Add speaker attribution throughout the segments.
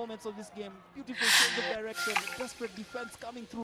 Speaker 1: moments of this game. Beautiful change of direction. Desperate defense coming through.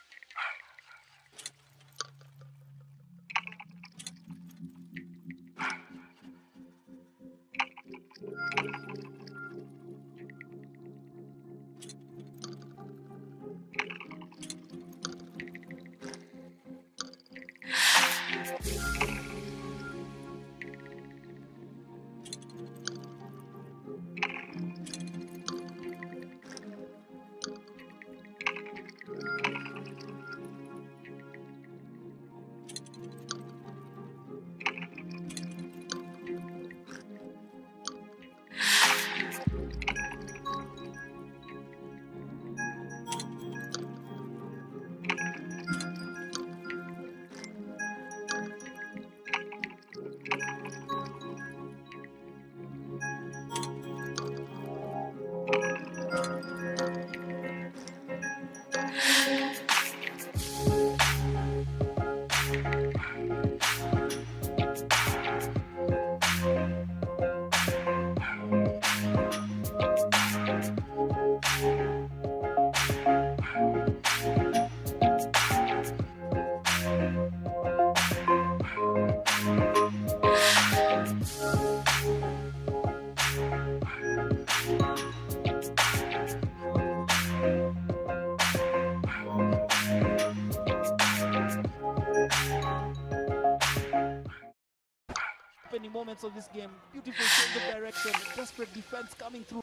Speaker 1: Opening moments of this game. Beautiful change of direction. Desperate defense coming through.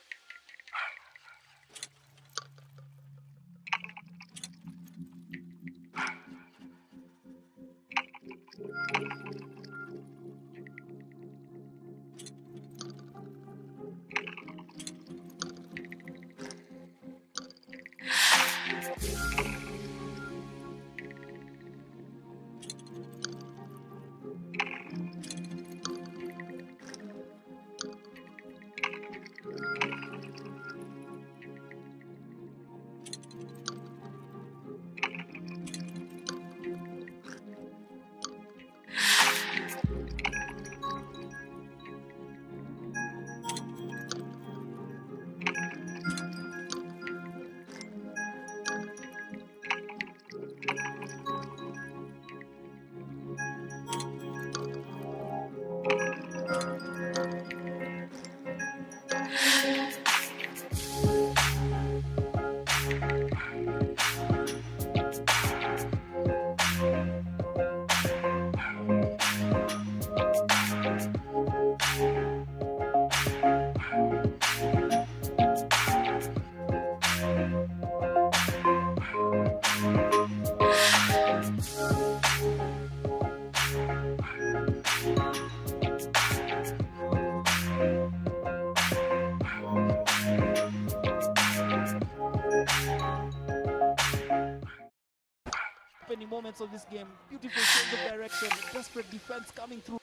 Speaker 1: Opening moments of this game. Beautiful change of direction. Desperate defense coming through.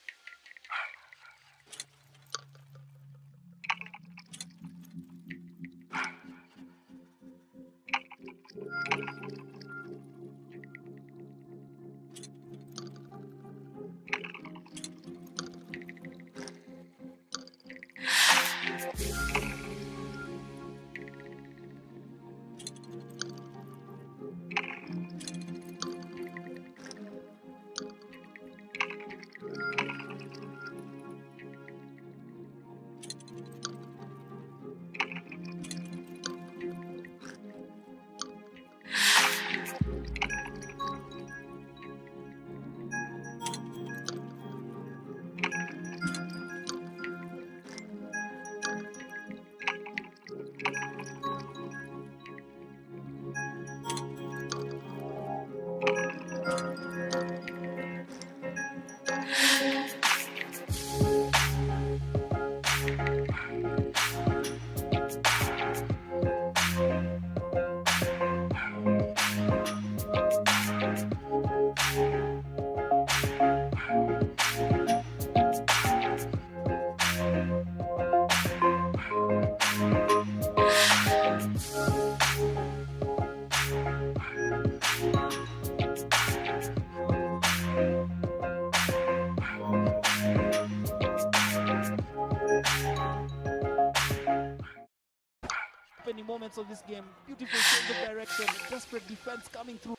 Speaker 1: moments of this game. Beautiful change of direction. Desperate defense coming through.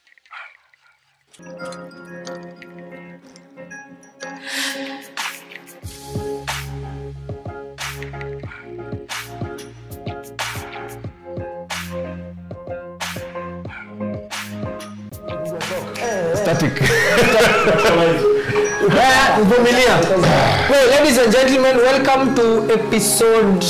Speaker 2: Static.
Speaker 3: Haya, vumilia. Well, ladies and gentlemen, welcome to episode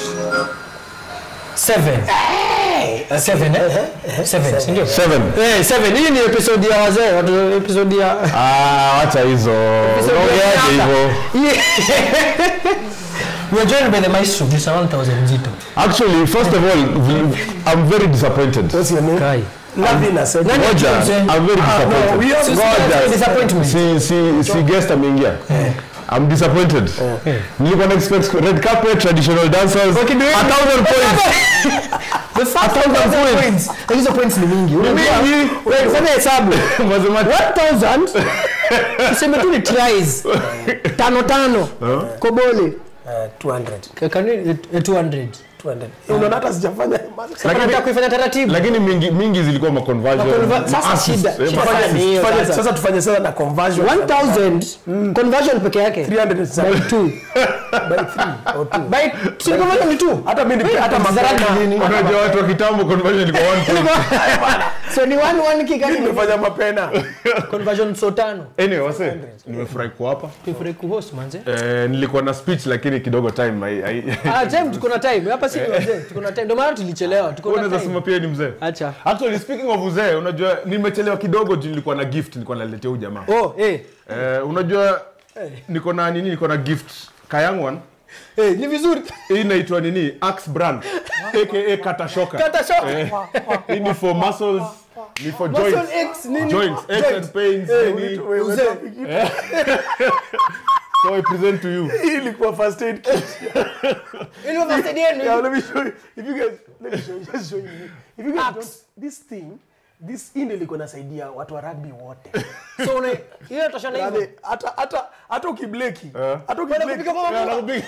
Speaker 3: seven. Uh, seven, eh? Seven, si ndio?
Speaker 2: Seven.
Speaker 3: Eh, seven. Hii ni episode ya wazee, watu episode ya
Speaker 2: Ah, wacha hizo.
Speaker 3: episode ya
Speaker 2: Unaongeaje
Speaker 3: miaka.
Speaker 2: hivyo?
Speaker 3: Yeah. We are joined by the maestro, Mr. 1000 Zito.
Speaker 2: Actually, first of all, I'm very disappointed.
Speaker 4: What's your name?
Speaker 3: Kai.
Speaker 4: Lavina said.
Speaker 3: Nani
Speaker 2: Ngoja,
Speaker 3: mzee?
Speaker 2: I'm very disappointed.
Speaker 4: we have-
Speaker 2: Ngoja.
Speaker 3: Disappointment.
Speaker 2: Si si si guest ameingia. I'm disappointed. Nilikuwa na expect red carpet, traditional dancers. A thousand points.
Speaker 3: The first 1000 points. Hizo points ni mingi. Unajua?
Speaker 2: Mingi.
Speaker 3: Wait, fanya hesabu.
Speaker 2: Mathematics.
Speaker 3: 1000 tuseme tu ni tries. Tano tano. Kobole.
Speaker 4: Uh, 200.
Speaker 3: Can we, eh, 200.
Speaker 4: 200. Eh, Unaona hata sijafanya
Speaker 3: Sasa nataka kuifanya taratibu.
Speaker 2: Lakini mingi mingi zilikuwa ma conversion.
Speaker 3: Conver- sasa
Speaker 2: Assists,
Speaker 3: shida-
Speaker 2: eh,
Speaker 3: shida
Speaker 2: ma-
Speaker 3: sasa ni hiyo
Speaker 4: Fanya-
Speaker 3: sasa.
Speaker 4: Sasa tufanye sasa na conversion.
Speaker 3: 1000 conversion peke yake
Speaker 4: 300 is
Speaker 3: by 2
Speaker 4: by 3 or 2.
Speaker 3: by si conversion ni 2
Speaker 4: Hata mimi nipe- hata mapema.
Speaker 2: Unajua watu wa kitambo conversion ilikuwa one point.
Speaker 3: so ni 1 1 kick
Speaker 4: Mimi nimefanya mapena.
Speaker 3: conversion so tano
Speaker 2: Anyway, wase, nimefurahi kuwa hapa.
Speaker 3: tufurahi kuhost manze
Speaker 2: Eh, nilikuwa na speech lakini kidogo time hai- hai-
Speaker 3: ah time tuko na time hapa si wazee tuko na time ndio maana tulichelewa tuko na
Speaker 2: unaweza
Speaker 3: time
Speaker 2: sema pia ni mzee
Speaker 3: acha
Speaker 2: actually speaking of uzee unajua nimechelewa kidogo juu nilikuwa na gift nilikuwa naletea huyu jamaa
Speaker 3: oh eh
Speaker 2: eh, unajua niko na nini niko na gift kayangwan
Speaker 3: eh ni vizuri
Speaker 2: hii inaitwa nini axe brand aka katashoka
Speaker 3: kata shock
Speaker 2: Eh, hii ni for muscles ni for
Speaker 3: muscle
Speaker 2: joints
Speaker 3: x nini
Speaker 2: joints aches and pains nini
Speaker 4: Wewe
Speaker 3: Uzee.
Speaker 4: umetoa
Speaker 2: so i present to you
Speaker 4: Hii ilikuwa first aid kit.
Speaker 3: ile first aid yenu
Speaker 4: Yeah, let me show you. If you guys, let me show you. Just show you. If you guys don't, this thing, this hii ndio ilikuwa inasaidia watu wa rugby wote.
Speaker 3: so una ile toshana hivyo
Speaker 4: Yaani, hata hata hata ukibleki,
Speaker 2: Eh.
Speaker 4: hata
Speaker 3: Bwana
Speaker 4: ukibleki.
Speaker 3: kupiga kwa
Speaker 2: Yeah,
Speaker 3: mama
Speaker 2: nakupiga.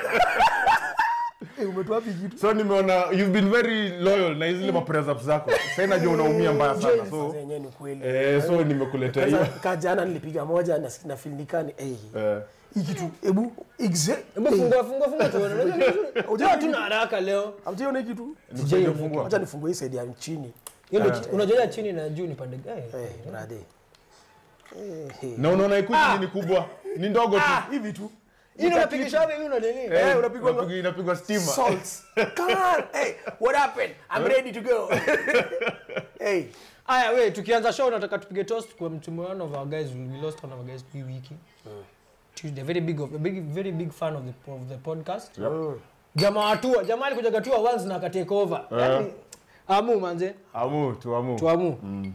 Speaker 4: Eh, umetoa wapi kitu?
Speaker 2: so nimeona you've been very loyal na zile mapress ups zako sasa najua unaumia mbaya sana
Speaker 4: Sasa
Speaker 2: so
Speaker 4: yenyewe ni kweli.
Speaker 2: eh, so nimekuletea hiyo
Speaker 4: Sasa ka jana nilipiga moja na na feel nikani eh
Speaker 2: eh.
Speaker 4: hii kitu hebu exact
Speaker 3: hebu fungua fungua fungua tuone unajua ni vizuri
Speaker 4: Unajua
Speaker 3: tuna haraka leo
Speaker 4: Hamjiona hii kitu?
Speaker 2: Nikusaidie kufungua.
Speaker 4: Acha nifungue hii side ya chini.
Speaker 3: hiyo ndio unajua chini na juu ni pande gani
Speaker 4: Eh, brother. Eh, eh.
Speaker 2: na unaona ikuti nini kubwa ni ndogo tu
Speaker 4: Ah, hivi tu.
Speaker 3: hii ndio unapigisha hivi una nini
Speaker 2: Eh,
Speaker 4: unapigwa-
Speaker 2: unapigwa- inapigwa stima
Speaker 4: Salts. Come on. Hey, what happened? I'm ready to go. hey.
Speaker 3: Aya, we tukianza show nataka tupige toast kwa mtu one of our guys we lost one of our guys hii wiki. Tuesday very big of a big very big fan of the of the podcast. Jamaa watua, jamaa alikuja gatua once na akatake over. Yaani amu manze,
Speaker 2: amu tu amu
Speaker 3: tuamu.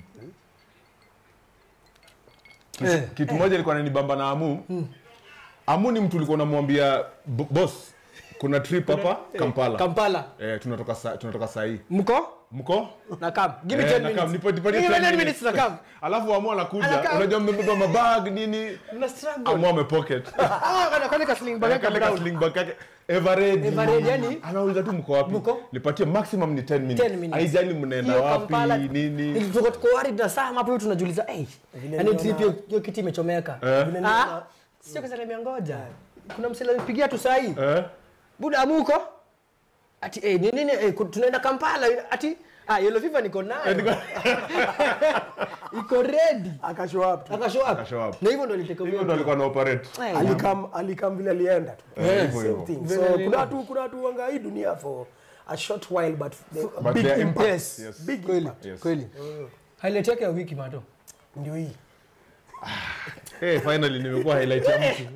Speaker 3: Eh,
Speaker 2: kitu moja ilikuwa nanibamba na amu amu ni mtu ulikuwa unamwambia "Bo- boss kuna trip hapa kampala
Speaker 3: Kampala.
Speaker 2: eh, tunatoka sa, tunatoka sahii
Speaker 3: Mko?
Speaker 2: mko
Speaker 3: Na kam. Give me
Speaker 2: Eh,
Speaker 3: 10
Speaker 2: na
Speaker 3: minutes.
Speaker 2: kam, nipo- nipatie
Speaker 3: Give me
Speaker 2: 10
Speaker 3: 10 minutes na kam.
Speaker 2: alafu amu anakuja
Speaker 3: Anakaa.
Speaker 2: unajua mmebeba mabag nini
Speaker 3: Mna struggle.
Speaker 2: amu amepocket
Speaker 3: Ah, kana kana ka sling bag yake
Speaker 2: kale ka
Speaker 3: brown.
Speaker 2: sling bag yake everready
Speaker 3: Everready, yani?
Speaker 2: anauliza tu mko wapi
Speaker 3: Mko?
Speaker 2: nipatie maximum ni 10 minutes
Speaker 3: 10 minutes.
Speaker 2: haijali mnaenda
Speaker 3: Hiyo
Speaker 2: wapi
Speaker 3: Kampala,
Speaker 2: nini
Speaker 3: tuko tuko worried na saa hapo hiyo tunajiuliza eh yani trip hiyo hiyo kiti imechomeka
Speaker 2: Eh.
Speaker 3: ah sio kwa sababu ngoja kuna msela nipigia tu saa hii
Speaker 2: eh?
Speaker 3: buda amuko ati eh ni nini eh, ku- tunaenda Kampala ati ah yellow fever niko nayo iko ready
Speaker 4: Akashow up. tu.
Speaker 3: akashow up
Speaker 2: Akashow up.
Speaker 3: na hivyo ndo aliteka
Speaker 2: hivyo ndo alikuwa na operate
Speaker 4: Alikam alikam vile alienda tu.
Speaker 2: Eh, hivyo
Speaker 4: Same
Speaker 2: hivyo.
Speaker 4: thing.
Speaker 3: Vile
Speaker 4: So
Speaker 3: alienda.
Speaker 4: kuna watu kuna watu wanga hii dunia for a short while but, the,
Speaker 2: But
Speaker 4: big
Speaker 2: their
Speaker 4: impact.
Speaker 2: impact, yes.
Speaker 4: Big
Speaker 3: kweli
Speaker 4: impact.
Speaker 2: Yes.
Speaker 3: kweli highlight yake ya wiki mato
Speaker 4: Ndio hii.
Speaker 2: hey, finally nimekuwa highlight ya mtu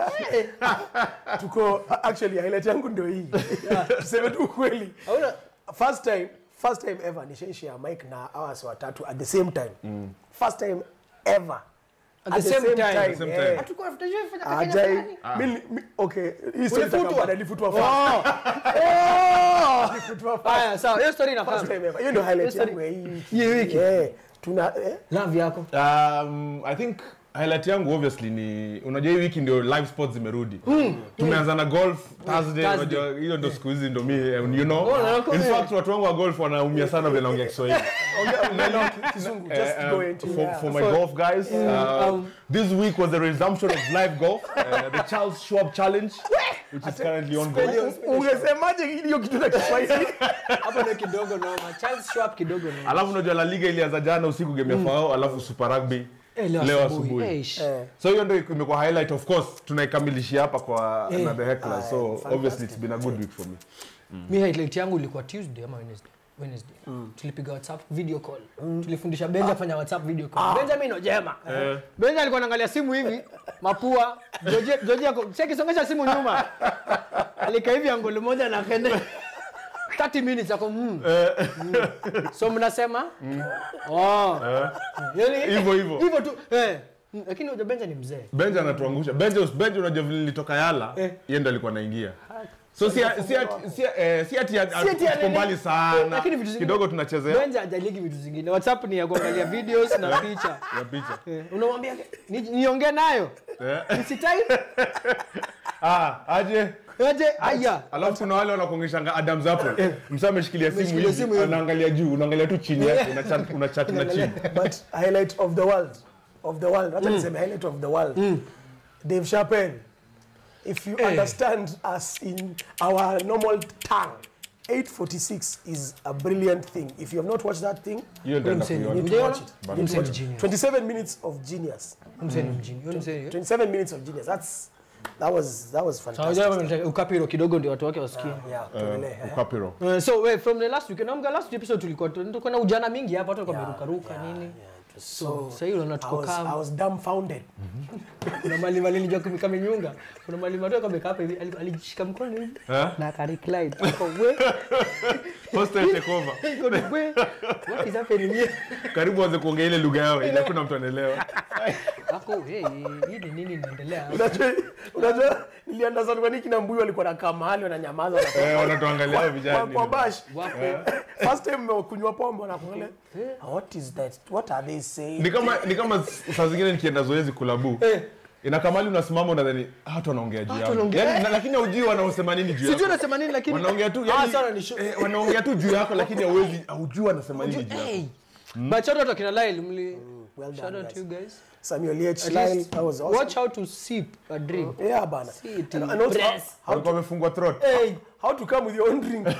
Speaker 4: Tuko actually highlight yangu ndio hii. Tuseme tu kweli.
Speaker 3: hauna
Speaker 4: First time first time ever nishaishare mic na hours watatu at the same time. First time ever.
Speaker 3: At the same time. At the
Speaker 2: same
Speaker 4: eh.
Speaker 2: time.
Speaker 3: hatukuwa tutajua fanya kwa Kenya
Speaker 4: Ajai,
Speaker 3: fulani.
Speaker 4: mimi mi- okay, hii story
Speaker 3: Ulifutwa?
Speaker 4: itakaa baada, nilifutwa first. Nilifutwa first.
Speaker 3: haya sawa hiyo story
Speaker 4: First
Speaker 3: inafahamu
Speaker 4: time ever. Hiyo ndio highlight
Speaker 3: Hiyo story-
Speaker 4: yangu ya hii wiki.
Speaker 3: hii wiki
Speaker 4: Eh, tuna eh,
Speaker 3: love yako
Speaker 2: um, i think highlight yangu obviously ni unajua hii wiki ndio live sports zimerudi tumeanza na golf thursday
Speaker 3: Thursday.
Speaker 2: unajua hiyo ndo siku hizi ndo mi and you know
Speaker 3: Oh, na-
Speaker 2: in
Speaker 3: eh.
Speaker 2: fact watu wangu wa golf wanaumia sana vile naongea kiswahili
Speaker 4: Kizungu,
Speaker 2: Uh,
Speaker 4: just
Speaker 2: uh,
Speaker 4: go into
Speaker 2: for,
Speaker 4: yeah.
Speaker 2: for my golf guys uh,
Speaker 3: um,
Speaker 2: this week was the resumption of live golf uh, the charles schwab challenge which is currently ongoing
Speaker 4: ungesemaje hiyo kitu na Kiswahili?
Speaker 3: hapo ndio kidogo noma Charles Schwab kidogo noma
Speaker 2: alafu unajua la liga ilianza jana usiku game ya fao alafu super rugby
Speaker 3: Eh,
Speaker 2: leo asubuhi.
Speaker 3: Eh, sh-
Speaker 4: Eh,
Speaker 2: so hiyo ndio imekuwa highlight of course tunaikamilishia hapa kwa
Speaker 3: Eh.
Speaker 2: na the heckler so
Speaker 4: fantastic,
Speaker 2: obviously it's been a good week for me
Speaker 3: mi highlight yangu ilikuwa tuesday ama wednesday wednesday tulipiga whatsapp video call tulifundisha benja kufanya whatsapp video call benjamin ojema benja alikuwa anaangalia simu hivi mapua Georgie- Georgie ako cheki songesha simu nyuma alika hivi angolo moja na kende 30 minutes ako mm. Mm. so mnasema oh yani
Speaker 2: hivyo hivyo
Speaker 3: hivyo tu eh Mm, lakini hoja benja ni mzee
Speaker 2: benja anatuangusha benja benja unajua vile nilitoka yala
Speaker 3: Eh.
Speaker 2: yeye ndo alikuwa anaingia so si si ati- si eh, si ati
Speaker 3: Si ati
Speaker 2: tuko
Speaker 3: anani-
Speaker 2: mbali
Speaker 3: Eh,
Speaker 2: sana
Speaker 3: lakini vitu zingine-
Speaker 2: kidogo tunachezea
Speaker 3: benja hajaligi vitu zingine whatsapp ni ya kuangalia videos na picha
Speaker 2: ya picha
Speaker 3: Eh, unamwambia ni- niongee nayo
Speaker 2: Eh.
Speaker 3: nisitai
Speaker 2: ah aje
Speaker 3: aje aya
Speaker 2: alafu kuna wale wanakuongeshanga Adam's apple msa ameshikilia simu
Speaker 3: Ameshikilia
Speaker 2: hivi
Speaker 3: simu hivi.
Speaker 2: anaangalia juu unaangalia tu chini yake una chat una chat na chini
Speaker 4: but highlight of the world of the world acha niseme highlight of the world Dave Chappelle if you understand us in our normal tongue 846 is a brilliant thing if you have not watched that thing
Speaker 2: hiyo ndio
Speaker 3: msee,
Speaker 2: ndakuiona
Speaker 4: you need to
Speaker 3: Ujaona?
Speaker 4: watch it
Speaker 2: But-
Speaker 4: You need to watch
Speaker 3: Msee ni
Speaker 4: it.
Speaker 3: genius.
Speaker 4: 27 minutes of genius
Speaker 3: mseni mjini Huyo ni mseni, eh?
Speaker 4: 27 minutes of genius that's that was that was
Speaker 3: Sawa,
Speaker 4: fantastic
Speaker 3: unajua nataka ukapiro kidogo ndio watu wake wasikie
Speaker 4: yeah
Speaker 2: Eh,
Speaker 4: tuendelee, eh.
Speaker 2: ukapiro
Speaker 3: Eh, so wait, from the last week naomba last episode tulikuwa tulikuwa na ujana mingi hapa watu walikuwa wameruka ruka nini
Speaker 4: so
Speaker 3: sasa hiyo unaona
Speaker 4: I
Speaker 3: tuko
Speaker 4: was, I
Speaker 3: kama
Speaker 4: was dumbfounded
Speaker 3: kuna mali mali nilijua kama nyunga kuna mali mali kama hapa hivi ali- alijishika mkono hivi
Speaker 2: eh
Speaker 3: na akaricline Ako, we
Speaker 2: first time take over
Speaker 3: iko ni we what is happening here
Speaker 2: karibu anze kuongea ile lugha yao ili hakuna mtu anaelewa
Speaker 3: ako hey hii ni nini inaendelea
Speaker 4: unajua unajua niliandaza kwa nini kina mbuyu walikuwa nakaa mahali wananyamaza wanatoka
Speaker 2: eh wanatuangalia
Speaker 4: kwa,
Speaker 2: vijana
Speaker 4: kwa bash
Speaker 3: wapo
Speaker 4: first time mmekunywa pombe wanakuangalia what is that what are they saying
Speaker 2: ni kama ni kama saa zingine nikienda zoezi kulabu
Speaker 3: Eh.
Speaker 2: inakamali unasimama unadhani "Ah, watu wanaongea juu yangu
Speaker 3: wanaongea-
Speaker 2: Yaani, na- lakini haujui wanaosema nini juu
Speaker 3: sijui
Speaker 2: yako
Speaker 3: anasema nini lakini
Speaker 2: wanaongea tu
Speaker 3: ah
Speaker 2: yani,
Speaker 3: sana ni show
Speaker 2: eh, wanaongea tu juu yako lakini hauwezi haujui wanasema nini juu yako
Speaker 3: hey but shout out to kina Lyle mli
Speaker 4: well
Speaker 3: shout
Speaker 4: done
Speaker 3: out to you
Speaker 4: guys
Speaker 3: guys
Speaker 4: Samuel H.
Speaker 3: At
Speaker 4: Lyle
Speaker 3: least
Speaker 4: that was awesome
Speaker 3: watch how to sip a drink
Speaker 4: yeah bana
Speaker 3: it
Speaker 4: and,
Speaker 3: in
Speaker 4: and also how,
Speaker 3: press.
Speaker 4: how,
Speaker 2: walikuwa wamefungwa throat
Speaker 4: hey, how to come with your own drink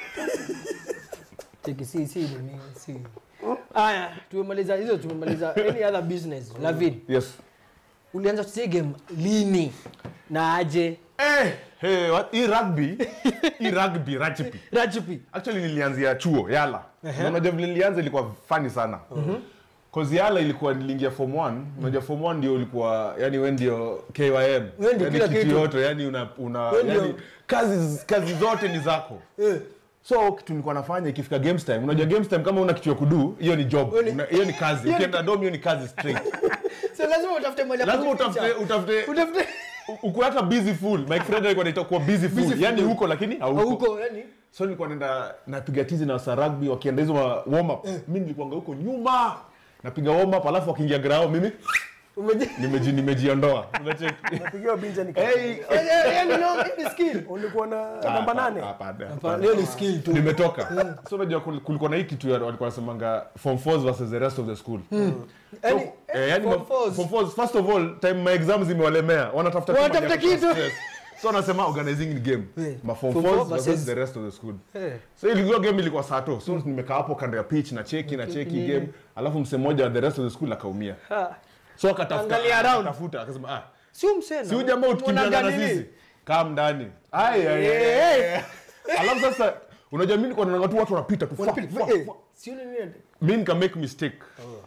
Speaker 3: Cheki, si si nini si aya tumemaliza hizo tumemaliza any other business Lavin
Speaker 2: yes
Speaker 3: ulianza kucheza game lini na aje
Speaker 2: eh hey, what? hii rugby hii rugby rugby
Speaker 3: Rajipi
Speaker 2: actually nilianzia chuo yala na unajua vile nilianza ilikuwa fani sana Cause yala ilikuwa niliingia form 1 unajua form 1 ndio ulikuwa yani wewe ndio KYM
Speaker 3: Wewe ndio
Speaker 2: yani
Speaker 3: kila kitu.
Speaker 2: yote yani una, una
Speaker 3: Wewe ndio-
Speaker 2: yani kazi kazi zote ni zako
Speaker 3: eh
Speaker 2: so kitu nilikuwa nafanya ikifika games time unajua games time kama una kitu ya kudu hiyo ni job
Speaker 3: ni-
Speaker 2: Una- hiyo ni kazi
Speaker 3: hiyo ni-
Speaker 2: ukienda dom hiyo ni kazi straight
Speaker 3: so lazima utafute mali ya
Speaker 2: lazima
Speaker 3: kujificha.
Speaker 2: utafute utafute
Speaker 3: utafute
Speaker 2: uko hata busy full my friend alikuwa anaitwa kuwa busy full
Speaker 3: Busy
Speaker 2: yani
Speaker 3: full.
Speaker 2: huko lakini hauko
Speaker 3: huko yani
Speaker 2: so nilikuwa naenda napiga tizi na wasa rugby wakienda hizo ma- warm up mimi nilikuanga huko nyuma napiga warm up alafu wakiingia grao mimi
Speaker 3: umeje
Speaker 2: nimeji nimejiondoa unacheki
Speaker 4: napigiwa binja nika
Speaker 2: hey
Speaker 3: yani no ni skill
Speaker 4: ulikuwa na namba nane
Speaker 2: hapana
Speaker 3: Hapana, hiyo ni skill tu
Speaker 2: nimetoka so unajua kul- kulikuwa na hii kitu ya- walikuwa wanasemanga form 4 versus the rest of the school
Speaker 3: yani
Speaker 2: Eh, yani
Speaker 3: form
Speaker 2: ma-
Speaker 3: fours.
Speaker 2: form fours, first of all time my exams zimewalemea wanatafuta tu
Speaker 3: Wanatafuta
Speaker 2: mahali ya kutoa
Speaker 3: kitu.
Speaker 2: stress. so wanasema organizing in game
Speaker 3: Eh,
Speaker 2: ma form
Speaker 3: form
Speaker 2: 4
Speaker 3: four
Speaker 2: versus
Speaker 3: versus-
Speaker 2: the rest of the school
Speaker 3: Eh.
Speaker 2: so ilikuwa game ilikuwa sato so nimekaa hapo kando ya pitch na cheki na cheki
Speaker 3: nini.
Speaker 2: game alafu mse mmoja wa the rest of the school akaumia
Speaker 3: Ha.
Speaker 2: so akatafuta
Speaker 3: Angalia around.
Speaker 2: akatafuta akasema ah
Speaker 3: si umsena
Speaker 2: si huyu jamaa utukimbiana na sisi kaa ndani ai ai, ai, ai. alafu sasa unajua mimi nilikuwa naona tu watu wanapita tu fuck, fuck,
Speaker 3: Eh,
Speaker 2: fuck.
Speaker 3: si yule nini
Speaker 2: mi nika make mistake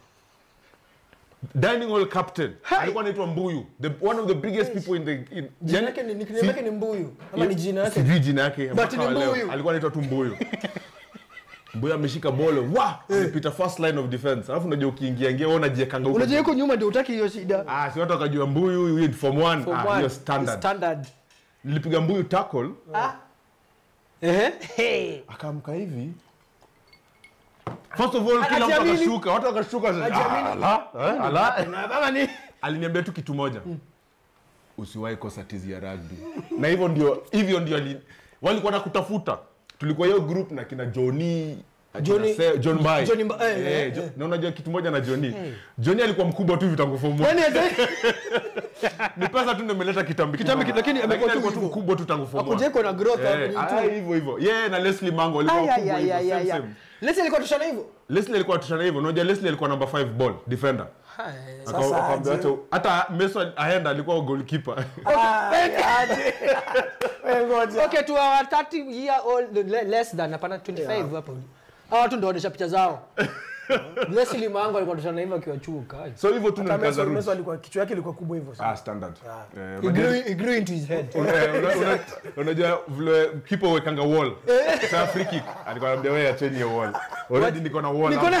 Speaker 2: dining hall captain alikuwa anaitwa mbuyu the, one of the biggest people in the in,
Speaker 3: jina
Speaker 2: yani-
Speaker 3: yake ni
Speaker 2: si-
Speaker 3: nickname yake ni mbuyu ama ni jina yake
Speaker 2: sijui jina yake mpaka
Speaker 3: ni
Speaker 2: wa leo.
Speaker 3: Mbuyu.
Speaker 2: alikuwa anaitwa tu mbuyu mbuyu ameshika bolo wa amepita first line of defense alafu unajua ukiingia ingia wewe unajiekanga huko
Speaker 3: unajua yuko nyuma ndio utaki hiyo shida
Speaker 2: ah si watu wakajua mbuyu huyu ni form 1
Speaker 3: Form
Speaker 2: ah
Speaker 3: one,
Speaker 2: hiyo standard
Speaker 3: standard
Speaker 2: nilipiga mbuyu tackle
Speaker 3: ehe hey
Speaker 2: akaamka hivi first of all kila mtu
Speaker 3: Hajiamini.
Speaker 2: akashuka watu wakashuka sasa,
Speaker 3: Hajiamini.
Speaker 2: ah, ala eh, ala
Speaker 3: na baba ni
Speaker 2: aliniambia tu kitu moja usiwahi kosa tizi ya rugby na hivyo ndio hivyo ndio ali- walikuwa na kutafuta tulikuwa hiyo group na kina Johnny akina
Speaker 3: Johnny-
Speaker 2: Se- John Mbai.
Speaker 3: Johnny Mba- eh,
Speaker 2: Eh,
Speaker 3: eh,
Speaker 2: Jo-
Speaker 3: eh.
Speaker 2: na unajua kitu moja na Johnny Johnny alikuwa mkubwa tu vitangu form one.
Speaker 3: Yaani ate-
Speaker 2: ni pesa tu ndio imeleta kitambi
Speaker 3: Kitambi
Speaker 2: kidogo.
Speaker 3: lakini amekuwa tu
Speaker 2: alikuwa tu
Speaker 3: hivyo.
Speaker 2: mkubwa tu tangu form one.
Speaker 3: Hakujai kuwa na growth hapo
Speaker 2: Eh,
Speaker 3: ni
Speaker 2: ah,
Speaker 3: tu.
Speaker 2: hivyo hivyo yeye na Leslie Mango walikuwa
Speaker 3: Ay, ay,
Speaker 2: wakubwa
Speaker 3: ay,
Speaker 2: hivyo,
Speaker 3: ay,
Speaker 2: same,
Speaker 3: ay, ay.
Speaker 2: same.
Speaker 3: Leslie alikuwa tushana hivyo
Speaker 2: Leslie alikuwa tushana hivyo unajua Leslie alikuwa number 5 ball defender
Speaker 3: Hai.
Speaker 2: Aka-
Speaker 4: Sasa
Speaker 2: akaambia
Speaker 4: aje.
Speaker 2: hata- hata Mason aenda alikuwa goalkeeper
Speaker 4: Ay, aje. Wewe ngoja.
Speaker 3: okay to our 30 year old le- less than hapana 25 hapo hawa watu ndio wanaonyesha picha zao Leslie Mango alikuwa tushana hivyo akiwa chuo kai
Speaker 2: so hivyo tu ndo
Speaker 4: Hata
Speaker 2: nikaanza
Speaker 4: Messi-
Speaker 2: roots.
Speaker 4: Messi alikuwa kichwa yake ilikuwa kubwa hivyo sana.
Speaker 2: ah standard Eh,
Speaker 3: he
Speaker 2: unajua-
Speaker 3: grew, he grew into his head
Speaker 2: una- una- una- unajua vile kipa wekanga wall sa free kick alikuwa anambia wewe acheni hiyo wall already niko na wall
Speaker 3: Niko na-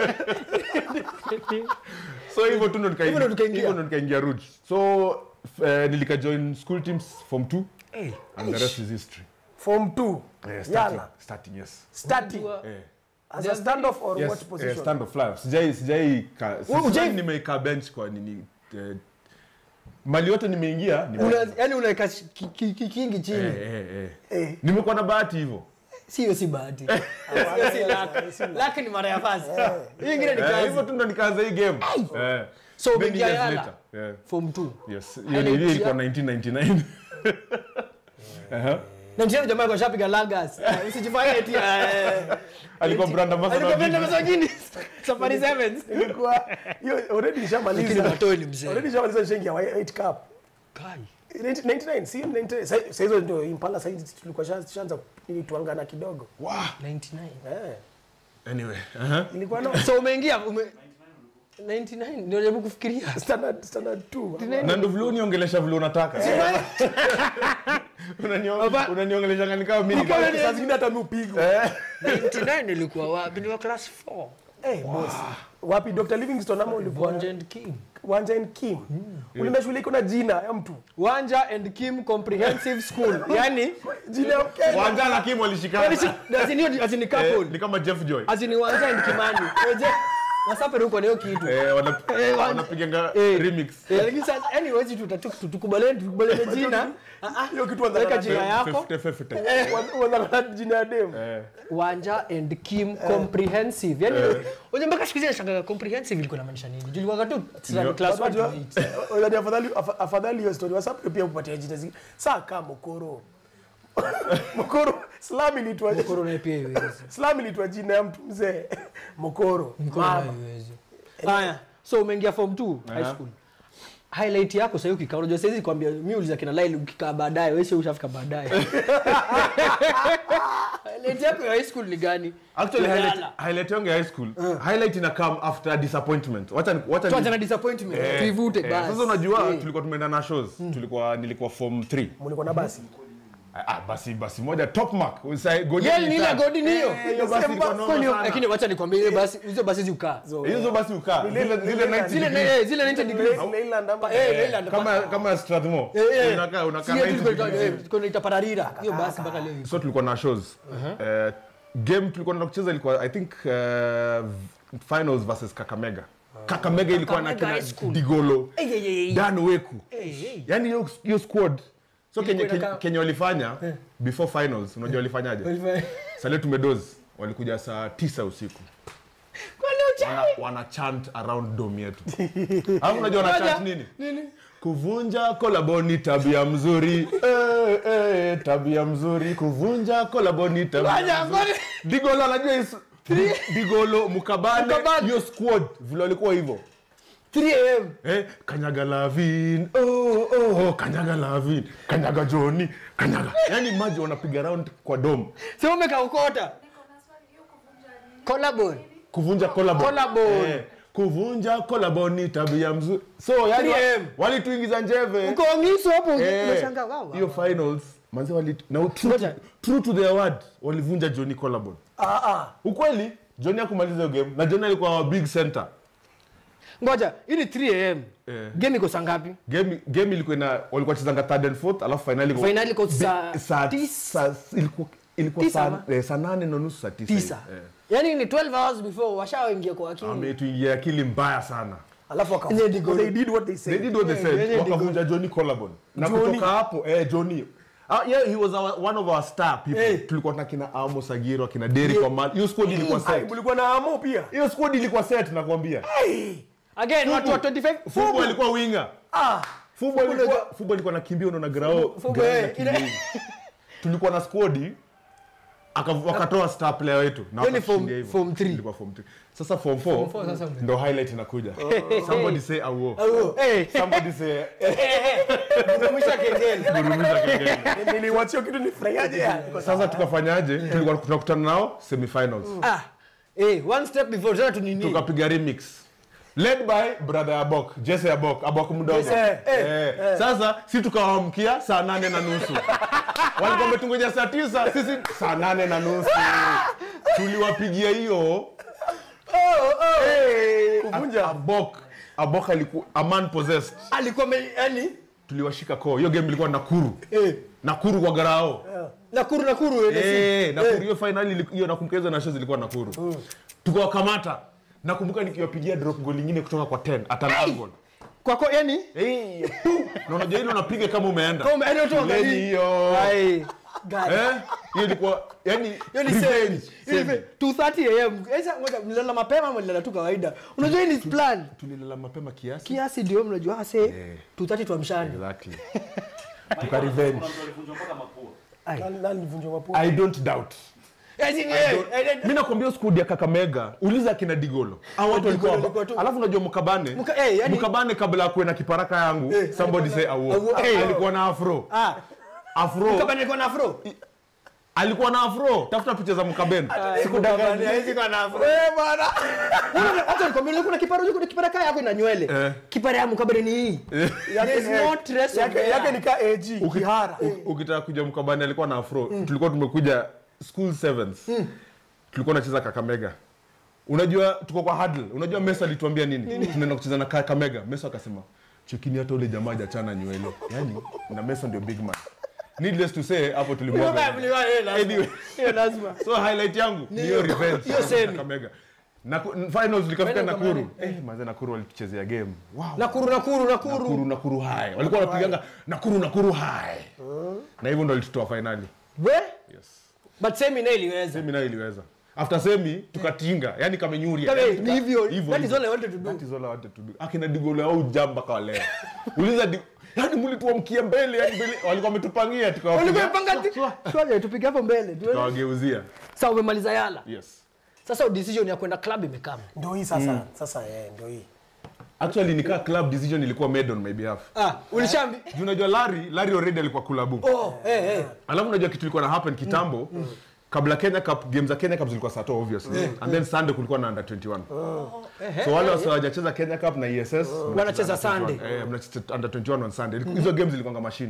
Speaker 2: so hivyo tu ndo nika-
Speaker 3: Hivyo ndo tukaingia.
Speaker 2: hivyo ndo nikaingia roots so f- eh, nilika join school teams form 2 and the rest is history
Speaker 4: Form 2.
Speaker 2: Eh, starting,
Speaker 4: Yala.
Speaker 2: starting yes
Speaker 4: Starting.
Speaker 2: eh.
Speaker 4: As a standoff or
Speaker 2: yes
Speaker 4: what
Speaker 2: eh,
Speaker 4: position?
Speaker 2: stand of life sijai sijai ka-
Speaker 3: Wewe hujai-
Speaker 2: sijai nimeikaa bench kwa nini eh, mali yote nimeingia nime-
Speaker 3: Una- yaani unaweka shi- ki- ki- ki- kingi chini
Speaker 2: eh, eh, eh.
Speaker 4: Eh.
Speaker 2: nimekuwa na bahati hivyo
Speaker 3: sio si bahati Sio si luck. Luck ni mara ya first hii ingine ni
Speaker 2: Eh, hivyo
Speaker 3: kazi
Speaker 2: tu ndo nikaanza hii game Eh.
Speaker 3: so
Speaker 2: Many
Speaker 3: umeingia
Speaker 2: years
Speaker 3: Yala
Speaker 2: later. Yeah.
Speaker 3: form 2
Speaker 2: Yes, hiyo
Speaker 3: Highlight
Speaker 2: ni- hiyo ilikuwa
Speaker 3: ya-
Speaker 2: 1999 Aha.
Speaker 3: na mchezo jamaa alikuwa shapiga lagas Eh, usijifanye eti eh,
Speaker 2: alikuwa brand ambassador
Speaker 3: alikuwa
Speaker 2: wa
Speaker 3: penda
Speaker 2: Guinness.
Speaker 3: pesa nyingi safari sevens
Speaker 4: Ilikuwa hiyo already
Speaker 3: lakini
Speaker 4: nishamaliza.
Speaker 3: matoi ni mzee
Speaker 4: Already nishamaliza nishaingia wa 8 cup.
Speaker 3: kai
Speaker 4: 99 si 99 Sa- saa hizo ndio impala sasa tulikuwa sha- tushaanza ili tuangana kidogo
Speaker 3: 99
Speaker 4: eh
Speaker 2: Anyway, aha.
Speaker 4: ilikuwa no
Speaker 3: so umeingia ume 99 ndio najaribu kufikiria
Speaker 4: standard standard 2
Speaker 2: na ndo vile uniongelesha vile unataka Unanio-
Speaker 3: Baba-
Speaker 2: unaniongelesha kani kama mimi
Speaker 4: Kama saa zingine hata mimi upigwa
Speaker 3: 99 nilikuwa wapi ni wa class 4
Speaker 4: eh boss wapi Dr Livingstone ama ulikuwa
Speaker 3: Wanja and Kim
Speaker 4: Wanja and Kim ulienda shule iko na jina ya mtu
Speaker 3: Wanja and Kim Comprehensive School yani
Speaker 4: jina ya Mkenya
Speaker 2: Wanja na Kim walishikana
Speaker 3: azini azini
Speaker 2: Eh,
Speaker 3: couple
Speaker 2: ni kama Jeff Joy
Speaker 3: azini Wanja and Kimani eje wasapere huko na hiyo kitu
Speaker 2: Eh, wana-
Speaker 3: Eh, Wanja-
Speaker 2: wanapiganga
Speaker 3: Eh.
Speaker 2: remix
Speaker 3: Eh, lakini sasa anyways tu tutatu- tukubaliane tukubaliane jina Ah, ah,
Speaker 4: hiyo kitu wanza
Speaker 3: weka jina yako
Speaker 2: Fifty, fifty.
Speaker 4: wanza jina ya dem
Speaker 2: Eh,
Speaker 3: Wanja and Kim Comprehensive yani unajua mpaka siku hizi nashangaa comprehensive ilikuwa inamaanisha nini julikuwa tu
Speaker 2: Ndio.
Speaker 3: class 1 to
Speaker 4: Unajua,
Speaker 3: 8
Speaker 4: unajua afadhali afa- afadhali hiyo story wasapu pia kupatia jina zi saa kama mokoro mokoro slam ilitwa
Speaker 3: corona pia iwezi
Speaker 4: slam ilitwa jina ya mtu mzee mokoro
Speaker 3: corona
Speaker 4: mama
Speaker 3: iwezi haya so umeingia form 2 high
Speaker 2: Aha.
Speaker 3: school highlight yako sasa ukikaa unajua sasa kwambia mimi uliza kina Laili ukikaa baadaye wewe sio ushafika baadaye highlight yako ya high school ni gani
Speaker 2: actually
Speaker 3: Yala.
Speaker 2: highlight, highlight yangu ya high school highlight ina come after disappointment wacha ni- wacha
Speaker 3: tuacha na
Speaker 2: ni-
Speaker 3: disappointment
Speaker 2: Eh,
Speaker 3: tuivute
Speaker 2: eh,
Speaker 3: basi
Speaker 2: sasa unajua
Speaker 3: Eh.
Speaker 2: tulikuwa tumeenda na shows tulikuwa nilikuwa form 3
Speaker 4: mulikuwa na basi
Speaker 2: ah, basi basi moja top mark Usa- Godi
Speaker 3: Yale ni ile
Speaker 2: ilitaka.
Speaker 3: godi ni hiyo.
Speaker 2: Eh, hiyo basi ilikuwa noma
Speaker 3: Kwani-
Speaker 2: sana.
Speaker 3: lakini wacha nikwambie hiyo basi hizo basi ziukaa
Speaker 2: hizo basi ukaa zile zile 90
Speaker 3: zile
Speaker 2: degrees.
Speaker 3: eh, zile 90 degrees
Speaker 4: Leyland ama
Speaker 3: eh Leyland
Speaker 2: kama kama Strathmore
Speaker 3: Eh, eh.
Speaker 2: unakaa unakaa
Speaker 3: Sio
Speaker 2: 90
Speaker 3: tu
Speaker 2: degrees.
Speaker 3: tunaita pararira hiyo basi mpaka leo iko.
Speaker 2: so tulikuwa na shows Eh, game tulikuwa na kucheza ilikuwa i think eh, finals versus kakamega kakamega ilikuwa na
Speaker 3: Kakamega
Speaker 2: kina
Speaker 3: High School.
Speaker 2: digolo
Speaker 3: Eh, eh, eh, eh.
Speaker 2: dan weku
Speaker 3: Eh, eh.
Speaker 2: yani hiyo hiyo squad so kenye,
Speaker 3: Ilikuwa
Speaker 2: kenye,
Speaker 3: inakaa-
Speaker 2: kenye walifanya before finals unajua walifanyaje sale tumedoz walikuja saa tisa usiku
Speaker 3: Kwani ucha-
Speaker 2: wana, wana chant around dom yetu alafu unajua wana chant nini
Speaker 3: Nini?
Speaker 2: kuvunja kolabo ni tabia mzuri eh, eh, tabia mzuri kuvunja kolabo ni tabia
Speaker 3: Ngoja,
Speaker 2: mzuri
Speaker 3: ngoja.
Speaker 2: digolo anajua is- digolo mukabane
Speaker 3: Mukabane.
Speaker 2: hiyo squad vile walikuwa hivyo
Speaker 3: 3 am
Speaker 2: eh, kanyaga lavin oh, oh, kanyaga lavin kanyaga joni kanyaga yani maji wanapiga round kwa dom
Speaker 3: sio umekaukota collarbone
Speaker 2: kuvunja collarbone.
Speaker 3: Collarbone.
Speaker 2: Eh, kuvunja kolabo ni tabia mzuri so yani
Speaker 3: 3M.
Speaker 2: walituingiza njeve
Speaker 3: uko ngiso hapo
Speaker 2: Eh,
Speaker 3: unashangaa wow
Speaker 2: hiyo finals manze wali na true,
Speaker 3: Ngoja.
Speaker 2: true to their word walivunja Johnny Collarbone.
Speaker 4: ah ah
Speaker 2: Ukweli Johnny hakumaliza hiyo game na Johnny alikuwa wa big center.
Speaker 3: ngoja hii ni 3 am
Speaker 2: Eh.
Speaker 3: game iko saa ngapi
Speaker 2: Game game ilikuwa ina walikuwa chezanga third and fourth alafu finali iko
Speaker 3: Finali iko saa
Speaker 2: saa
Speaker 3: tisa.
Speaker 2: saa ilikuwa ilikuwa
Speaker 3: Tisa
Speaker 2: saa
Speaker 3: ama?
Speaker 2: eh, saa nane na nusu saa tisa.
Speaker 3: tisa
Speaker 2: hivi. Eh.
Speaker 3: yani ni 12 hours before washaoingia kwa akili
Speaker 2: Ametuingia akili mbaya sana.
Speaker 4: alafu waka-
Speaker 3: Yenye ni goal.
Speaker 4: they did what they
Speaker 2: they
Speaker 4: said
Speaker 2: did what they
Speaker 3: Yeah,
Speaker 2: said
Speaker 3: yeah,
Speaker 2: wakavunja Johnny Collarbone na
Speaker 4: Johnny.
Speaker 2: kutoka hapo eh Johnny Ah, yeah, he was our, one of our star people.
Speaker 3: Eh.
Speaker 2: Tulikuwa na kina Amos Agiro, akina Derrick Omar. Hiyo squad ilikuwa
Speaker 4: Ai,
Speaker 2: set.
Speaker 4: mlikuwa na amo pia
Speaker 2: Hiyo squad ilikuwa set nakwambia.
Speaker 3: again watu wa 25
Speaker 2: Fubu alikuwa winga.
Speaker 4: ah
Speaker 2: Fubu alikuwa Fubu alikuwa nakimbia unaona grao.
Speaker 3: Fubu,
Speaker 2: grao
Speaker 3: eh,
Speaker 2: inakimbia
Speaker 3: ile-
Speaker 2: hivi. Tulikuwa na squad aka- wakatoa star player wetu na
Speaker 3: Hiyo ni
Speaker 2: wakatushindia
Speaker 3: form-
Speaker 2: hivyo.
Speaker 3: form three.
Speaker 2: Ilikuwa form 3. Sasa form
Speaker 3: four
Speaker 2: 4
Speaker 3: sasa mbe-
Speaker 2: ndo highlight inakuja. Somebody say awo.
Speaker 3: Oh, eh,
Speaker 2: Somebody say
Speaker 3: mwisho kengele
Speaker 2: burumisha kengele.
Speaker 4: niliwachia kitu nifurahiaje yani
Speaker 2: Sasa tukafanyaje? Tulikuwa tunakutana nao semifinals.
Speaker 3: ah eh one step before tena tunini
Speaker 2: tukapiga remix led by brother abok jesse abok abok mdogo
Speaker 4: Jesse,
Speaker 2: eh, sasa si tukawamkia saa nane na nusu walikuwa wametungoja saa tisa sisi saa nane na nusu tuliwapigia hiyo Eh,
Speaker 4: Kuvunja.
Speaker 2: abok abok alikuwa a man possessed
Speaker 3: alikuwa me- yani
Speaker 2: tuliwashika koo hiyo game ilikuwa nakuru
Speaker 3: eh
Speaker 2: nakuru kwa garao
Speaker 3: nakuru nakuru ile si-
Speaker 2: Eh, nakuru hiyo finali ili- hiyo nakumbuka hizo nasho zilikuwa nakuru tukawakamata nakumbuka nikiwapigia drop goal ingine kutoka kwa 10 at an angle
Speaker 3: kwa kwa yani
Speaker 2: Eh, na unajua ile unapiga kama umeenda
Speaker 3: Kama umeenda tu
Speaker 2: Shuleni
Speaker 3: angalii.
Speaker 2: hiyo
Speaker 3: ai
Speaker 2: eh hiyo ilikuwa yani
Speaker 3: hiyo ni
Speaker 2: revenge.
Speaker 3: same
Speaker 2: Same.
Speaker 3: 2:30 am sasa ngoja mlala mapema ama mlala tu kawaida unajua hii ni plan
Speaker 2: tulilala mapema kiasi
Speaker 3: kiasi ndio mnajua ase
Speaker 2: Eh.
Speaker 3: 2:30 tuamshani
Speaker 2: exactly tuka revenge
Speaker 4: Nani- nani alivunjwa mapua
Speaker 2: i don't doubt mi nakwambia skud ya kakamega uliza kina digolo Hao watu walikuwa
Speaker 3: Digolo
Speaker 2: hapa.
Speaker 3: walikuwa tu-
Speaker 2: alafu unajua mkabane
Speaker 3: Mka- eh, yani-
Speaker 2: mkabane kabla ya kuwe na kiparaka yangu somebody say awo
Speaker 3: Awo.
Speaker 2: Eh, alikuwa na afro
Speaker 3: ah
Speaker 2: afro
Speaker 3: kama nilikuwa na afro
Speaker 2: alikuwa na afro tafuta picha za mkabene
Speaker 3: sikudanganya hizi kwa na afro eh bwana hata nikwambia ulikuwa na kipara ulikuwa na kipara kaya yako ina nywele
Speaker 2: Eh.
Speaker 3: kipara ya mkabere ni hii there's no trace of
Speaker 4: yake
Speaker 3: hair.
Speaker 4: yake ni ka AG kihara
Speaker 2: U- ukitaka kuja mkabani alikuwa na afro tulikuwa tumekuja school sevens tulikuwa nacheza kakamega unajua tuko kwa huddle unajua mesa alituambia nini tunaenda kucheza na kakamega mesa akasema chekini hata ule jamaa hajachana nywele yani na mesa ndio big man needless to say hapo
Speaker 3: Mlikuwa-
Speaker 2: tulimwaga
Speaker 3: mlikuwa- eh, lazima.
Speaker 2: Anyway.
Speaker 3: Hiyo lazima
Speaker 2: so highlight yangu ni hiyo revenge
Speaker 3: hiyo semi.
Speaker 2: kakamega na finals likafika
Speaker 3: Final
Speaker 2: nakuru eh manze nakuru walituchezea game wow
Speaker 3: nakuru nakuru nakuru
Speaker 2: nakuru nakuru hai walikuwa wanapiganga nakuru nakuru hai na hivyo ndo walitutoa finali
Speaker 3: we
Speaker 2: yes
Speaker 3: but semi nayo iliweza
Speaker 2: semi nayo iliweza after semi tukatinga yani kamenyuria
Speaker 3: Kame-
Speaker 2: yani
Speaker 3: ni
Speaker 2: tuka-
Speaker 3: hivyo.
Speaker 2: hivyo,
Speaker 3: That is
Speaker 2: hivyo.
Speaker 3: all I wanted to do.
Speaker 2: That is all I wanted to do. akina digolo au jamba kwa leo uliza di yani mlituamkia mbele yani mbele walikuwa wametupangia
Speaker 3: walikuwa
Speaker 2: tukawapiga
Speaker 3: panga shwaje tupige hapo mbele tuone.
Speaker 2: tukawageuzia
Speaker 3: sasa umemaliza yala
Speaker 2: yes
Speaker 3: sasa decision ya kwenda club imekama
Speaker 4: ndio hii sasa sasa eh ndio hii
Speaker 2: actually nikaa club decision ilikuwa made on my behalf
Speaker 3: ah ulishambi
Speaker 2: Juu unajua Larry Larry already alikuwa kulabu
Speaker 3: oh eh eh
Speaker 2: alafu unajua kitu ilikuwa na happen kitambo kabla Kenya Cup game za Kenya Cup zilikuwa saa 2 obviously and then Sunday kulikuwa na under 21 so wale wasa hawajacheza Kenya Cup na ESS
Speaker 3: Wanacheza
Speaker 2: under 21.
Speaker 3: Sunday.
Speaker 2: eh mnacheza under 21 on Sunday hizo games zilikuwa machine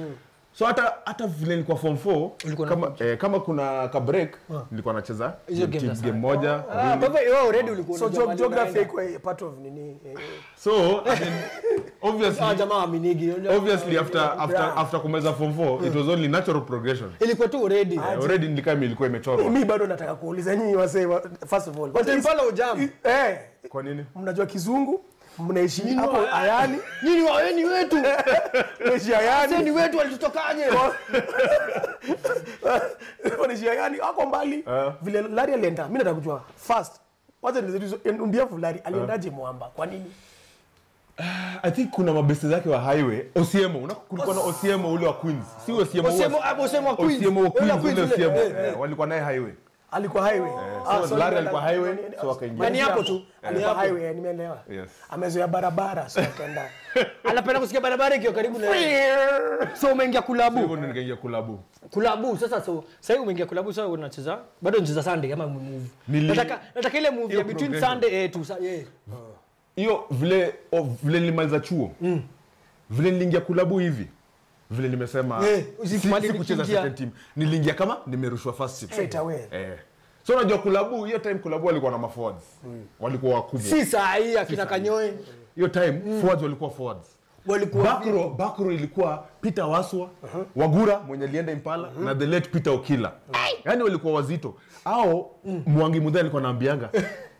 Speaker 2: so hata hata vile nilikuwa form 4
Speaker 3: Ulikuwa na
Speaker 2: kama eh, kama kuna ka break nilikuwa nacheza
Speaker 3: Hizo
Speaker 2: game,
Speaker 3: games za
Speaker 2: game moja
Speaker 3: ah
Speaker 2: mbili.
Speaker 3: baba wewe already ulikuwa
Speaker 4: so
Speaker 3: unajua
Speaker 4: geog-
Speaker 3: mahali
Speaker 4: geography
Speaker 3: unaenda.
Speaker 4: iko part of nini eh, eh.
Speaker 2: so I mean, obviously
Speaker 3: ah jamaa aminigi
Speaker 2: obviously after after after kumeza form 4 it was only natural progression
Speaker 3: ilikuwa tu already
Speaker 2: Eh, already nilikaa ilikuwa imechorwa
Speaker 4: mi bado nataka kuuliza nyinyi wasee wa- first of all
Speaker 3: but impala ujam
Speaker 4: eh
Speaker 2: kwa nini
Speaker 4: mnajua kizungu mnaishi hapo ayani
Speaker 3: nyinyi waweni wetu
Speaker 4: mnaishi ayani
Speaker 3: sasa ni wetu walitutokaje
Speaker 4: wanaishi ayani wako mbali
Speaker 2: Eh.
Speaker 4: vile lari alienda mi nataka kujua first wacha ndiafu lari aliendaje mwamba kwa nini
Speaker 2: I think kuna mabesti zake wa highway Osiemo una kulikuwa na Osiemo ule wa Queens si Osiemo wa-
Speaker 3: Osiemo hapo Osiemo wa Queens
Speaker 2: Osiemo wa
Speaker 3: Ule
Speaker 2: Queens
Speaker 3: wa Queens
Speaker 2: ule
Speaker 3: ule,
Speaker 2: Osiemo
Speaker 3: eh,
Speaker 2: eh, walikuwa naye highway
Speaker 4: alikuwa highway
Speaker 2: so
Speaker 4: so
Speaker 2: Larry
Speaker 4: nimeenda-
Speaker 2: alikuwa highway,
Speaker 4: ni- ni-
Speaker 2: so wakaingia.
Speaker 4: Yaani
Speaker 3: Ni hapo tu.
Speaker 4: alikuwa
Speaker 3: Ni hapo.
Speaker 4: highway eh, nimeelewa
Speaker 2: Yes.
Speaker 4: amezoea barabara so akaenda
Speaker 3: anapenda kusikia barabara ikiwa karibu na so umeingia kulabu
Speaker 2: hivyo ndio nikaingia kulabu
Speaker 3: kulabu sasa so sasa hivi umeingia kulabu sasa unacheza bado unacheza Sunday ama move
Speaker 2: Nili-
Speaker 3: nataka nataka ile move
Speaker 2: Hiyo
Speaker 3: ya between
Speaker 2: progression.
Speaker 3: Sunday eh tu sa- eh
Speaker 2: hiyo vile oh, vile nilimaliza chuo vile niliingia kulabu hivi vile nimesema
Speaker 3: Eh,
Speaker 2: si,
Speaker 3: usimali
Speaker 2: si kucheza
Speaker 3: nikiingia.
Speaker 2: second team niliingia kama nimerushwa first team
Speaker 4: straight away
Speaker 2: eh so unajua kulabu hiyo time kulabu walikuwa na maforwards walikuwa wakubwa
Speaker 3: si saa hii akina kanyoe
Speaker 2: hiyo time forwards walikuwa forwards
Speaker 3: walikuwa
Speaker 2: Bakro, Bakro ilikuwa Peter Waswa, Wagura mwenye alienda Impala na the late Peter Okila. Yaani walikuwa wazito. Au Mwangi Mudhai alikuwa anaambianga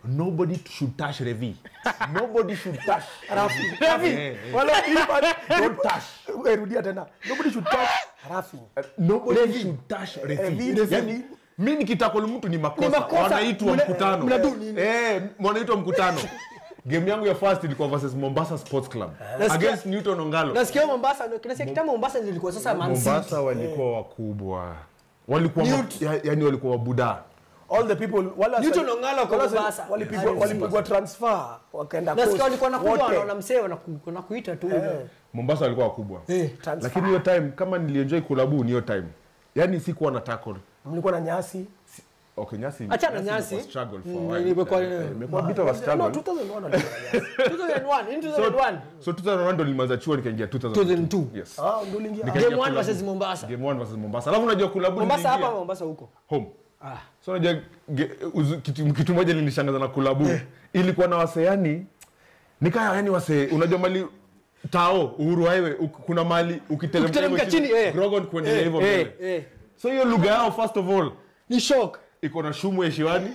Speaker 2: nobody should touch revi nobody should touch
Speaker 4: Rafi.
Speaker 2: Rafi. Eh, eh.
Speaker 4: Wala ipa- don't touch. Eh, rudia tena. Nobody should touch Rafi.
Speaker 2: nobody should touch refi
Speaker 4: Refi.
Speaker 2: yani mi nikitakol mtu ni makosa,
Speaker 3: makosa.
Speaker 2: wanaitwa
Speaker 3: Mna-
Speaker 2: mkutano
Speaker 3: mnadu nini?
Speaker 2: eh, wanaitwa mkutano game yangu ya first ilikuwa versus mombasa sports club
Speaker 3: Nasikia-
Speaker 2: against newton ongalo
Speaker 3: nasikia mombasa nasikia kitambo mombasa ndio ilikuwa sasa Man City.
Speaker 2: mombasa walikuwa wakubwa walikuwa ma-
Speaker 3: Newt.
Speaker 2: ya- yani walikuwa wabuda
Speaker 4: all the people wala
Speaker 3: Newton Ongala kwa
Speaker 4: wala sa-
Speaker 3: Mombasa.
Speaker 4: walipigwa
Speaker 3: Mombasa.
Speaker 4: walipigwa transfer wakaenda
Speaker 3: nasikia
Speaker 4: coast.
Speaker 3: walikuwa nakuja
Speaker 4: Wote.
Speaker 3: wanaona msee wanaku- wanakuita tu
Speaker 2: mombasa walikuwa wakubwa
Speaker 3: Eh.
Speaker 4: Transfer.
Speaker 2: lakini hiyo time kama nilienjoy kulabu ni hiyo time yani sikuwa na tackle
Speaker 4: mlikuwa na nyasi
Speaker 2: okay nyasi
Speaker 3: Achana nyasi.
Speaker 2: imekuwa struggle for
Speaker 3: Mm,
Speaker 2: a while.
Speaker 3: imekuwa-
Speaker 2: Eh, eh, imekuwa a bit of a
Speaker 4: no
Speaker 2: struggle
Speaker 4: 2001 walikuwa na nyasi
Speaker 3: 2001 in
Speaker 2: so
Speaker 3: 2001
Speaker 2: so 2001 ndo nilimaliza chuo nikaingia 2002
Speaker 3: 2002.
Speaker 2: yes
Speaker 4: ah ndio uliingia
Speaker 2: Nika-
Speaker 3: game 1 versus mombasa
Speaker 2: game 1 versus mombasa alafu unajua kulabu
Speaker 3: mombasa
Speaker 2: niliingia
Speaker 3: hapa mombasa huko
Speaker 2: home
Speaker 3: ah
Speaker 2: so unajua ge- uzu- kitu, kitu moja linishangaza na kulabu ilikuwa na wase yani nikaa yani wase unajua mali tao uhuru highway uk- kuna mali ukiteremka
Speaker 3: Ukiteremka
Speaker 2: hivyo
Speaker 3: chini, eh.
Speaker 2: Grogon kuendelea
Speaker 3: Eh,
Speaker 2: hivyo
Speaker 3: eh,
Speaker 2: mbele
Speaker 3: eh.
Speaker 2: so hiyo lugha yao first of all
Speaker 3: ni shock
Speaker 2: iko na shumu heshiwani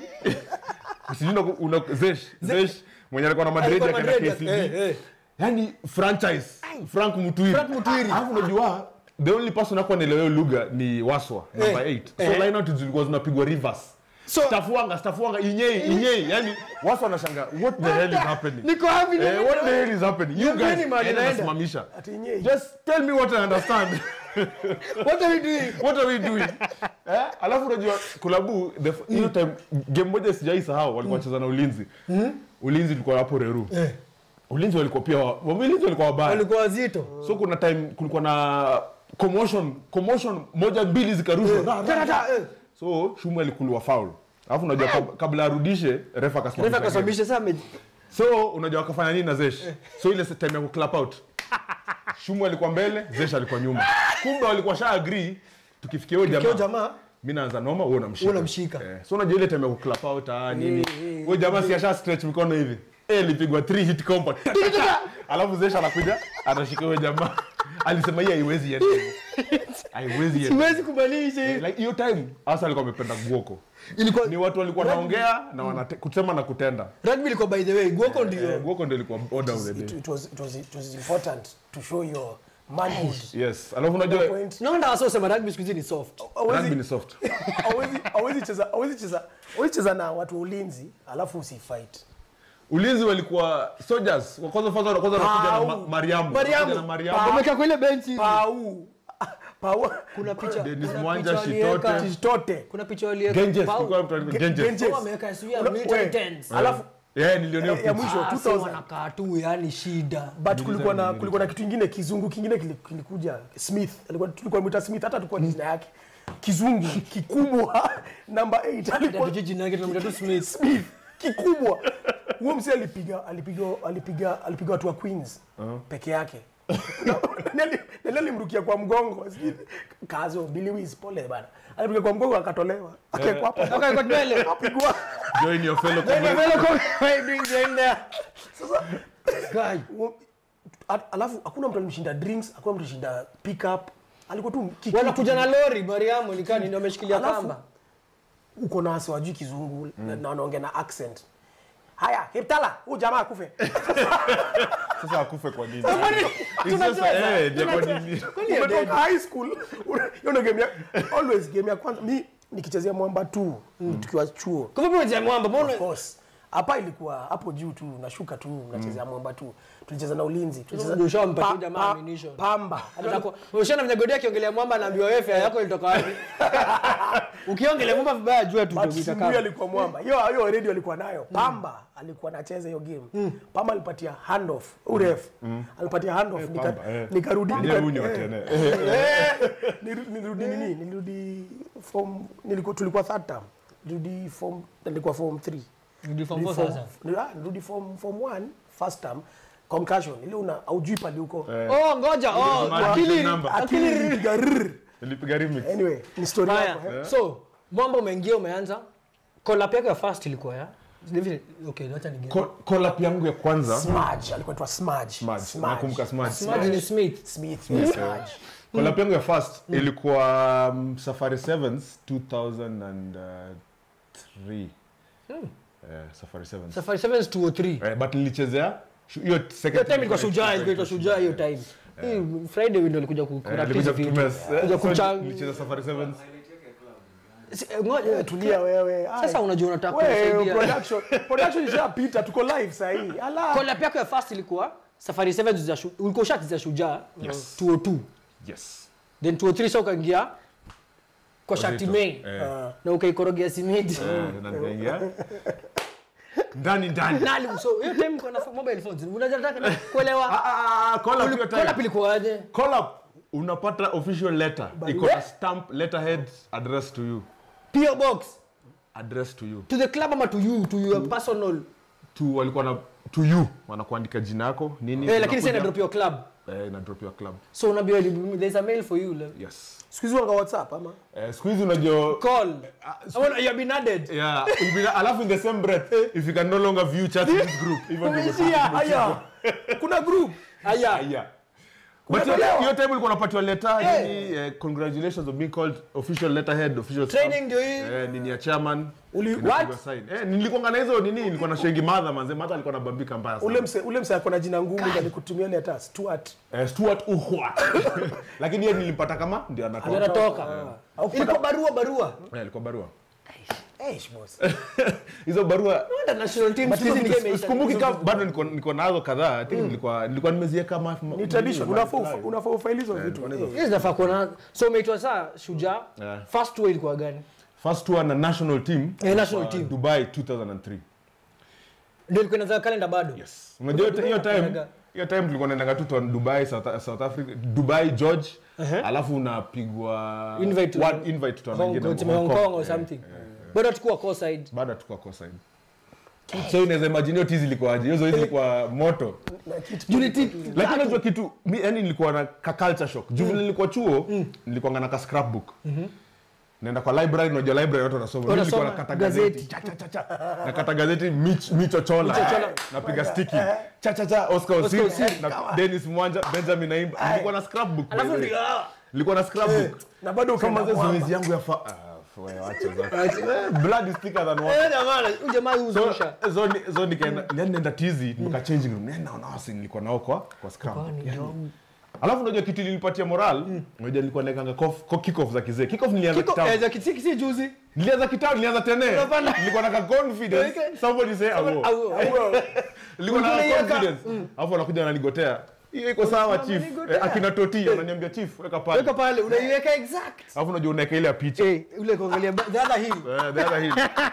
Speaker 2: sijui una- una zesh zesh mwenye alikuwa na madrid
Speaker 3: Alikuwa
Speaker 2: akaenda
Speaker 3: Madrid,
Speaker 2: KCB
Speaker 3: eh, eh.
Speaker 2: yani franchise frank mutwiri
Speaker 3: Frank Mutwiri.
Speaker 2: alafu unajua the only person akuwa naelewa hiyo lugha ni waswa number 8 so
Speaker 3: eh.
Speaker 2: line out zilikuwa zinapigwa reverse
Speaker 3: So-
Speaker 2: stafuanga stafuanga inyei inyei yani waswa anashanga what the hell is happening
Speaker 3: niko happy
Speaker 2: Eh, what the hell is happening you
Speaker 3: Niambieni
Speaker 2: guys
Speaker 3: mahali
Speaker 2: yani
Speaker 3: naenda.
Speaker 2: nasimamisha
Speaker 4: ati nyei
Speaker 2: just tell me what i understand
Speaker 3: what are we doing
Speaker 2: what are we doing eh? alafu unajua kulabu the f- hiyo time game moja sijai sahau walikuwa wacheza na ulinzi ulinzi ilikuwa hapo reru ulinzi walikuwa pia wa- ulinzi walikuwa wabaya
Speaker 3: walikuwa wazito
Speaker 2: so kuna time kulikuwa na commotion commotion moja mbili zikarushwa Ra, ra, ra.
Speaker 3: Tata, eh.
Speaker 2: so shumu alikuliwa foul alafu unajua kab- kabla arudishe refa
Speaker 3: refa
Speaker 2: akasimamisha game.
Speaker 3: kasababisha sasa ame-
Speaker 2: so unajua wakafanya nini na zesh so ile time ya kuclap out shumu alikuwa mbele zesh alikuwa nyuma kumbe walikuwa sha agree tukifikia huyo
Speaker 3: kio
Speaker 2: jamaa
Speaker 3: jamaa
Speaker 2: mi naanza noma wewe unamshika
Speaker 3: Wewe unamshika.
Speaker 2: eh, so unajua ile time ya kuclap out ah nini
Speaker 3: Eh, eh,
Speaker 2: huyo jamaa si asha stretch mikono hivi eh alipigwa 3 hit combo alafu zesh anakuja anashika huyo jamaa alisema hii haiwezi enda hivyo. haiwezi enda
Speaker 3: siwezi kubadilisha
Speaker 2: Eh,
Speaker 3: hivi
Speaker 2: like hiyo time hasa alikuwa amependa guoko
Speaker 3: ilikuwa
Speaker 2: ni watu walikuwa naongea na wanate, kusema na kutenda
Speaker 3: rugby ilikuwa by the way guoko
Speaker 2: eh,
Speaker 3: ndio
Speaker 2: guoko ndio ilikuwa order of the
Speaker 4: it,
Speaker 2: day
Speaker 4: it was it was it was important to show your manhood
Speaker 2: yes alafu unajua
Speaker 4: point
Speaker 3: naona wasa usema rugby siku hizi ni soft
Speaker 2: rugby
Speaker 4: hawezi
Speaker 2: ni soft
Speaker 4: hawezi hawezi cheza hawezi cheza hawezi cheza na watu wa ulinzi alafu usifight
Speaker 2: ulinzi walikuwa soldiers wa kwanza kwanza kwanza wanakuja na ma- mariamu
Speaker 3: Mariamu.
Speaker 2: Wanakuja na mariamu
Speaker 3: wamekaa kwa ile benchi
Speaker 4: pau pau
Speaker 3: kuna picha
Speaker 2: Dennis
Speaker 3: kuna
Speaker 2: Mwanja,
Speaker 3: picha waliweka-
Speaker 2: Shitote.
Speaker 4: tote
Speaker 3: kuna picha waliweka
Speaker 2: genjes
Speaker 3: Pau-
Speaker 2: kulikuwa mtu anaitwa genjes
Speaker 4: Genjes.
Speaker 3: Pau ameweka sijui ya
Speaker 4: Una-
Speaker 3: military
Speaker 4: we,
Speaker 3: tents.
Speaker 4: alafu
Speaker 2: yeah niliona hiyo
Speaker 4: ya
Speaker 2: picha.
Speaker 4: mwisho
Speaker 3: Ah,
Speaker 4: 2000
Speaker 3: si wanakaa tu yani shida
Speaker 4: but kulikuwa na kulikuwa na kitu kingine kizungu kingine kili- kilikuja Smith alikuwa tulikuwa mwita Smith hata tulikuwa jina yake kizungu kikubwa number 8 alikuwa
Speaker 3: Ndio jina yake tunamwita tu Smith
Speaker 4: Smith kikubwa huo msee alipiga alipiga alipiga alipiga watu wa Queens peke yake Nani- nani alimrukia kwa mgongo sijui kazo Billy Wiz pole bana alipiga kwa mgongo akatolewa akawekwa hapo
Speaker 3: Okay, kwa mbele.
Speaker 4: akapigwa
Speaker 2: join your fellow
Speaker 3: Ndio
Speaker 2: comrades.
Speaker 3: vile kwa why you doing behind there? Guy.
Speaker 4: Huo- a- alafu hakuna mtu alimshinda drinks hakuna mtu alishinda pick up alikuwa tu kiki-
Speaker 3: wanakuja na lori mariamu nikani ndio ameshikilia
Speaker 4: Alafu-
Speaker 3: kamba
Speaker 4: uko na wasi wajui kizungu na wanaongea na accent haya hiptala huu jamaa akufe
Speaker 2: sasa akufe kwa nini It's
Speaker 3: tunacheza,
Speaker 2: just, eh, ndio kwa nini
Speaker 4: umetoka high school una- hiyo ndio game ya always game ya kwanza mi nikichezea mwamba tu tukiwa chuo
Speaker 3: kwa hivyo mmoja mwamba mbona
Speaker 4: of course hapa ilikuwa hapo juu tu nashuka tu mnachezea mwamba tu tulicheza na ulinzi tulicheza
Speaker 3: Ndio ushampatia
Speaker 4: Pa-
Speaker 3: jamaa
Speaker 4: pa-
Speaker 3: ammunition.
Speaker 4: pamba
Speaker 3: Atakuwa- Ushana mnyagodi akiongelea mwamba anaambiwa wewe fare yako ilitoka wapi? Ukiongelea mwamba vibaya jua tu
Speaker 4: But
Speaker 3: utakuita
Speaker 4: Simbuyu
Speaker 3: kama.
Speaker 4: alikuwa mwamba hiyo hiyo already alikuwa nayo pamba alikuwa anacheza hiyo game pamba alipatia handoff uref alipatia handoff nika-
Speaker 2: Pamba, eh.
Speaker 4: nikarudi
Speaker 2: Ndiye
Speaker 4: nika-
Speaker 2: hunywa
Speaker 4: eh,
Speaker 2: tena.
Speaker 4: eh, niru- nilirudi nini nilirudi form nilikuwa tulikuwa third term nilirudi form nilikuwa form 3
Speaker 3: Ndio form four sasa.
Speaker 4: nilirudi form form 1 first term concussion ile una aujui pali huko
Speaker 2: Eh,
Speaker 3: Oh, ngoja. Oh,
Speaker 2: Imagine
Speaker 3: akili
Speaker 2: number.
Speaker 4: akili ilipiga rrr.
Speaker 2: nilipiga remix
Speaker 4: anyway ni story yako
Speaker 3: Haya.
Speaker 4: eh.
Speaker 3: So, mwamba umeingia umeanza. Collab yako ya first ilikuwa ya. Hivi okay, acha nigeuke.
Speaker 2: Ko- collab yangu ya kwanza
Speaker 4: Smudge alikuwa anaitwa Smudge
Speaker 2: Smudge, nakumbuka Smudge.
Speaker 3: Smudge ni Smith.
Speaker 4: Smith Smudge
Speaker 2: collab yangu ya first ilikuwa um, safari sevens 2003 eh, safari sevens
Speaker 3: safari 7 is 203
Speaker 2: eh, but nilichezea shu- hiyo second
Speaker 3: hiyo time
Speaker 2: team
Speaker 3: ilikuwa shujaa ilikuwa inaitwa shujaa hiyo time hii friday window ilikuja ku
Speaker 2: Eh,
Speaker 3: corrupt
Speaker 2: nilikuja
Speaker 3: hizi vitu
Speaker 2: kutumia- eh,
Speaker 3: kuja
Speaker 2: so
Speaker 3: kuchang
Speaker 2: nilicheza safari sevens
Speaker 3: Si- eh, ngoja
Speaker 4: tulia wewe Ai.
Speaker 3: sasa unajua unataka
Speaker 4: Wewe,
Speaker 3: kusaidia
Speaker 4: production production ishapita tuko live sahii ala
Speaker 3: collab yako ya first ilikuwa safari 7 za Shu- ulikuwa ushacheza shujaa 202
Speaker 2: yes
Speaker 3: then 203 sasa ukaingia kwa shati
Speaker 2: Wazito.
Speaker 3: main
Speaker 2: Eh,
Speaker 3: na ukaikorogea simiti
Speaker 2: eh, na nikaingia ndani ndani
Speaker 3: nali so hiyo time uko na mobile phones unataka kuelewa
Speaker 2: Ah, ah, ah, call up hiyo time.
Speaker 3: collab ilikuwaje
Speaker 2: Call up unapata official letter iko na stamp letterhead address to you
Speaker 3: PO box
Speaker 2: address to you
Speaker 3: to the club ama to you to your personal
Speaker 2: to walikuwa na to you wanakuandika jina yako nini
Speaker 3: eh lakini sasa
Speaker 2: unakuja-
Speaker 3: ina drop your club
Speaker 2: eh, ina drop your club
Speaker 3: so unaambiwa there's a mail for you like,
Speaker 2: yes
Speaker 4: siku hizi wanga whatsapp ama
Speaker 2: eh, siku hizi unajua
Speaker 3: call I want you have been added
Speaker 2: yeah you'll be- alafu in the same breath if you can no longer view chat in this group even though
Speaker 3: Umeishia.
Speaker 4: haya kuna group
Speaker 3: haya
Speaker 2: yeah But hiyo
Speaker 4: Umetolewa.
Speaker 2: hiyo time ulikuwa unapatiwa letter nini eh, congratulations of being called official letterhead official stamp.
Speaker 3: Training ndio hii.
Speaker 2: eh, nini ya chairman
Speaker 4: Uli-
Speaker 2: Inapigwa
Speaker 3: what?
Speaker 2: sign. eh nilikuwa na hizo nini nilikuwa na shengi madha manze madha alikuwa anabambika mbaya sana
Speaker 4: ule mse ule mse ako na jina ngumu ndio alikutumia ile hata Stuart
Speaker 2: eh, Stuart Uhwat lakini yeye nilimpata kama ndio anatoka
Speaker 3: ndio natoka
Speaker 4: Au kupata-
Speaker 3: ilikuwa barua barua
Speaker 2: eh, ilikuwa barua
Speaker 4: eh boss
Speaker 2: hizo barua
Speaker 3: Wanda national team
Speaker 4: But
Speaker 3: siku hizi
Speaker 4: hizo
Speaker 3: ni
Speaker 4: vitu-
Speaker 3: game imeisha.
Speaker 2: sikumbuki kama bado niko niko nazo kadhaa i think nilikuwa nilikuwa nimeziweka kama
Speaker 4: ni tradition unafaa ufa- unafaa ufaili hizo vitu Eh.
Speaker 3: Hizi zinafaa kuona so umeitwa saa shujaa
Speaker 2: Yeah.
Speaker 3: first tour ilikuwa gani
Speaker 2: first tour na national team
Speaker 3: Eh, national
Speaker 2: wa
Speaker 3: team.
Speaker 2: Dubai 2003
Speaker 3: ndio ilikuwa inaza kalenda bado
Speaker 2: yes unajua hiyo- hiyo time
Speaker 3: Unaenda-
Speaker 2: hiyo time tulikuwa naendanga tu to Dubai South, South Africa Dubai George alafu unapigwa
Speaker 3: Invite to-
Speaker 2: one invite to
Speaker 3: Hong
Speaker 2: nyingine
Speaker 3: Kong, tuseme Hong Kong or
Speaker 2: Eh,
Speaker 3: something bado tukua core side
Speaker 2: bado tukua cosign so unaweza imagine hiyo tizi ilikuwaje hiyo zoezi ilikuwa moto
Speaker 4: Na kitu-
Speaker 2: lakini unajua kitu mi yani nilikuwa na ka culture shock juu vile nilikuwa chuo nilikuwa na ka scrapbook naenda kwa library unajua library watu wanasoma Mimi nilikuwa
Speaker 3: Wanasoma
Speaker 2: nakata
Speaker 3: gazeti.
Speaker 2: gazeti cha cha cha cha nakata gazeti mich michochola
Speaker 3: Michochola.
Speaker 2: napiga sticky cha cha cha Oscar Osir na Dennis Mwanja Benjamin Naimba nilikuwa na scrapbook by
Speaker 3: alafu
Speaker 2: the way.
Speaker 3: ndio ah,
Speaker 2: nilikuwa na scrapbook
Speaker 4: na bado
Speaker 2: kama
Speaker 4: ukaenda
Speaker 2: zile
Speaker 4: mwamba.
Speaker 2: zoezi yangu ya fa ah, wewe wacha zote. Eh, blood is thicker than water
Speaker 3: eh, jamaa huyu jamaa
Speaker 2: so
Speaker 3: huzusha
Speaker 2: so ni- so nikaenda yani nenda tizi nika changing room nenda nawasi nilikuwa nao kwa kwa scrum alafu unajua kitu ilinipatia moral unajua nilikuwa naekanga kof- kick off za kizee kick off nilianza
Speaker 3: kiko
Speaker 2: kitambo
Speaker 3: eh, za kisi kisi juzi
Speaker 2: nilianza kitambo nilianza tene
Speaker 3: Unapanda.
Speaker 2: nilikuwa na ka confidence
Speaker 3: Okay.
Speaker 2: somebody say awo
Speaker 3: Au- au-
Speaker 2: nilikuwa na
Speaker 3: Ulikuwa unaiweka.
Speaker 2: confidence alafu anakuja ananigotea hiyo iko sawa chief
Speaker 3: Unanigotea.
Speaker 2: Eh, akina toti ananiambia chief weka pale
Speaker 3: weka pale unaiweka exact
Speaker 2: alafu unajua unaeka ile ya picha
Speaker 3: eh ule kuangalia ba- the other hill
Speaker 2: Eh, the other hill.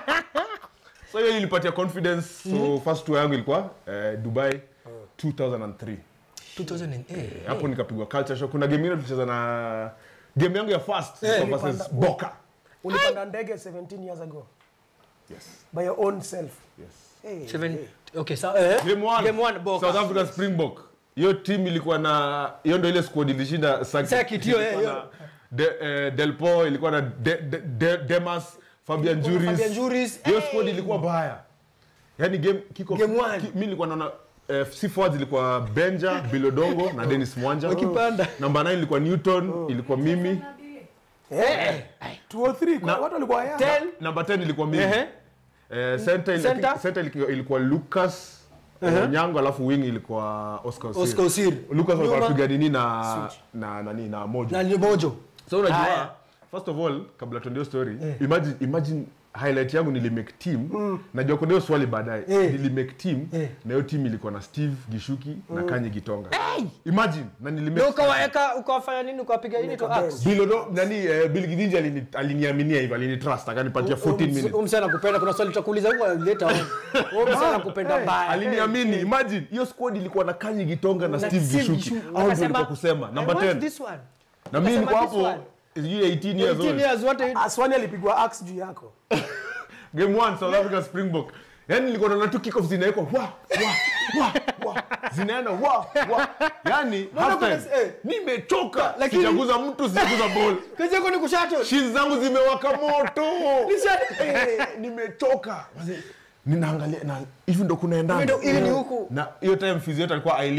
Speaker 2: so hiyo ilinipatia confidence so first tour yangu ilikuwa eh, dubai 2003
Speaker 3: 2008
Speaker 2: hapo nikapigwa culture shock kuna game ingine tulicheza na game yangu ya first ilikuwa versus boka
Speaker 4: ulipanda ndege 17 years ago
Speaker 2: yes
Speaker 4: by your own self
Speaker 2: yes
Speaker 4: hey.
Speaker 3: Seven- okay so eh
Speaker 2: game one,
Speaker 3: game one Boka.
Speaker 2: south africa springbok hiyo team ilikuwa na hiyo ndio ile squad ilishinda circuit.
Speaker 3: Circuit, hiyo,
Speaker 2: Ilikuwa
Speaker 3: hiyo.
Speaker 2: na de, eh, delpo ilikuwa na de, de, de, demas fabian juris
Speaker 3: Fabian Juris,
Speaker 2: hiyo
Speaker 3: hey.
Speaker 2: squad ilikuwa mbaya yani game kiko
Speaker 3: Game one.
Speaker 2: ki, mi nilikuwa naona eh, si forwards ilikuwa benja bilodongo na dennis mwanja
Speaker 3: Wakipanda.
Speaker 2: namba 9 ilikuwa newton ilikuwa mimi
Speaker 4: Eh, 203 kwa watu walikuwa yanga.
Speaker 3: Ten.
Speaker 2: namba 10 ilikuwa mimi
Speaker 3: Ehe.
Speaker 2: Eh, center, ili-
Speaker 3: Center?
Speaker 2: center ilikuwa, ilikuwa lucas onyango alafu wing ilikuwa oscar Osir.
Speaker 3: Oscar Osir.
Speaker 2: lucas alikuwa
Speaker 3: Nyuma.
Speaker 2: anapiga nini na na nani na mojo
Speaker 3: na ni mojo
Speaker 2: so unajua
Speaker 3: Haya.
Speaker 2: first of all kabla tuende hiyo story imagine imagine highlight yangu nilimake team najua kuna hiyo swali baadaye
Speaker 3: Eh.
Speaker 2: nilimake team
Speaker 3: Eh.
Speaker 2: na hiyo team ilikuwa na steve gishuki na kanye gitonga imagine na
Speaker 3: ndio
Speaker 2: nilimake
Speaker 3: ukawaweka ukawafanya nini ukawapiga nini to axe
Speaker 2: Bilodo, nani eh, Bill Gidinji alini- aliniaminia hivyo alinitrust akanipatia 14 minutes
Speaker 3: Huyu msee anakupenda kuna swali tutakuuliza huko later on huyu msee anakupenda mbaya
Speaker 2: aliniamini imagine hiyo squad ilikuwa na kanyi gitonga na
Speaker 3: Na
Speaker 2: steve
Speaker 3: Steve
Speaker 2: gishuki
Speaker 3: Gishuki.
Speaker 2: au ndio
Speaker 3: Wakasema,
Speaker 2: ilikuwa kusema
Speaker 3: I
Speaker 2: number
Speaker 3: want
Speaker 2: 10
Speaker 3: this one
Speaker 2: na mimi niko
Speaker 3: Wakasema this
Speaker 2: hapo
Speaker 3: one.
Speaker 2: sijui 18 years
Speaker 3: 18
Speaker 2: old
Speaker 3: years wote
Speaker 4: aswani alipigwa axe juu yako
Speaker 2: game 1 South Africa Springbok yani nilikuwa naona tu kickoff zinawekwa wa wa wa wa zinaenda wa wa yani half time
Speaker 3: kuna- eh.
Speaker 2: nimechoka
Speaker 3: Lakini-
Speaker 2: sijaguza mtu sijaguza ball
Speaker 3: kazi yako ni kushato
Speaker 2: shins zangu zimewaka moto
Speaker 3: Nisha-
Speaker 2: Eh, nimechoka Wazee, ninaangalia na hivi ndo kunaendana
Speaker 3: Hivi ndo- hivi ni huku.
Speaker 2: na hiyo time physio yetu alikuwa Eileen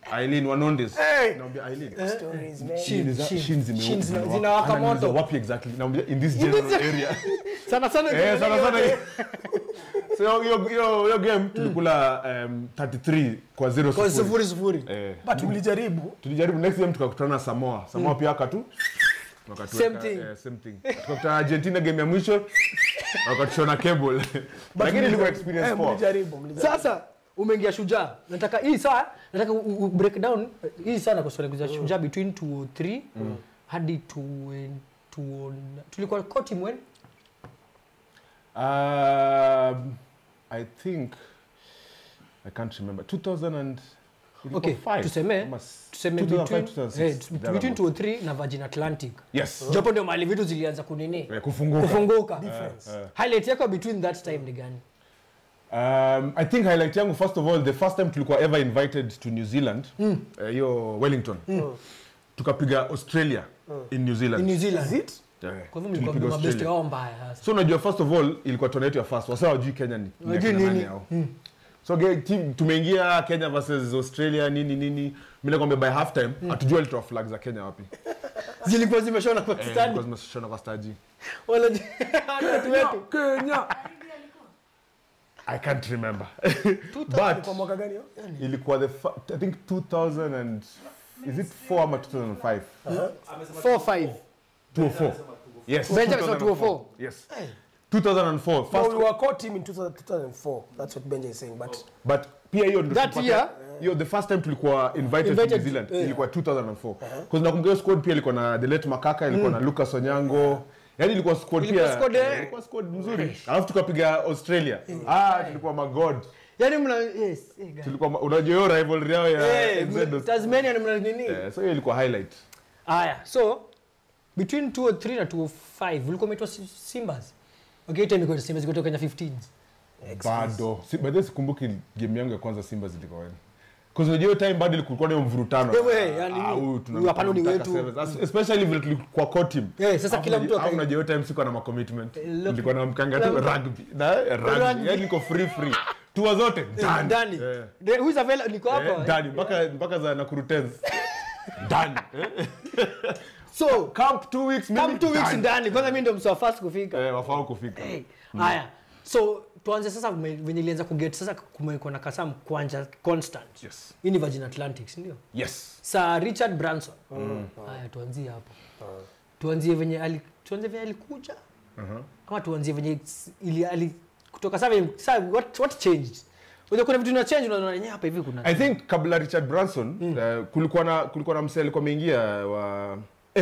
Speaker 2: Eileen Wanondes.
Speaker 4: Hey!
Speaker 2: Naambia Eileen.
Speaker 4: Stories, man.
Speaker 2: Sheen za-
Speaker 3: Shin.
Speaker 2: shin zime-
Speaker 3: Shin zina-
Speaker 2: zimewaka.
Speaker 3: zinawaka
Speaker 2: Ananiuliza,
Speaker 3: moto.
Speaker 2: wapi exactly naambia in this general area
Speaker 3: sana sana
Speaker 2: eh sana sana so hiyo hiyo hiyo game tulikula um, 33 kwa 0
Speaker 3: kwa
Speaker 2: sifuri
Speaker 3: sufuri sufuri
Speaker 2: eh
Speaker 4: but mlijaribu
Speaker 2: tulijaribu next game tukakutana na Samoa Samoa pia akatu wakatuweka,
Speaker 3: Same thing.
Speaker 2: eh, same thing tukakutana Argentina game ya mwisho wakatushona cable lakini ilikuwa experience
Speaker 4: Eh,
Speaker 2: poa
Speaker 4: mlijaribu mlijaribu
Speaker 3: sasa umeingia shujaa nataka hii saa nataka u- u- break down eh, hii saa nakusolekuza shujaa between 203 hadi 2 tulikuwa core team when
Speaker 2: Um, I think I can't remember. 2000 and ilikuwa
Speaker 3: okay
Speaker 2: five,
Speaker 3: tuseme
Speaker 2: ama s-
Speaker 3: tuseme
Speaker 2: 2005,
Speaker 3: between
Speaker 2: 2006,
Speaker 3: eh,
Speaker 2: there
Speaker 3: between
Speaker 2: about.
Speaker 3: 203 na Virgin Atlantic
Speaker 2: Yes.
Speaker 3: japo ndio mahali vitu zilianza kunini
Speaker 2: Eh, kufunguka.
Speaker 3: kufunguka
Speaker 2: eh.
Speaker 3: highlight yako between that time ni gani
Speaker 2: Um, I think highlight yangu first of all the first time tulikuwa ever invited to New Zealand eh, hiyo Wellington tukapiga Australia in New Zealand.
Speaker 3: in New Zealand
Speaker 4: Is it?
Speaker 2: Eh,
Speaker 3: kwa hivyo
Speaker 2: tulipiga
Speaker 3: mlikuwa mabeste
Speaker 2: Australia.
Speaker 3: wao mbaya sasa
Speaker 2: so unajua first of all ilikuwa tona yetu ya first wasa wajui kenya ni ni
Speaker 3: Wajui
Speaker 2: akina
Speaker 3: nini.
Speaker 2: nani hao. so ge- team- tumeingia kenya versus australia nini nini mi nakwambia by half time hatujua alitoa flag za kenya wapi
Speaker 3: zilikuwa zimeshona kwa
Speaker 2: Eh,
Speaker 3: stadi
Speaker 2: zilikuwa zimeshona kwa staji
Speaker 3: wala watu wetu
Speaker 2: kenya i can't remember
Speaker 4: Kwa
Speaker 2: but
Speaker 4: mwaka gani hiyo?
Speaker 2: ilikuwa the fa- i think 2000 and is it 4 ama 2005
Speaker 3: 4 5
Speaker 2: 204 yes
Speaker 3: Benjamin said
Speaker 2: 2004. yes 2004
Speaker 4: No,
Speaker 2: first
Speaker 4: we were core team in 2000 2004. That's what Benja is saying. But
Speaker 2: but pia hiyo ndio
Speaker 3: That
Speaker 2: tulipata-
Speaker 3: year?
Speaker 2: hiyo the first time tulikuwa invited, to
Speaker 3: Invited,
Speaker 2: New Zealand
Speaker 3: eh.
Speaker 2: ilikuwa 2004 because nakumbuka hiyo squad pia ilikuwa na Delet Makaka ilikuwa na Lucas Onyango yani ilikuwa squad
Speaker 3: Ilikuwa
Speaker 2: pia
Speaker 3: squad, eh.
Speaker 2: ilikuwa squad mzuri alafu tukapiga Australia ah tulikuwa magod
Speaker 3: yani mna yes eh, guys.
Speaker 2: tulikuwa ma- unajua hiyo rivalry yao ya
Speaker 3: Eh,
Speaker 2: NZ
Speaker 3: Tasmania ni mna nini
Speaker 2: Eh, so hiyo ilikuwa highlight
Speaker 3: Aya, so between 203 na 205 ulikuwa umeitwa Si- Simbas. Okay, time ilikuwa Simbas ilikuwa Kenya 15.
Speaker 2: bado si, by the way sikumbuki game yangu ya kwanza Simba zilikuwa wapi Because unajua hiyo time bado ilikuwa na hiyo mvurutano.
Speaker 3: Ewe, yani,
Speaker 2: Ah, huyu tuna-
Speaker 3: huyu hapana ni
Speaker 2: tunamtaka
Speaker 3: wetu.
Speaker 2: sevens. As- Especially vile tulikuwa core team.
Speaker 3: Eh, sasa
Speaker 2: Alafu
Speaker 3: kila mtu
Speaker 2: unajua-
Speaker 3: akai-
Speaker 2: alafu unajua hiyo time sikuwa na macommitment.
Speaker 3: look-
Speaker 2: Nilikuwa na mkanga tu
Speaker 3: Kila-
Speaker 2: rugby. Na eh, rugby.
Speaker 3: Rugby.
Speaker 2: Yaani niko free free. Tour zote
Speaker 3: Eh,
Speaker 2: ndani.
Speaker 3: Ndani.
Speaker 2: Eh.
Speaker 3: De- Who is available? Niko
Speaker 2: Eh,
Speaker 3: hapa. eh.
Speaker 2: ndani mpaka mpaka za Nakuru Tens. Ndani. Eh,
Speaker 3: So,
Speaker 2: Camp two weeks mimi.
Speaker 3: come two weeks ndani. Kwanza mimi ndio mswa first kufika.
Speaker 2: Eh, wafaa kufika.
Speaker 3: Hey, Haya. So, tuanze sasa kume- venye ilianza kuget sasa kumekuwa na Kasam kwanja constant.
Speaker 2: Yes.
Speaker 3: Hii ni Virgin Atlantic, si ndio?
Speaker 2: Yes.
Speaker 3: Sir Richard Branson. Haya, tuanzie hapo. Tuanzie venye ali tuanzie venye alikuja. Ama tuanzie venye s- ili ali kutoka sasa venye- sasa what what changed? Unajua kuna vitu vina change unaona yenyewe hapa hivi kuna.
Speaker 2: I think kabla Richard Branson uh, kulikuwa na kulikuwa na msee alikuwa ameingia wa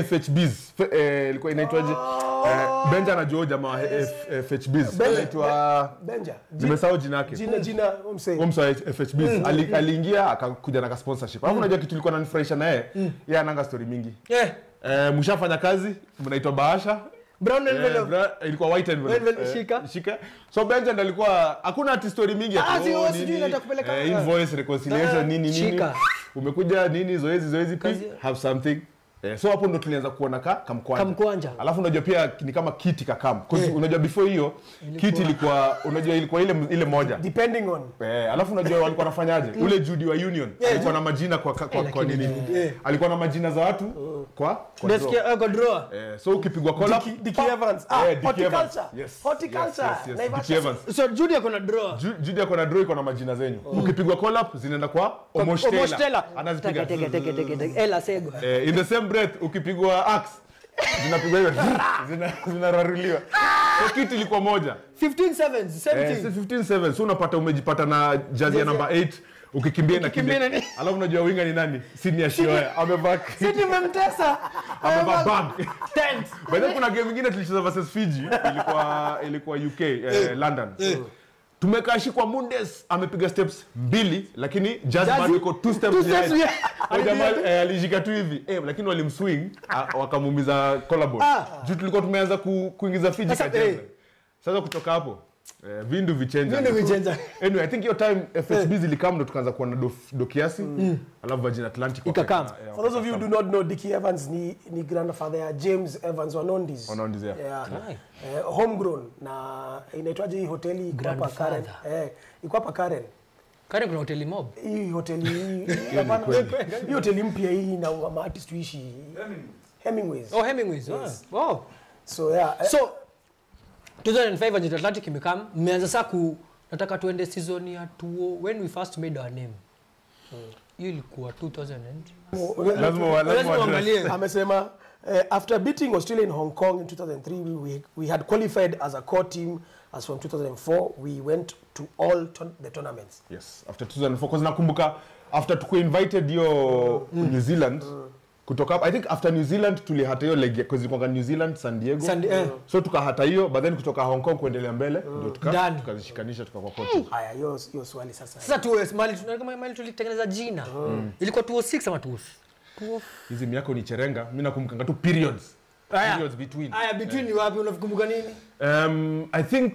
Speaker 2: FHBs F- eh, ilikuwa inaitwaje? Eh, Benja anajua huyo jamaa wa F- FHBs
Speaker 4: Benja.
Speaker 2: anaitwa
Speaker 4: Benja.
Speaker 2: nimesahau jina yake.
Speaker 4: Jina jina I'm saying.
Speaker 2: Huyo msee wa FHBs Ali- aliingia akakuja na ka sponsorship. Alafu unajua kitu ilikuwa inanifurahisha na yeye, yeye ananga story mingi.
Speaker 3: Eh,
Speaker 2: Eh, mshafanya kazi mnaitwa Bahasha
Speaker 3: brown
Speaker 2: Eh,
Speaker 3: envelope.
Speaker 2: bra- ilikuwa white envelope.
Speaker 3: Envelope,
Speaker 2: Eh,
Speaker 3: shika.
Speaker 2: shika so Benja ndo alikuwa hakuna ati story mingi ati,
Speaker 3: Ah, si,
Speaker 2: oh,
Speaker 3: oh,
Speaker 2: nini,
Speaker 3: sijui nataka kupeleka-
Speaker 2: eh, invoice reconciliation
Speaker 3: Ah,
Speaker 2: nini nini
Speaker 3: shika.
Speaker 2: umekuja nini zoezi zoezi
Speaker 3: Kazi-
Speaker 2: please have something eh, so hapo ndo tulianza kuona ka kamkwanja
Speaker 3: Kamkwanja.
Speaker 2: alafu unajua pia ni kama kiti kakam yeah. unajua before hiyo kiti ilikuwa unajua ilikuwa ile ile moja
Speaker 4: Depending on.
Speaker 2: Eh, alafu unajua walikuwa wanafanyaje ule Judy wa Union alikuwa na majina kwa kwa, kwa, kwa
Speaker 3: lakini
Speaker 2: nini
Speaker 3: eh.
Speaker 2: alikuwa na majina za watu kwa kwa draw.
Speaker 3: Nasikia eh, kwa drawer.
Speaker 2: Eh, so ukipigwa call up
Speaker 4: Dickie- Dickie Evans. Ah,
Speaker 2: Eh, Dickie Evans.
Speaker 4: horticulture.
Speaker 2: Yes,
Speaker 4: Horticulture.
Speaker 2: yes, yes, yes.
Speaker 4: Naivasha.
Speaker 2: Dickie Evans.
Speaker 3: So Judy ako na drawer.
Speaker 2: Ju- Judy ako na draw iko na majina zenyu ukipigwa call up zinaenda kwa Omosh Taylor.
Speaker 3: Omosh Taylor.
Speaker 2: anazipiga
Speaker 3: Teke, teke, teke, teke, teke. Ella Sego.
Speaker 2: Eh, in the same breath ukipigwa axe zinapigwa hivyo zina- zinararuliwa so kiti ilikuwa moja
Speaker 3: 15 sevens, same
Speaker 2: eh,
Speaker 3: thing.
Speaker 2: si 15 7 so unapata umejipata na jazi ya namba 8 ukikimbia na
Speaker 3: Ukikimbia
Speaker 2: kimbia
Speaker 3: nani?
Speaker 2: alafu unajua winga ni nani senior shioya amevaa
Speaker 3: Si tumemtesa.
Speaker 2: amevaa bag
Speaker 3: Tent.
Speaker 2: By the way, kuna game ingine tulicheza versus Fiji ilikuwa ilikuwa UK eh, London. Tumekaa shikwa Mundes amepiga steps mbili lakini Jazz
Speaker 3: Jazz-
Speaker 2: bado iko two steps
Speaker 3: two steps
Speaker 2: behind.
Speaker 3: behind.
Speaker 2: Huyo jamaa eh, alishika tu hivi eh, lakini walimswing ah, wakamuumiza collarbone.
Speaker 3: Ah.
Speaker 2: Juu tulikuwa tumeanza ku, kuingiza Fiji
Speaker 3: Sasa,
Speaker 2: kacheza.
Speaker 3: eh.
Speaker 2: Sasa kutoka hapo eh, vindu vichenja.
Speaker 3: Vindu vichenja.
Speaker 2: Anyway, I think hiyo time FHB zilikam ndo tukaanza kuwa na do, do kiasi alafu Virgin Atlantic
Speaker 3: Ikakam.
Speaker 2: wakaeka- eh,
Speaker 4: For those of you who do not know, Dickie Evans ni, ni grandfather ya James Evans Wanondis.
Speaker 2: Wanondis, yeah.
Speaker 4: Yeah.
Speaker 3: Right.
Speaker 4: Eh, homegrown na inaitwaje hii hoteli iko hapa Karen.
Speaker 3: Grandfather.
Speaker 4: Eh, iko hapa Karen.
Speaker 3: kani kuna hoteli mob
Speaker 4: hii hoteli hii hapana, hii hoteli mpya hii na maartist tuishi Hemingways.
Speaker 3: oh hemingways ah. oh
Speaker 4: So yeah, eh,
Speaker 3: so 2005 Agent Atlantic imekam mmeanza saa ku nataka tuende season ya tuo when we first made our name hiyo ilikuwa 2000 and
Speaker 2: lazima wa- lazima
Speaker 3: lazima
Speaker 2: wa-
Speaker 3: uangalie
Speaker 4: amesema eh, after beating Australia in Hong Kong in 2003 we, we, we had qualified as a core team as from 2004 we went to all ton the tournaments.
Speaker 2: yes after 2004 cause nakumbuka after tuku invited hiyo new zealand kutoka hapo i think after new zealand tulihata hiyo leg cause ilikuwa new zealand san diego
Speaker 3: San Di- eh.
Speaker 2: so tukahata hiyo but then kutoka hong kong kuendelea mbele ndio tuka
Speaker 3: Ndani.
Speaker 2: tukazishikanisha tukakuwa kote
Speaker 4: Haya, hiyo hiyo swali sasa.
Speaker 3: sasa tuo mali tunataka mali tulitengeneza jina ilikuwa 206 ama 2
Speaker 2: hizi miaka ni cherenga mi nakumbuka tu periods
Speaker 3: Aya.
Speaker 2: periods between
Speaker 3: haya between ni wapi unakumbuka nini
Speaker 2: Um, I think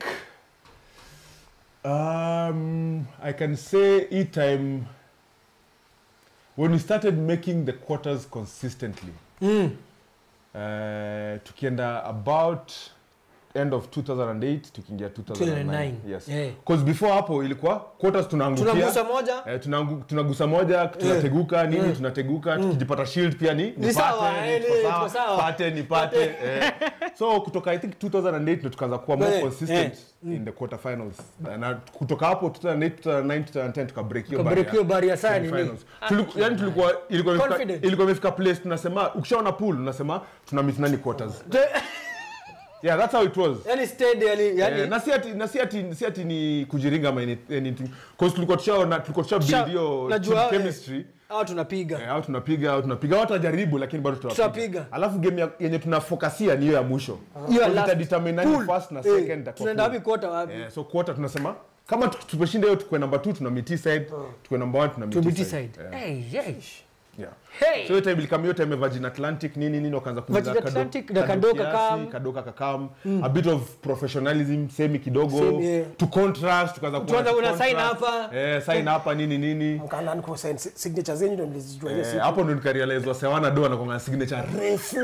Speaker 2: um, I can say each time when we started making the quarters consistently, uh, tukienda about end of 2008 tukiingia 2009
Speaker 3: 2009,
Speaker 2: yes
Speaker 3: yeah.
Speaker 2: because before hapo ilikuwa quarters tunaangukia
Speaker 3: tunagusa moja
Speaker 2: Eh, tunaangu- tunagusa moja tunateguka nini tunateguka tukijipata shield pia ni
Speaker 3: Ni sawa, eh,
Speaker 2: nipate,
Speaker 3: ni-
Speaker 2: niko sawa,
Speaker 3: tuko sawa.
Speaker 2: pate nipate eh. so kutoka i think 2008 ndo tukaanza kuwa more
Speaker 3: Eh,
Speaker 2: consistent in the quarter finals na kutoka hapo 2008 2009 2010 tukabreak hiyo
Speaker 3: Tukabreak hiyo barrier sana
Speaker 2: barrier
Speaker 3: nini?
Speaker 2: finals Tuliku- yani tulikuwa ilikuwa imefika-
Speaker 3: Confident.
Speaker 2: ilikuwa imefika place tunasema ukishaona pool unasema tuna meet nani quarters yeah that's how it was
Speaker 3: yani steady yani yani
Speaker 2: Eh, na si ati na si ati si ati ni kujiringa ama any- anything cause tulikuwa tushaona tulikuwa tusha
Speaker 3: Tusha-
Speaker 2: build hiyo
Speaker 3: najua,
Speaker 2: team
Speaker 3: eh,
Speaker 2: chemistry
Speaker 3: au tunapiga
Speaker 2: Eh, au tunapiga au tunapiga au tajaribu lakini bado tutawapiga.
Speaker 3: Tutapiga.
Speaker 2: alafu game ya- yenye tunafokasia ni hiyo ya mwisho
Speaker 3: Hiyo ya
Speaker 2: So
Speaker 3: last.
Speaker 2: itadetermine nani
Speaker 3: Pool.
Speaker 2: first na
Speaker 3: Eh,
Speaker 2: second itakuwa
Speaker 3: tunaenda
Speaker 2: pool.
Speaker 3: wapi quarter wapi
Speaker 2: Eh, so quarter tunasema kama tu- tumeshinda hiyo tukue number 2 tuna meet hii side tukue number 1 tuna meet
Speaker 3: to
Speaker 2: hii
Speaker 3: BT
Speaker 2: side.
Speaker 3: side
Speaker 2: Eh,
Speaker 3: hey hey
Speaker 2: yeah.
Speaker 3: hey
Speaker 2: so hiyo time ilikam hiyo time ya Virgin Atlantic nini nini wakaanza kuuza
Speaker 3: Virgin
Speaker 2: kado-
Speaker 3: Atlantic na
Speaker 2: kado
Speaker 3: Kadoka
Speaker 2: kiasi,
Speaker 3: kam.
Speaker 2: kadoka kakam a bit of professionalism semi kidogo
Speaker 3: Semi, yeah.
Speaker 2: to contrast tukaanza kuwa
Speaker 3: Tuanza
Speaker 2: na
Speaker 3: una sign
Speaker 2: contrast.
Speaker 3: hapa.
Speaker 2: eh sign hapa nini nini
Speaker 4: Mkaanza ni kusign si- signature zenyu ndio mlizijua hiyo
Speaker 2: Eh,
Speaker 4: siku.
Speaker 2: hapo ndo nikarealize wasewana do anakonga signature refu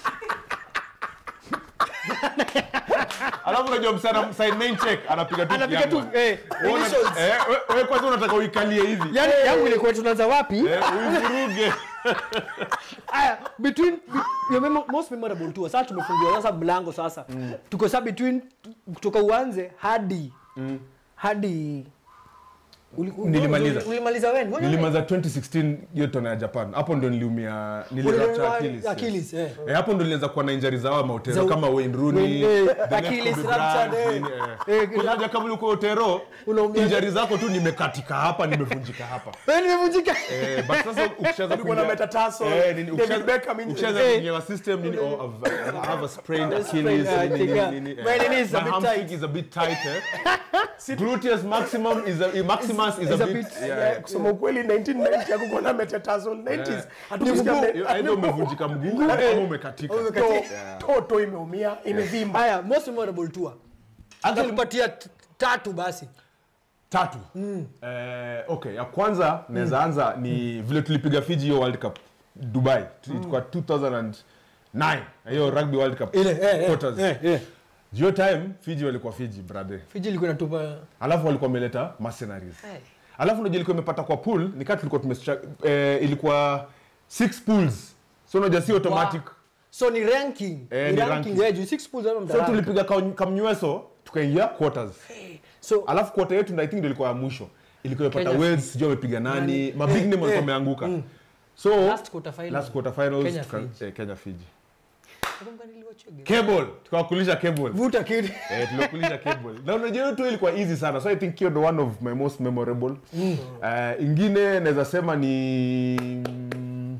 Speaker 2: alafu unajua msana sign name check anapiga tu
Speaker 3: anapiga tu
Speaker 2: kiangwa.
Speaker 3: eh
Speaker 2: Wewe una-
Speaker 3: initials
Speaker 2: eh, we- wewe kwanza unataka uikalie hivi
Speaker 3: yani yangu ilikuwa tunaanza wapi
Speaker 2: Eh, uivuruge
Speaker 3: aya between be- your memo, most memorable tour sasa tumefungiwa sasa mlango sasa tuko sasa between kutoka uanze hadi hadi uli- uli-
Speaker 2: Nilimaliza.
Speaker 3: uli- ulimaliza when When-
Speaker 2: nilimaliza 2016 hiyo tona ya japan hapo ndo niliumia
Speaker 3: Uliumia
Speaker 2: nilirapture Achilles, yes.
Speaker 3: Achilles, eh.
Speaker 2: Eh, hapo ndo nilianza kuwa na injury za hawa mautero
Speaker 3: Za-
Speaker 2: kama Wayne Rooney
Speaker 3: Wayne, eh,
Speaker 2: the left
Speaker 3: Achilles
Speaker 2: Kobe
Speaker 3: ruptured,
Speaker 2: Bryant,
Speaker 3: eh.
Speaker 2: nini,
Speaker 3: Eh,
Speaker 2: eh. Unajua kama ulikuwa utero
Speaker 3: Unaumia.
Speaker 2: injury zako tu nimekatika hapa nimevunjika hapa
Speaker 3: Wewe nimevunjika
Speaker 2: Eh, but sasa ukishaanza
Speaker 4: Ulikuwa na
Speaker 2: kuingia-
Speaker 4: metatarsal,
Speaker 2: Eh, nini,
Speaker 4: David
Speaker 2: ukishaanza-
Speaker 4: Beckham injury.
Speaker 2: ukishaanza
Speaker 3: Eh.
Speaker 2: kuingia wa system nini oh I've- I have a sprained Achilles
Speaker 3: I
Speaker 2: nini,
Speaker 3: think,
Speaker 2: nini,
Speaker 3: yeah.
Speaker 2: nini, eh.
Speaker 3: My knee is a
Speaker 2: My
Speaker 3: bit
Speaker 2: hamstring
Speaker 3: tight.
Speaker 2: is a bit tight eh. gluteus maximum is a, maximus is,
Speaker 3: is
Speaker 2: a,
Speaker 3: a
Speaker 2: bit,
Speaker 3: bit-
Speaker 2: yeah,
Speaker 4: Yeah, kusema ukweli 1990 hakukuwa na metatarsal 90s
Speaker 2: Yeah.
Speaker 4: hatukusikia
Speaker 3: Ni
Speaker 4: me-
Speaker 3: mguu.
Speaker 2: Either umevunjika mguu ama umekatika
Speaker 4: to- toto imeumia imevimba
Speaker 3: haya most memorable tour Angekupatia t- tatu basi
Speaker 2: tatu eh, okay ya kwanza naweza anza ni vile tulipiga fiji hiyo world cup dubai ilikuwa 2009 hiyo rugby world cup
Speaker 3: ile eh,
Speaker 2: quarters
Speaker 3: eh, eh.
Speaker 2: hiyo time fiji walikuwa fiji brother
Speaker 3: Fiji ilikuwa inatupa
Speaker 2: alafu walikuwa wameleta mercenaries
Speaker 3: Eh.
Speaker 2: alafu unajua ilikuwa imepata kwa pool nikaa tulikuwa tume eh, ilikuwa six pools so unajua si automatic
Speaker 3: so ni ranking
Speaker 2: Eh,
Speaker 3: ni
Speaker 2: ni
Speaker 3: ranking
Speaker 2: ranking.
Speaker 3: yeah, juu six pools ama
Speaker 2: so
Speaker 3: mtarank.
Speaker 2: tulipiga kam- kamnyweso tukaingia quarters
Speaker 3: so
Speaker 2: alafu kota yetu ndio i think ndio ilikuwa ya mwisho ilikuwa imepata
Speaker 3: Kenya
Speaker 2: Wales sijui wamepiga nani
Speaker 3: Nani?
Speaker 2: mabig
Speaker 3: Eh,
Speaker 2: name walikuwa
Speaker 3: eh,
Speaker 2: wameanguka so
Speaker 3: last quarter final
Speaker 2: last quarter finals
Speaker 3: Kenya
Speaker 2: tuka-
Speaker 3: Fiji.
Speaker 2: eh, Kenya Fiji
Speaker 3: Nakumbuka niliwatch game.
Speaker 2: cable tukawakulisha cable
Speaker 3: vuta kitu
Speaker 2: eh tuliwakulisha cable na unajua hiyo tu ilikuwa easy sana so i think hiyo ndo one of my most memorable Eh, ingine naweza sema ni mm,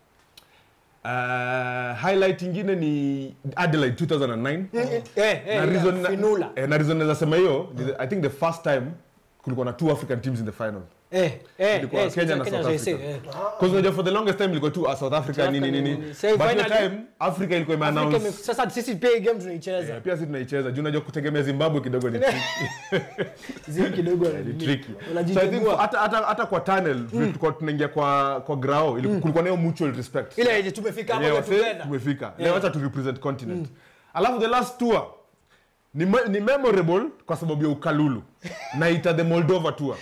Speaker 2: uh, highlight ingine ni Adelaide 2009
Speaker 3: eh eh
Speaker 2: na reason
Speaker 3: yeah, finula
Speaker 2: eh, na reason naweza sema hiyo ni- i think the first time kulikuwa na two african teams in the final
Speaker 3: eh eh
Speaker 2: ilikuwa
Speaker 3: eh,
Speaker 2: Kenya na
Speaker 3: Kenya
Speaker 2: South
Speaker 3: JC,
Speaker 2: Africa.
Speaker 3: eh.
Speaker 2: Because unajua for the longest time ilikuwa tu uh, South Africa
Speaker 3: South
Speaker 2: nini
Speaker 3: Africa
Speaker 2: nini
Speaker 3: nini.
Speaker 2: nini.
Speaker 3: Say
Speaker 2: But the
Speaker 3: finally-
Speaker 2: time Africa ilikuwa ime
Speaker 3: Afrika
Speaker 2: announce
Speaker 3: ime- sasa sisi pia hii game tunaicheza
Speaker 2: Eh, pia sisi tunaicheza juu unajua kutegemea Zimbabwe kidogo ni tricky.
Speaker 3: zii kidogo
Speaker 2: ni tricky. So I think
Speaker 3: unajitambua
Speaker 2: hata hata hata kwa tunnel vile tulikuwa tunaingia kwa kwa grao ilikuwa kulikuwa na hiyo mutual respect.
Speaker 3: ile yenye tumefika
Speaker 2: Yenyewe
Speaker 3: hapo
Speaker 2: wase,
Speaker 3: together
Speaker 2: tumefika.
Speaker 3: Yeah.
Speaker 2: Leo acha tu represent continent. Alafu the last tour ni, me- ni memorable kwa sababu ya ukalulu naita the moldova tour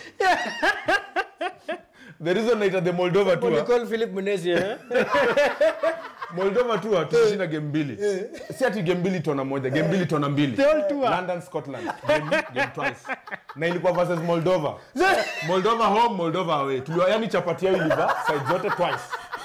Speaker 2: the reason naita the moldova tour
Speaker 3: Nicole Philip Munezi eh?
Speaker 2: moldova tour tulishinda game mbili si ati game mbili tona moja game mbili tona mbili
Speaker 3: The whole tour.
Speaker 2: london scotland game, game twice na ilikuwa versus moldova moldova home moldova away tuliwa yani chapati yao iliva side zote twice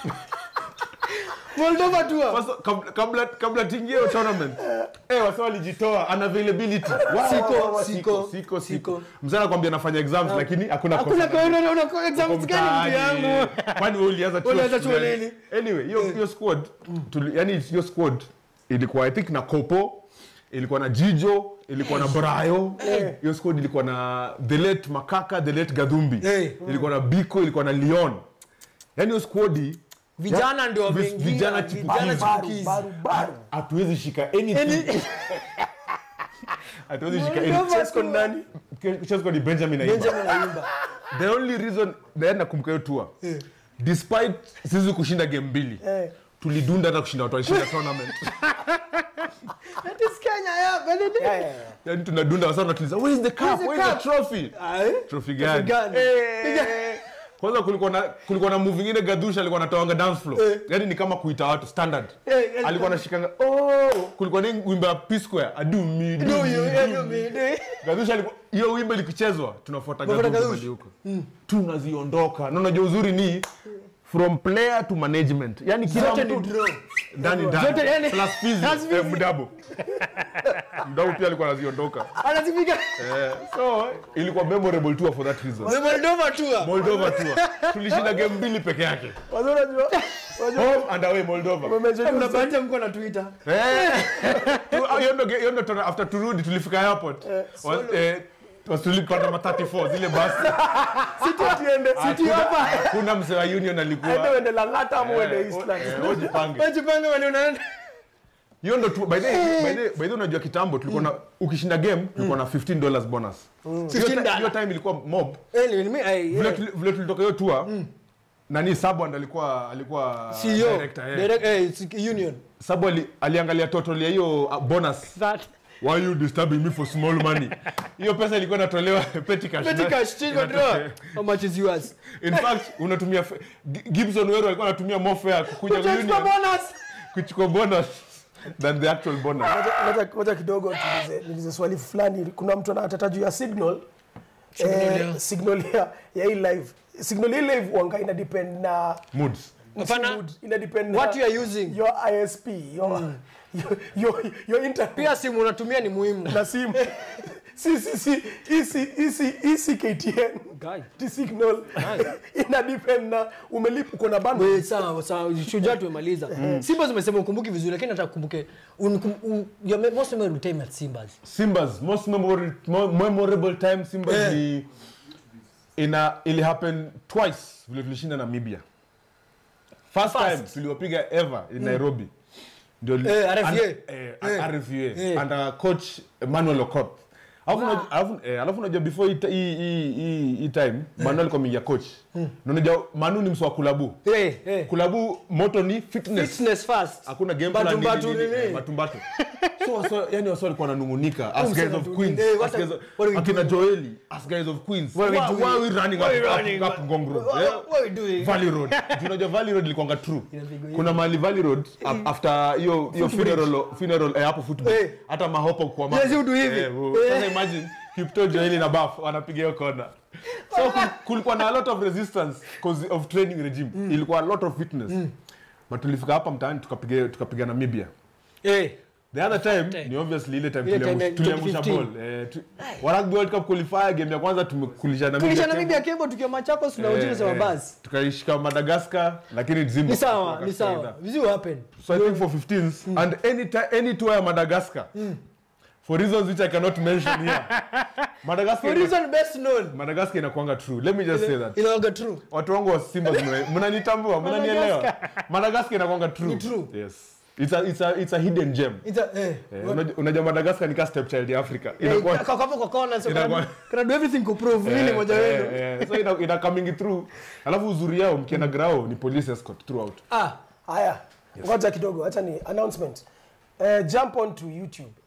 Speaker 3: Moldova tour.
Speaker 2: Sasa, kabla, kabla, kabla tingie hiyo tournament eh, wasa walijitoa unavailability Wa-
Speaker 3: Siko,
Speaker 2: wa- wa-
Speaker 3: siko,
Speaker 2: siko,
Speaker 3: siko.
Speaker 2: siko. mzee anakwambia anafanya exams lakini hakuna
Speaker 3: Hakuna
Speaker 2: course.
Speaker 3: kwa una una exams
Speaker 2: Uko
Speaker 3: gani mtu
Speaker 2: mtaani.
Speaker 3: yangu?
Speaker 2: kwani wewe ulianza chuo
Speaker 3: Ulianza chuo
Speaker 2: gani?
Speaker 3: lini?
Speaker 2: anyway hiyo hiyo squad tuli, yani hiyo squad ilikuwa i think na kopo ilikuwa na jijo ilikuwa na brayo hiyo squad ilikuwa na the late makaka the late gadhumbi
Speaker 3: Eh.
Speaker 2: ilikuwa na biko ilikuwa na leon yani hiyo squad
Speaker 3: Vijana ndio
Speaker 2: vis-
Speaker 3: wameingia.
Speaker 2: vijana
Speaker 3: Vijana
Speaker 2: chipukizi.
Speaker 4: baru
Speaker 3: chipukizi.
Speaker 4: baru baru
Speaker 2: hatuwezi shika anything hatuwezi shika anything
Speaker 4: Chesco ni nani
Speaker 2: Chesco ni benjamin Aimba.
Speaker 3: Benjamin Ayimba.
Speaker 2: the only reason naenda nakumbuka hiyo tour despite sisi kushinda game mbili
Speaker 4: Eh.
Speaker 2: tulidunda hata kushinda watu walishinda tournament
Speaker 3: That is Kenya, yeah, Benedict.
Speaker 4: Yeah, yeah, yeah.
Speaker 2: yani tunadunda wasa natuliza where is the cup
Speaker 3: the
Speaker 2: where is the
Speaker 3: cup?"
Speaker 2: trophy
Speaker 3: Aye.
Speaker 2: trophy gani
Speaker 3: gani?
Speaker 2: Eh. kwanza kulikuwa na kulikuwa na move ingine gadusha alikuwa anatoanga dance floor yani ni kama kuita watu standard
Speaker 3: Eh, eh,
Speaker 2: alikuwa anashikanga oh kulikuwa ni wimbo ya P Square adu mi do
Speaker 3: Do
Speaker 2: mi,
Speaker 3: you,
Speaker 2: do
Speaker 3: yeah,
Speaker 2: mi.
Speaker 3: do me, do you?
Speaker 2: Gadusha alikuwa hiyo wimbo likichezwa tunafuata
Speaker 3: Tunafuata
Speaker 2: Gadusha
Speaker 3: Gadusha.
Speaker 2: hadi huko tunaziondoka na unajua uzuri ni from player to management yani kila
Speaker 3: Zote ni
Speaker 2: mtu
Speaker 3: draw.
Speaker 2: ndani
Speaker 3: Zote
Speaker 2: ndani
Speaker 3: yani-
Speaker 2: plus fees
Speaker 3: Plus fees.
Speaker 2: eh, mdabo mdabo pia alikuwa anaziondoka
Speaker 3: Anazipika.
Speaker 2: eh, so ilikuwa memorable tour for that reason
Speaker 3: The Moldova tour.
Speaker 2: Moldova tour tulishinda game mbili peke yake
Speaker 4: Wazee unajua unajua
Speaker 2: home and away Moldova
Speaker 4: umemention
Speaker 3: Kuna
Speaker 4: hizo-
Speaker 3: bahati mko na Twitter.
Speaker 2: Eh. Tu- ah, hiyo ndo ge- hiyo ndo tuna- after turudi tulifika airport Was- eh, was- tulipanda ma 34 zile basi
Speaker 4: City atiende City
Speaker 2: Hakuna-
Speaker 4: hapa
Speaker 2: hakuna msee wa union
Speaker 4: aende
Speaker 2: alikuwa
Speaker 4: uende Lang'ata ama uende
Speaker 2: Eh,
Speaker 4: Eastlands
Speaker 2: eh, ujipange
Speaker 3: Wajipanga wale unaenda.
Speaker 2: hiyo ndo tu- by the way- by the way- by the way unajua kitambo tulikuwa na ukishinda game tulikuwa na 15 dollars bonus Hiyo
Speaker 3: 15
Speaker 2: ti- hiyo
Speaker 3: dollar.
Speaker 2: time ilikuwa mob
Speaker 3: Anyway, me, I,
Speaker 2: vile
Speaker 3: yeah.
Speaker 2: tuli- vile tulitoka hiyo tour nani Sabwand alikuwa alikuwa
Speaker 3: CEO.
Speaker 2: director, eh.
Speaker 3: Direct, eh, it's union.
Speaker 2: Sabu ali, aliangalia total ya hiyo uh, bonus
Speaker 3: That.
Speaker 2: why you disturbing me for small money hiyo pesa ilikuwa inatolewa petty cash
Speaker 3: Petty
Speaker 2: na-
Speaker 3: cash, change your draw. How much is yours?
Speaker 2: in fact unatumia fe- Gi- Gibson Weru alikuwa anatumia more fare kukuja
Speaker 3: Just for
Speaker 2: union
Speaker 3: bonus.
Speaker 2: kuchukua bonus than the actual bonus
Speaker 4: Ngoja- ngoja- ngoja kidogo tulize, nilize swali fulani kuna mtu anatata juu ya signal eh, signal ya, ya hii live signal ya hii live wanga ina depend na
Speaker 2: moods
Speaker 3: Hapana.
Speaker 4: mood, ina depend
Speaker 3: What
Speaker 4: na
Speaker 3: you are using.
Speaker 4: your ISP your, your, your, your internet
Speaker 3: Pia simu unatumia ni muhimu.
Speaker 4: na simu si si si isi isi isi KTN
Speaker 3: Guy.
Speaker 4: ti signal ina depend na umelipa uko na bundle
Speaker 3: We, sawa sawa shujaa tumemaliza simba zimesema ukumbuki vizuri lakini nataka kukumbuke unikum- u- your me- most memorable time at simbas
Speaker 2: Simba's most memorable, mo- memorable time Simba's
Speaker 3: Eh.
Speaker 2: ni ina ili happen twice vile tulishinda Namibia first,
Speaker 3: First.
Speaker 2: time tuliwapiga ever in Nairobi ndio li-
Speaker 3: Eh, RFA.
Speaker 2: and- eh,
Speaker 3: Eh.
Speaker 2: RFA
Speaker 3: Eh.
Speaker 2: under coach Emmanuel Okot alafu unajua- alafu eh, alafu unajua before hii- hii hii- hii hii time Manu alikuwa ameingia coach na unajua Manu ni mswa kulabu
Speaker 3: hey, hey.
Speaker 2: kulabu moto ni fitness
Speaker 3: fitness first
Speaker 2: hakuna game
Speaker 3: Batu
Speaker 2: plan nini,
Speaker 3: mbatu
Speaker 2: nini,
Speaker 3: nini.
Speaker 2: eh, batumbatu so waso, yani wasa walikuwa wananungunika as
Speaker 3: Umsema
Speaker 2: guys of
Speaker 3: tu
Speaker 2: queens
Speaker 3: nini, eh, what
Speaker 2: as
Speaker 3: are-
Speaker 2: guys of-
Speaker 3: what are we
Speaker 2: akina
Speaker 3: doing?
Speaker 2: joeli as guys of queens
Speaker 3: What are we
Speaker 2: Why-
Speaker 3: doing?
Speaker 2: why are we running
Speaker 3: What are
Speaker 2: up-
Speaker 3: we
Speaker 2: up-
Speaker 3: running?
Speaker 2: up Ngong Road,
Speaker 3: What-
Speaker 2: eh?
Speaker 3: what- what are we doing?
Speaker 2: Valley Road Juu unajua Valley Road ilikuwanga true
Speaker 3: Inapigwa hiyo.
Speaker 2: kuna mahali Valley Road af- after hiyo hiyo funeral funeral eh, hapo football
Speaker 3: Eh.
Speaker 2: hata mahopo kwa
Speaker 3: Yes, you do hivi.
Speaker 2: Eh, wo- sasa imagine Kipto Joeli na Baf wanapiga hiyo kona so kul- kulikuwa na a lot of resistance cause of training regime ilikuwa a lot of fitness but tulifika hapa mtaani tukapiga tukapiga Namibia
Speaker 3: hey.
Speaker 2: The other time
Speaker 3: time.
Speaker 2: ni obviously ile time
Speaker 3: Ile time
Speaker 2: tuliamusha-
Speaker 3: ya
Speaker 2: tuliamusha
Speaker 3: 2015.
Speaker 2: ball. Eh, tu- wa Rugby World Cup qualifier game ya kwanza tumekulisha Namibia.
Speaker 3: kulisha
Speaker 2: Kenya.
Speaker 3: namibia kebo tukiwa machakos
Speaker 2: Eh,
Speaker 3: tunauchini sema
Speaker 2: eh,
Speaker 3: basi
Speaker 2: Tukaishika Madagascar lakini Zimbabwe.
Speaker 3: ni sawa ni
Speaker 2: wakatukaida.
Speaker 3: sawa vizu happen
Speaker 2: So I think for 15s and any ti- any tour ya Madagascar for reasons which I cannot mention here. Madagascar
Speaker 3: for reason best known
Speaker 2: Madagascar inakuanga true. Let me just say that.
Speaker 3: inaoga true
Speaker 2: Watu wangu wa Simba mna- mnanitambua, mnanielewa. Madagascar inakuanga true.
Speaker 3: Ni true.
Speaker 2: Yes. It's a it's a it's a hidden gem.
Speaker 3: It's a, eh.
Speaker 2: Eh, unajua- Unajua Madagascar ni ka stepchild ya Africa.
Speaker 3: Eh,
Speaker 2: Inakuwa
Speaker 3: kwa- kwa- kwa kona, so
Speaker 2: Inakuwa-
Speaker 3: kana- kana do everything kuprove mimi ni
Speaker 2: Eh,
Speaker 3: moja
Speaker 2: eh,
Speaker 3: wenu
Speaker 2: eh, so ina, ina coming through alafu uzuri yao mkienda grao ni police escort throughout
Speaker 3: ah
Speaker 4: haya ngoja kidogo acha ni announcement uh, jump on to youtube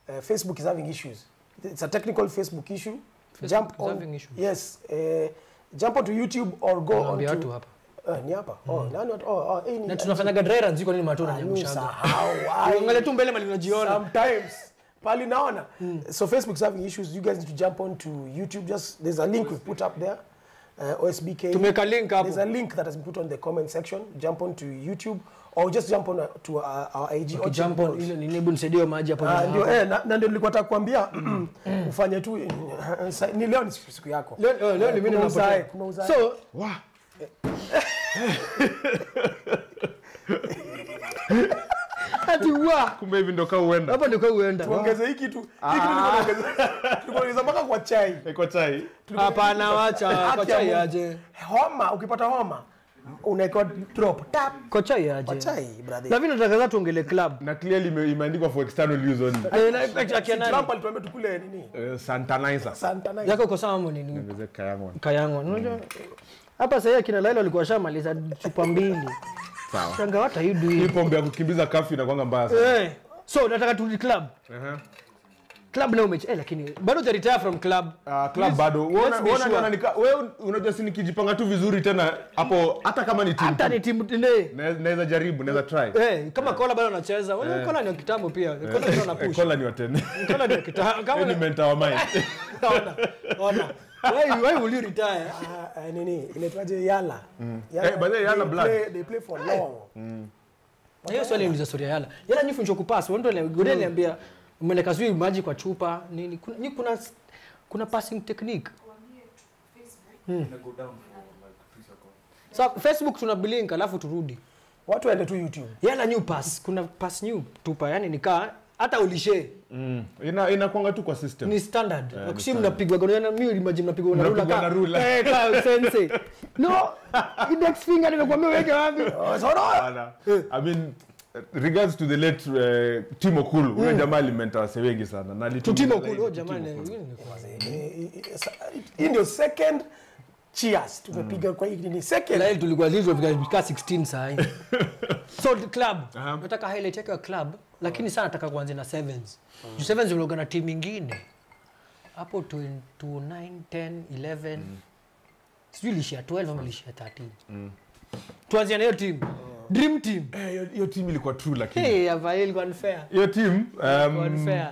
Speaker 4: uh, Facebook is having issues. It's a technical Facebook issue.
Speaker 3: Facebook
Speaker 4: jump
Speaker 3: is
Speaker 4: on.
Speaker 3: having issues.
Speaker 4: Yes. Uh, jump onto YouTube or go
Speaker 3: Naambia
Speaker 4: onto.
Speaker 3: watu hapa
Speaker 4: Uh, ni hapa. Oh, nani watu? Oh, oh, hii ni.
Speaker 3: na tunafanyaga dry runs iko nini matona
Speaker 4: Ah,
Speaker 3: nyamshanga
Speaker 4: usahau, ai.
Speaker 3: angalia tu mbele mali unajiona
Speaker 4: Sometimes pali naona. So Facebook's having issues. You guys need to jump onto YouTube. Just there's a link we've put up there. Uh, OSBK.
Speaker 3: tumeweka link hapo
Speaker 4: There's a link that has been put on the comment section. Jump onto YouTube or just jump on uh, to our, our IG. Orchard
Speaker 3: kijambo
Speaker 4: Balls.
Speaker 3: ile nini hebu nisaidie hiyo maji hapo
Speaker 4: Ah,
Speaker 3: nyuma
Speaker 4: ndio
Speaker 3: hapo.
Speaker 4: eh, na, na ndio nilikuwa nataka kuambia ufanye tu eh, sa- ni leo ni siku siku yako.
Speaker 3: Leo- leo- leo ni mimi
Speaker 4: Kuna
Speaker 3: napotea.
Speaker 4: uzae, kuna uzae.
Speaker 3: so ati wa
Speaker 2: kumbe hivi ndo kaa uenda
Speaker 3: hapo ndiko uenda
Speaker 4: tuongeze hiki tu. Hiki tu nilikuwa naongeza. Tulikuwa tunaongeza mpaka kwa chai.
Speaker 2: iko chai
Speaker 3: hapana wacha
Speaker 4: Haki ya
Speaker 3: kocha
Speaker 4: Mungu.
Speaker 3: yaje
Speaker 4: Homa, ukipata homa unaekewa drop tap
Speaker 3: kocha
Speaker 4: kwa
Speaker 3: yaje
Speaker 4: chai brother.
Speaker 3: lakini nataka za tuongele club
Speaker 2: na clearly ime- imeandikwa for external use only
Speaker 3: Eh, na- na- akia nani?
Speaker 4: Trump alituambia tukule nini?
Speaker 2: Eh, santanizer
Speaker 4: Santa Night.
Speaker 3: yako uko sawa nini
Speaker 2: Niongeze kayangwa.
Speaker 3: kayangwa unajua hapa sasa akina Laila walikuwa shamaliza chupa mbili
Speaker 2: sawa
Speaker 3: shanga what are you
Speaker 2: hii
Speaker 3: doing
Speaker 2: pombe ya kukimbiza kafi inakwanga mbaya sana
Speaker 3: eh so nataka turudi club
Speaker 2: Ehe.
Speaker 3: club leo mechi eh lakini bado uta retire from club
Speaker 2: Ah, club bado
Speaker 3: let's
Speaker 2: Uona-
Speaker 3: be
Speaker 2: uona
Speaker 3: sure.
Speaker 2: jana nika- wewe unajua si nikijipanga tu vizuri tena hapo hata kama ni timu
Speaker 3: hata ni timu ne
Speaker 2: na- naweza jaribu naweza try
Speaker 3: eh kama kola bado anacheza wewe kola ni wa kitambo pia kola ndio
Speaker 2: Eh,
Speaker 3: anapush
Speaker 2: kola ni watene
Speaker 3: kola ni wa kitambo kama
Speaker 2: ni
Speaker 3: ni
Speaker 2: mentor wa mind
Speaker 3: ona ona why why will you retire
Speaker 4: Ah, ah, nini inaitwaje yala
Speaker 2: Eh, by the way, Yala
Speaker 4: they
Speaker 2: blood.
Speaker 4: play, they play for long
Speaker 3: Na hiyo swali ni story ya yala yala nyi funjo kupasi wao ndio gode niambia umeleka sijui maji kwa chupa nini kuna nyi kuna kuna passing technique so facebook tuna blink alafu turudi
Speaker 4: watu waende tu youtube
Speaker 3: yala new pass kuna pass new tupa yani nikaa hata ulishe
Speaker 2: Mm. ina inakwanga tu kwa system
Speaker 3: ni standard
Speaker 2: ni
Speaker 3: akusi mnapigwa gona mimi imagine mnapigwa na
Speaker 2: Mnapigwa
Speaker 3: rula
Speaker 2: na ruler.
Speaker 3: eh ka sense no index finger nimekwambia weke wapi
Speaker 4: Oh, so no.
Speaker 2: Bana. I mean regards to the late uh, Timo Kulu huyo jamaa alimenta wase wengi sana na alitumia
Speaker 3: tutimo
Speaker 2: zaidi
Speaker 3: kulo
Speaker 2: Timo
Speaker 3: jamani
Speaker 2: Kulu.
Speaker 3: hii ni kwanza.
Speaker 4: Eh, eh, eh, sa- hii ndio second cheers tumepiga kwa hii nini second
Speaker 3: Lael tulikuwa zilizo vika 16 saa hii. So the club.
Speaker 2: Aha.
Speaker 3: Nataka highlight yake ya club lakini sana nataka kuanzia na sevens. Juu sevens ulioga na timu nyingine. Hapo 29 10 11 sijui ilishia 12 ama ilishia 13. Tuanzie na hiyo timu. Dream team.
Speaker 2: Eh, hiyo- hiyo team ilikuwa true lakini
Speaker 3: Hey, Avail ilikuwa unfair.
Speaker 2: hiyo team um,
Speaker 3: Unfair.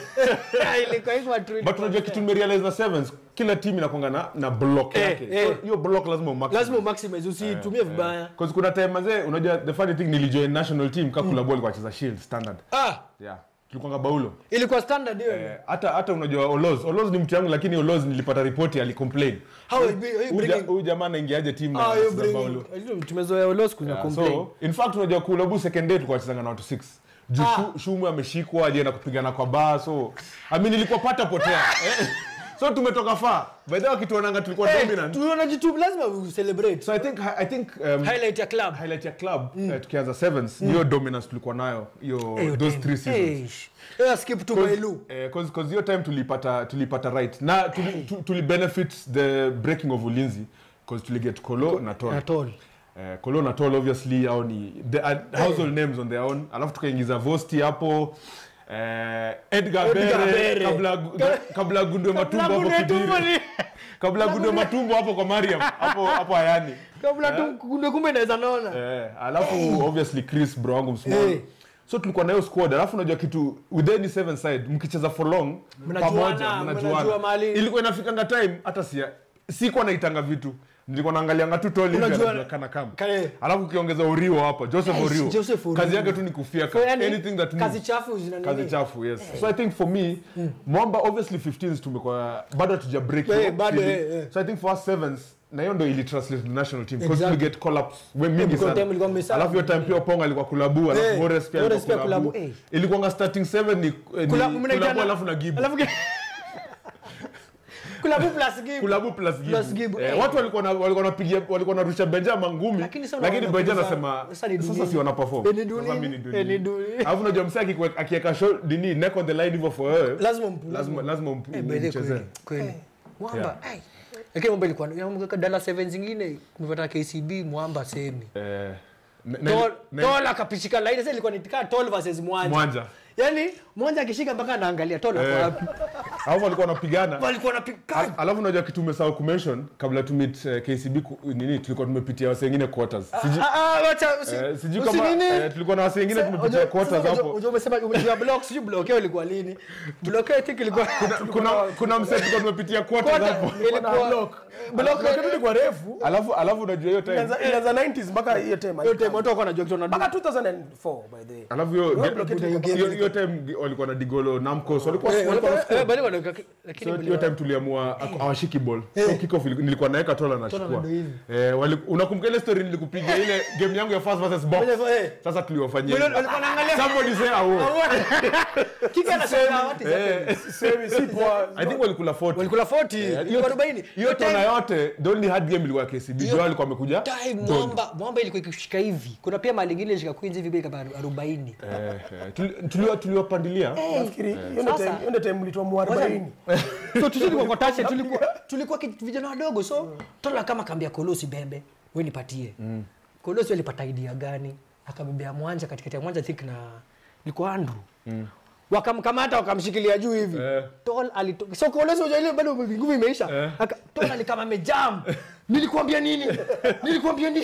Speaker 3: Ilikuwa iko true.
Speaker 2: but unajua kitu nimerealize na sevens kila team inakwanga na, na block
Speaker 3: Eh,
Speaker 2: yake
Speaker 3: eh.
Speaker 2: so hiyo block lazima umaximize.
Speaker 3: Lazima umaximize usitumie vibaya.
Speaker 2: Cause kuna time mazee unajua the funny thing nilijoin national team kakula ball kwa cheza shield standard
Speaker 3: Ah,
Speaker 2: yeah tulikwanga baulo
Speaker 3: ilikuwa standard hiyo.
Speaker 2: Eh, hata hata unajua Olos Olos ni mtu yangu lakini Olos nilipata ripoti alicomplain
Speaker 3: How you be- how you
Speaker 2: Huyu ja-
Speaker 3: bringing
Speaker 2: huyu jamaa anaingiaje team na
Speaker 3: Ah, you
Speaker 2: anacheza Paulo?
Speaker 3: bring. Tumezoea ulos kuna
Speaker 2: Yeah,
Speaker 3: complain.
Speaker 2: so in fact unajua kulabu second day tulikuwa tunachezanga na watu 6 juu Shu- shumu ameshikwa alienda kupigana kwa baa so I mean ilikuwa pata potea Eh, so tumetoka far by the way wakituonanga tulikuwa dominant
Speaker 3: tunaona jitu lazima we celebrate
Speaker 2: so I think I think um,
Speaker 3: highlight ya club
Speaker 2: highlight ya club eh, tukianza sevens hiyo dominance tulikuwa nayo hiyo
Speaker 3: Hiyo
Speaker 2: those
Speaker 3: team.
Speaker 2: three seasons
Speaker 3: Eish. Hiyo skip to Mailu.
Speaker 2: Eh, cause, cause hiyo time tulipata tulipata right na tuli, tu- tuli benefit the breaking of ulinzi cause tuliget kolo na tol
Speaker 3: At all.
Speaker 2: Eh, kolo na tol obviously au ni the uh, household names on their own alafu tukaingiza vosti hapo eh, edgar,
Speaker 3: Edgar
Speaker 2: bere,
Speaker 3: Bere.
Speaker 2: kabla gu- kabla gundwe matumbo hapo
Speaker 3: Kabla gundwe
Speaker 2: kibiri
Speaker 3: tumbo
Speaker 2: kabla gundwe matumbo hapo kwa mariam hapo hapo ayani
Speaker 3: Kabla tu kunde kumbe inaweza naona.
Speaker 2: Eh, alafu obviously chris bro wangu msmall
Speaker 3: Eh.
Speaker 2: so tulikuwa na hiyo squad alafu unajua kitu with any seven side mkicheza for long
Speaker 3: Mnajuana,
Speaker 2: pamoja
Speaker 3: mnajua
Speaker 2: mnajuana
Speaker 3: mahali-
Speaker 2: ilikuwa inafikanga time hata si sikuwa naitanga vitu nilikuwa naangalianga tu toli hivi
Speaker 3: Unajua-
Speaker 2: anajua kana kama
Speaker 3: Kale.
Speaker 2: alafu ukiongeza urio hapa joseph
Speaker 3: Yes,
Speaker 2: orio
Speaker 3: Joseph Orio.
Speaker 2: kazi yake tu ni kufia
Speaker 3: So, yani,
Speaker 2: anything that
Speaker 3: kazi
Speaker 2: moves.
Speaker 3: chafu zina nini?
Speaker 2: kazi chafu yes so i think for me mwamba obviously 15s tumekuwa bado hatuja break
Speaker 3: Eh,
Speaker 2: hiyo
Speaker 3: bado,
Speaker 2: feeling.
Speaker 3: eh, eh.
Speaker 2: so i think for us sevens na hiyo ndo ili translate to national team because
Speaker 3: Exactly.
Speaker 2: we get call ups we mingi
Speaker 3: because
Speaker 2: sana
Speaker 3: time ilikuwa mmesahau.
Speaker 2: alafu hiyo time pia Opong alikuwa kulabu alafu
Speaker 3: Eh,
Speaker 2: Mores pia
Speaker 3: Mores
Speaker 2: alikuwa
Speaker 3: pia
Speaker 2: kulabu
Speaker 3: kulabu, eh.
Speaker 2: ilikuwa starting 7 ni, eh, ni
Speaker 3: Kulabu mnaitana-
Speaker 2: kulabu alafu na Gibu
Speaker 3: Alafu Kulabu plus give.
Speaker 2: kulabu plus Gibu,
Speaker 3: Plus Gibu,
Speaker 2: Eh,
Speaker 3: eh.
Speaker 2: watu walikuwa na walikuwa wanapigia walikuwa narusha Benja mangumi
Speaker 3: Lakini sasa
Speaker 2: lakini
Speaker 3: unaona
Speaker 2: Benja
Speaker 3: kuuza-
Speaker 2: anasema
Speaker 3: sasa ni
Speaker 2: sasa
Speaker 3: dunia.
Speaker 2: si wana perform
Speaker 3: Eh, ni dunia.
Speaker 2: sasa mimi ni
Speaker 3: Eh, ni
Speaker 2: dunia
Speaker 3: dunia.
Speaker 2: alafu unajua msee akiwe- akiweka shot nini neck on the line hivyo for wewe
Speaker 3: Lazima mpu-
Speaker 2: lazima lazima ump-
Speaker 3: Eh, by the way,
Speaker 2: umchezee
Speaker 3: kweli, kweli. Mwamba, ai. Lakini mwamba ilikuwa ya dala 7 zingine kumepata KCB mwamba semi.
Speaker 2: Eh, na- na-
Speaker 3: Tol
Speaker 2: na-
Speaker 3: Tol akapishika line sasa ilikuwa ni kaa Tol versus Mwanja.
Speaker 2: Mwanja
Speaker 3: Yaani mmoja akishika mpaka anaangalia tona kwa wapi
Speaker 2: alafu walikuwa wanapigana
Speaker 3: walikuwa wanapiga
Speaker 2: alafu unajua kitu umesahau kumention kabla tu meet eh, KCB ku- nini tulikuwa tumepitia wase wengine quarters Sijui-
Speaker 3: Ah, ah, wacha usi-
Speaker 2: eh, sijui
Speaker 3: usi
Speaker 2: kama
Speaker 3: nini.
Speaker 2: eh, tulikuwa na wase wengine
Speaker 3: Sasa,
Speaker 2: tumepitia
Speaker 3: unajua-
Speaker 2: quarters
Speaker 3: sasa,
Speaker 2: hapo
Speaker 3: unajua- umesema umejua block sijui blokeo ilikuwa lini blokeo i think ilikuwa
Speaker 2: kuna kuna mse tulikuwa tumepitia quarters
Speaker 3: Quarter,
Speaker 2: hapo
Speaker 3: ilikuwa
Speaker 4: block.
Speaker 3: block
Speaker 4: Block ilikuwa refu
Speaker 2: alafu alafu unajua hiyo time
Speaker 4: ilianza ilianza 90s mpaka hiyo time
Speaker 3: yote watu wako wanajua kitu
Speaker 4: mpaka
Speaker 3: wanadu
Speaker 4: 2004 by the way
Speaker 2: alafu hiyo
Speaker 4: Hiyo block yetu ilikuwa-
Speaker 2: hiyo hiyo time walikuwa na digolo namcos walikuwa
Speaker 3: Eh,
Speaker 2: walikuwa
Speaker 3: walikuwa- eh, bali wanaweka- lakini
Speaker 2: So,
Speaker 3: bali
Speaker 2: hiyo time tuliamua aku- awashiki ball so kick off ili- nilikuwa naweka tola nachukua
Speaker 3: ndo hivi.
Speaker 2: eh, wali- unakumbuka ile story nilikupiga ile game yangu ya first versus box
Speaker 3: Eh.
Speaker 2: sasa tuliwafanyia
Speaker 3: Wale- walikuwa wanaangalia-
Speaker 2: somebody say awo
Speaker 3: Kika anasema what is happening?
Speaker 2: eh
Speaker 4: semi si poa
Speaker 2: i think walikula 40
Speaker 3: walikula 40 ilikuwa
Speaker 2: hiyo
Speaker 3: 40
Speaker 2: hiyo tona yote the only hard game ilikuwa KCB Joao alikuwa amekuja
Speaker 3: time mwamba mwamba ilikuwa ikishika hivi kuna pia mali ingine ilishika queens hivi bei kama 40
Speaker 2: eh, eh, tuli- tuliwa- tuliwapandilia
Speaker 4: nafikiri hiyo ndio
Speaker 3: Sasa-
Speaker 4: time hiyo ndio time mlitoa mu 40
Speaker 3: so tulikuwa kwa tache tulikuwa tulikuwa ki- vijana wadogo so tola kama kambia kolosi bebe wewe nipatie kolosi alipata idea gani akabebea mwanja katikati ya mwanja think na ilikuwa andrew wakamkamata wakamshikilia juu hivi
Speaker 2: Eh.
Speaker 3: tol alito so kolosi unajua ile bado nguvu imeisha
Speaker 2: Eh.
Speaker 3: Aka- tol alikama amejam nilikwambia nini nilikwambia nini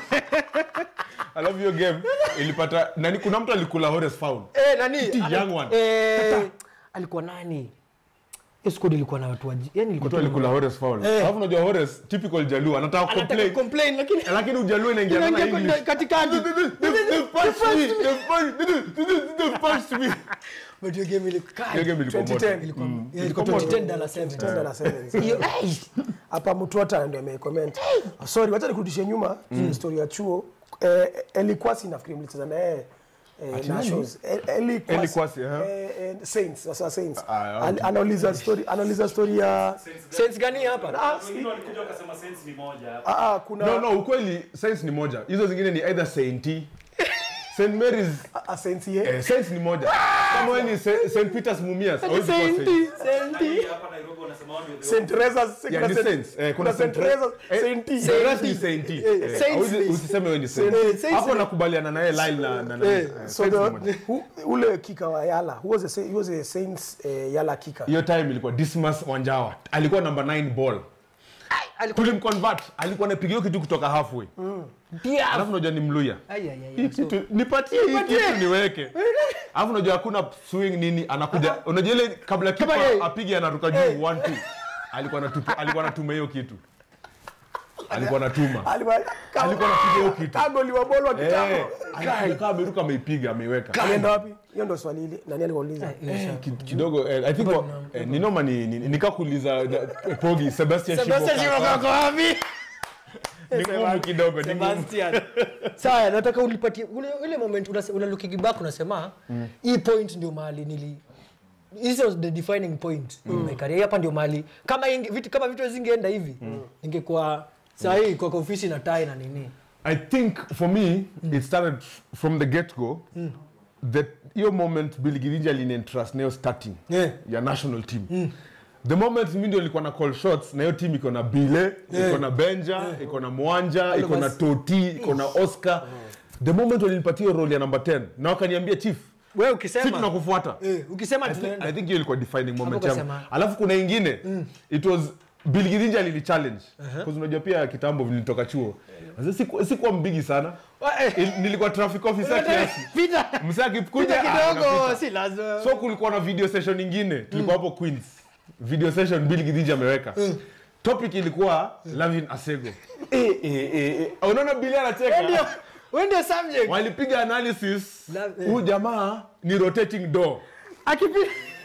Speaker 2: alafu hiyo game ilipata nani kuna mtu alikula Horace foul
Speaker 3: eh nani
Speaker 2: Iti,
Speaker 3: Ana-
Speaker 2: young one.
Speaker 3: eh alikuwa nani hiyo squad ilikuwa na watu waji yani ilikuwa
Speaker 2: mtu alikula Horace foul
Speaker 3: Eh.
Speaker 2: alafu unajua Horace typical Jaluo anataka
Speaker 3: anataka
Speaker 2: complain
Speaker 3: complain lakini
Speaker 2: lakini ujaluo inaingia na
Speaker 3: inaingia
Speaker 2: English
Speaker 3: katikati
Speaker 2: They've punched me. They've punched- they've punched me.
Speaker 3: but hiyo game ilikuwa
Speaker 2: Hiyo game ilikuwa moto.
Speaker 4: 2010.
Speaker 3: ilikuwa
Speaker 2: Mm.
Speaker 3: yeah, ilikuwa
Speaker 2: Ilikuwa
Speaker 3: 2010 dollar 7
Speaker 4: Tenda na sevens.
Speaker 3: hiyo hey,
Speaker 4: hapa mtuata ndio amecomment sorry wacha nikurudishie nyuma mm. story ya chuo eh, elikwasi nafikiri mlicheza na yeye eh, nationals Eh, Eli Kwasi.
Speaker 2: Eli Kwasi, aha.
Speaker 4: eh, eh, saints sasa saints
Speaker 2: Ah,
Speaker 4: Al- anauliza story anauliza story ya
Speaker 3: sense gani hapa
Speaker 4: ah, si-
Speaker 5: wengine walikuja wakasema sense ni moja
Speaker 4: ah, ah, kuna
Speaker 2: no no ukweli science ni moja hizo zingine ni either saint st marys
Speaker 4: ah, ah, saints ye
Speaker 2: eh, science ni moja kama wewe ni St- st peters mumias hawezi kuwa saint.
Speaker 5: Nani hapa Nairobi wanasema wao ndio
Speaker 4: Saint Teresa's
Speaker 2: Yeah,
Speaker 4: kuna
Speaker 2: ni
Speaker 4: Saint-
Speaker 2: saints. Eh, kuna
Speaker 4: kuna Saint
Speaker 2: Saint
Speaker 4: Teresa's
Speaker 2: Eh,
Speaker 4: Saint
Speaker 2: the rest ni saint. Eh,
Speaker 3: Saints
Speaker 2: hauwezi-
Speaker 3: ni-
Speaker 2: usiseme wewe ni saint.
Speaker 3: Eh, saints
Speaker 2: hapo
Speaker 3: ni-
Speaker 2: nakubaliana naye Lyle na na- na-
Speaker 4: Eh,
Speaker 2: eh,
Speaker 4: so
Speaker 2: saints ni
Speaker 4: the,
Speaker 2: moja.
Speaker 4: hu, ule kika wa yala who was a, sa- he was a saints eh, yala kika
Speaker 2: hiyo time ilikuwa dismas wanjawa alikuwa number 9 ball tulimconvert alikuwa anapiga hiyo kitu kutoka halfway
Speaker 3: pia
Speaker 2: alafu unajua ni mluya
Speaker 3: ai ai
Speaker 2: Hii
Speaker 3: ai
Speaker 2: kitu nipatie hii kitu niweke alafu unajua hakuna swing nini anakuja unajua ile kabla kipa
Speaker 3: Kama yeye.
Speaker 2: apige anaruka juu 1 2 alikuwa anatupa alikuwa anatuma hiyo kitu alikuwa anatuma
Speaker 4: alikuwa
Speaker 2: alikuwa anapiga hiyo kitu
Speaker 4: kagoli wa bolo wa
Speaker 2: eh
Speaker 4: kitambo
Speaker 2: alikaa ameruka ameipiga ameiweka
Speaker 4: alienda wapi hiyo ndo swali ile nani aliuliza
Speaker 2: Ki- kidogo eh, i think wa- eh, ni noma ni ni- nikakuuliza da- pogi sebastian
Speaker 3: Sebastian
Speaker 2: Shibo
Speaker 3: Shibo kako wapi
Speaker 2: ni ngumu kidogo ni ngumu
Speaker 3: Sebastian sawa nataka unipatie ule ule moment una, una looking back unasema hii point ndio mahali nili this was the defining point in my career hapa ndio mahali kama inge, vitu kama vitu zingeenda hivi ningekuwa saa hii kwa kwa ofisi na tai na nini
Speaker 2: I think for me it started from the get go that hiyo moment Billy Girinja alinientrust nayo starting
Speaker 3: Yeah.
Speaker 2: ya national team the moment mi ndio nilikuwa na call shots na hiyo team iko na Bile iko na Benja iko na Mwanja iko na
Speaker 3: us.
Speaker 2: Toti iko na Oscar the moment walinipatia hiyo role ya number 10 na wakaniambia chief
Speaker 3: wewe
Speaker 2: si
Speaker 3: ukisema
Speaker 2: tunakufuata
Speaker 3: eh, ukisema
Speaker 2: I think-
Speaker 3: tunaenda
Speaker 2: I think hiyo ilikuwa defining moment yangu
Speaker 3: ukasema-
Speaker 2: alafu kuna ingine it was Bill Girinja alini challenge because unajua pia kitambo nilitoka chuo Sasa siku- sikuwa mbigi sana
Speaker 3: Wa- eh,
Speaker 2: Il- nilikuwa traffic officer kiasi
Speaker 3: pita
Speaker 2: msee akikuja
Speaker 3: pita
Speaker 2: ah,
Speaker 3: kidogo
Speaker 2: unapita.
Speaker 3: si lazima
Speaker 2: so kulikuwa na video session ingine tulikuwa hapo queens video session bill gidhiji ameweka topic ilikuwa lavin asego Eh, eh, eh, eh. unaona bili
Speaker 3: Wewe ndio
Speaker 2: anacheka
Speaker 3: wewe ndio subject
Speaker 2: walipiga analysis
Speaker 3: La- eh.
Speaker 2: huyu jamaa ni rotating door
Speaker 3: akipi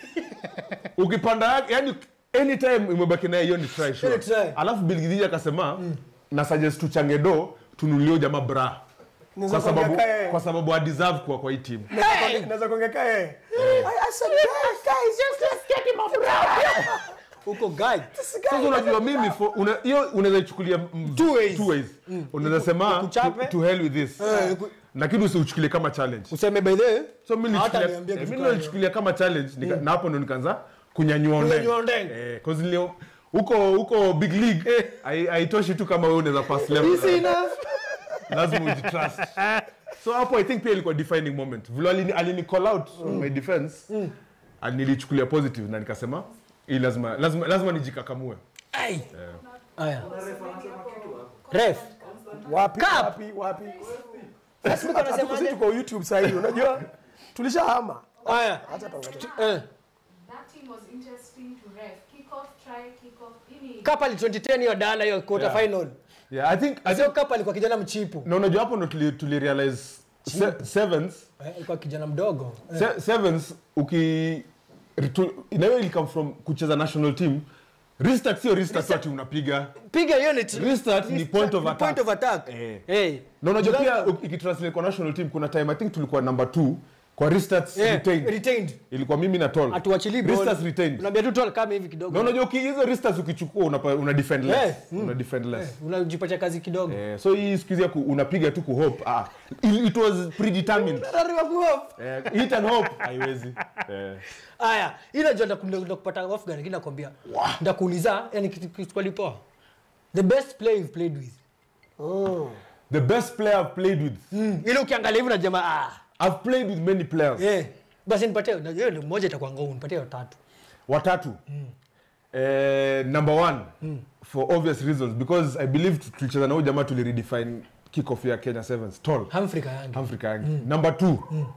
Speaker 2: ukipanda yake yani anytime imebaki naye hiyo ni try sure.
Speaker 3: Hiyo ni try.
Speaker 2: alafu bill gidhiji akasema na suggest tuchange do tunulie jamaa bra
Speaker 4: Naweza
Speaker 2: kwa sababu
Speaker 4: kuongea kae.
Speaker 2: kwa sababu adeserve kuwa kwa hii team
Speaker 4: naweza kuongea yeye I- I said, guys, guys, just let's get him off ground.
Speaker 3: huko guy
Speaker 2: sasa unajua mimi for- una- hiyo unaweza ichukulia mm,
Speaker 3: Two ways.
Speaker 2: two ways. unaweza sema
Speaker 3: Ikuchape.
Speaker 2: to, to hell with this
Speaker 3: iku-
Speaker 2: lakini usiuchukulie kama challenge
Speaker 3: useme by the way
Speaker 2: so mimi
Speaker 3: Hata
Speaker 2: nilichukulia-
Speaker 3: niambia
Speaker 2: eh,
Speaker 3: kitu
Speaker 2: mimi
Speaker 3: kama
Speaker 2: nilichukulia kama challenge nika, na hapo ndo nikaanza kunyanyua
Speaker 3: Kunyanyua
Speaker 2: ndenge
Speaker 3: ndenge.
Speaker 2: eh cause nilio huko huko big league hai- haitoshi tu kama wewe unaweza pass level
Speaker 3: Easy enough.
Speaker 2: lazima ujitrust so hapo i think pia ilikuwa defining moment vile alini, alini call out on my defense and nilichukulia positive na nikasema hii lazima lazima lazima nijikakamue
Speaker 3: Ai. Aya. Ref.
Speaker 4: wapi
Speaker 3: Cup.
Speaker 4: wapi wapi
Speaker 3: Sasa mimi
Speaker 4: Hatuko
Speaker 3: nasemaje?
Speaker 4: sisi tuko youtube sasa hivi unajua tulishahama
Speaker 3: Aya.
Speaker 4: acha tuangalie
Speaker 3: Eh.
Speaker 6: That team was interesting to ref. Kick off, try, kick off. Ini
Speaker 3: Kapa ali 2010 hiyo dala hiyo quarter
Speaker 2: Yeah.
Speaker 3: final.
Speaker 2: yeah i think I
Speaker 3: Sio
Speaker 2: think
Speaker 3: Kapa alikuwa kijana mchipu.
Speaker 2: na unajua hapo ndo tuli, tuli realize se, sevens
Speaker 3: Eh, Alikuwa kijana mdogo.
Speaker 2: se, sevens uki ritu- na hiyo ilikam from kucheza national team restart sio restart tu ati unapiga
Speaker 3: Piga hiyo ni
Speaker 2: Restart ni point of
Speaker 3: ni
Speaker 2: attack.
Speaker 3: Point of attack.
Speaker 2: Eh.
Speaker 3: Eh.
Speaker 2: na unajua pia u- ikitranslate kwa national team kuna time i think tulikuwa number 2 kwa restarts
Speaker 3: Eh,
Speaker 2: retained
Speaker 3: retained.
Speaker 2: ilikuwa mimi na tol
Speaker 3: Atuachili ball.
Speaker 2: restarts retained
Speaker 3: Unaambia tu tol kama hivi kidogo.
Speaker 2: na unajua uki- hizo restarts ukichukua unapa, una defend less
Speaker 3: Eh, mm.
Speaker 2: una defend less
Speaker 3: Unajipatia kazi kidogo.
Speaker 2: Eh, so hii siku hizi ya ku- unapiga tu kuhope ah, it, it was predetermined
Speaker 3: Rariwa kuhope.
Speaker 2: eh, hit and hope haiwezi eh.
Speaker 3: Aya, ila ndio ndakunda kupata off guard lakini nakwambia. Ndakuuliza, yani kitu kitu kwa lipoa. The best player you've played with.
Speaker 2: the best player I've played with
Speaker 3: Mm. Ile ukiangalia hivi na jamaa ah.
Speaker 2: I've played with many players
Speaker 3: Eh. Basi nipatie na hiyo ndio moja itakuwa ngao, nipatie hiyo tatu.
Speaker 2: watatu eh, number one for obvious reasons because i believe tu- tulicheza na huyu jamaa tuliredefine kickoff ya kenya sevens tall
Speaker 3: Humphrey Kayange.
Speaker 2: Humphrey Kayange. number two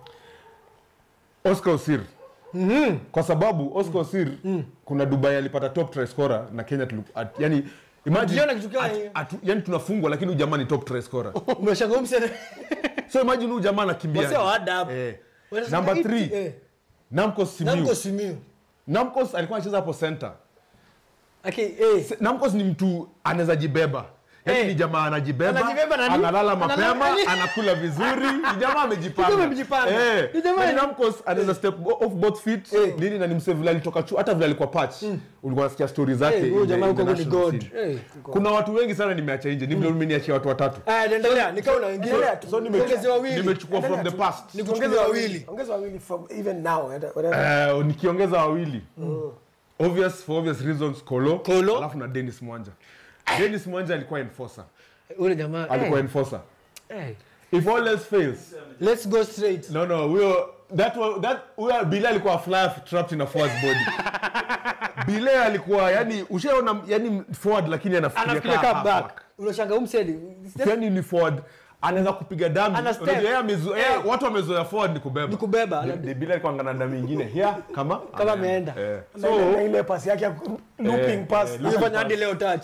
Speaker 2: oscar osir kwa sababu oscar osir kuna dubai alipata top try scorer na kenya tulu, at, yani imagine
Speaker 3: Ukiona kitu kama
Speaker 2: at-
Speaker 3: hiyo.
Speaker 2: at- yani tunafungwa lakini huyu jamaa ni top try scorer
Speaker 3: Umeshangaa msene.
Speaker 2: so imagine huyu jamaa anakimbia
Speaker 3: Wasio wa adabu.
Speaker 2: eh.
Speaker 3: Wanasema
Speaker 2: number
Speaker 3: iti,
Speaker 2: three
Speaker 3: eh.
Speaker 2: namcos simiu
Speaker 3: Namko Simiyu.
Speaker 2: namcos alikuwa anacheza hapo center
Speaker 3: Okay, eh.
Speaker 2: Se- namcos ni mtu anaweza jibeba yaani
Speaker 3: Eh.
Speaker 2: ni jamaa anajibeba
Speaker 3: Anajibeba na nini?
Speaker 2: analala
Speaker 3: Analala
Speaker 2: mapema
Speaker 3: nini?
Speaker 2: anakula vizuri ni jamaa amejipanga
Speaker 3: Ni jamaa amejipanga.
Speaker 2: Eh.
Speaker 3: Ni jamaa-
Speaker 2: Yaani namcos anaweza step off both feet
Speaker 3: Eh.
Speaker 2: nini na ni msee vile alitoka chu hata vile alikuwa patch ulikuwa nasikia story zake
Speaker 3: Eh,
Speaker 2: in
Speaker 3: huyo
Speaker 2: the-
Speaker 3: jamaa
Speaker 2: in the
Speaker 3: huko ni
Speaker 2: national
Speaker 3: God.
Speaker 2: scene.
Speaker 3: Eh.
Speaker 2: kuna watu wengi sana nimeacha nje ni vile umeniachia watu watatu
Speaker 3: Aya, endelea. Nikao na wengine.
Speaker 4: Endelea tu.
Speaker 2: so nime-
Speaker 3: Niongeze wawili.
Speaker 2: nimechukua from the past
Speaker 3: Nikuongeze wawili.
Speaker 4: ongeza wawili from even now whatever.
Speaker 2: Eh, nikiongeza wawili obvious for obvious reasons kolo
Speaker 3: Kolo.
Speaker 2: alafu na dennis mwanja dennis mwanja alikuwa enforcer
Speaker 3: Ule jamaa.
Speaker 2: alikuwa
Speaker 3: eh,
Speaker 2: enforcer
Speaker 3: eh.
Speaker 2: if all else fails
Speaker 3: Let's go straight.
Speaker 2: no no huyo that wa- that huyo Bile alikuwa a flyer trapped in a forward body Bile alikuwa yani ushaona yani forward lakini anafikiria
Speaker 3: Anafikiria
Speaker 2: kama
Speaker 3: kama back.
Speaker 2: halfback.
Speaker 3: Unashangaa umsedi.
Speaker 2: yani ni forward anaweza kupiga damu
Speaker 3: Ana step.
Speaker 2: Unajua yeye amezo- yeye-
Speaker 3: Eh.
Speaker 2: watu wamezoea forward ni kubeba
Speaker 3: Ni kubeba.
Speaker 2: Ni- ni Bile alikuwa ngana damu nyingine here kama
Speaker 3: Kama ameenda.
Speaker 2: eh.
Speaker 4: Na ile- na ile pasi yake ya looping
Speaker 2: Eh,
Speaker 4: pass
Speaker 2: eh,
Speaker 3: Ulifanya hadi leo touch.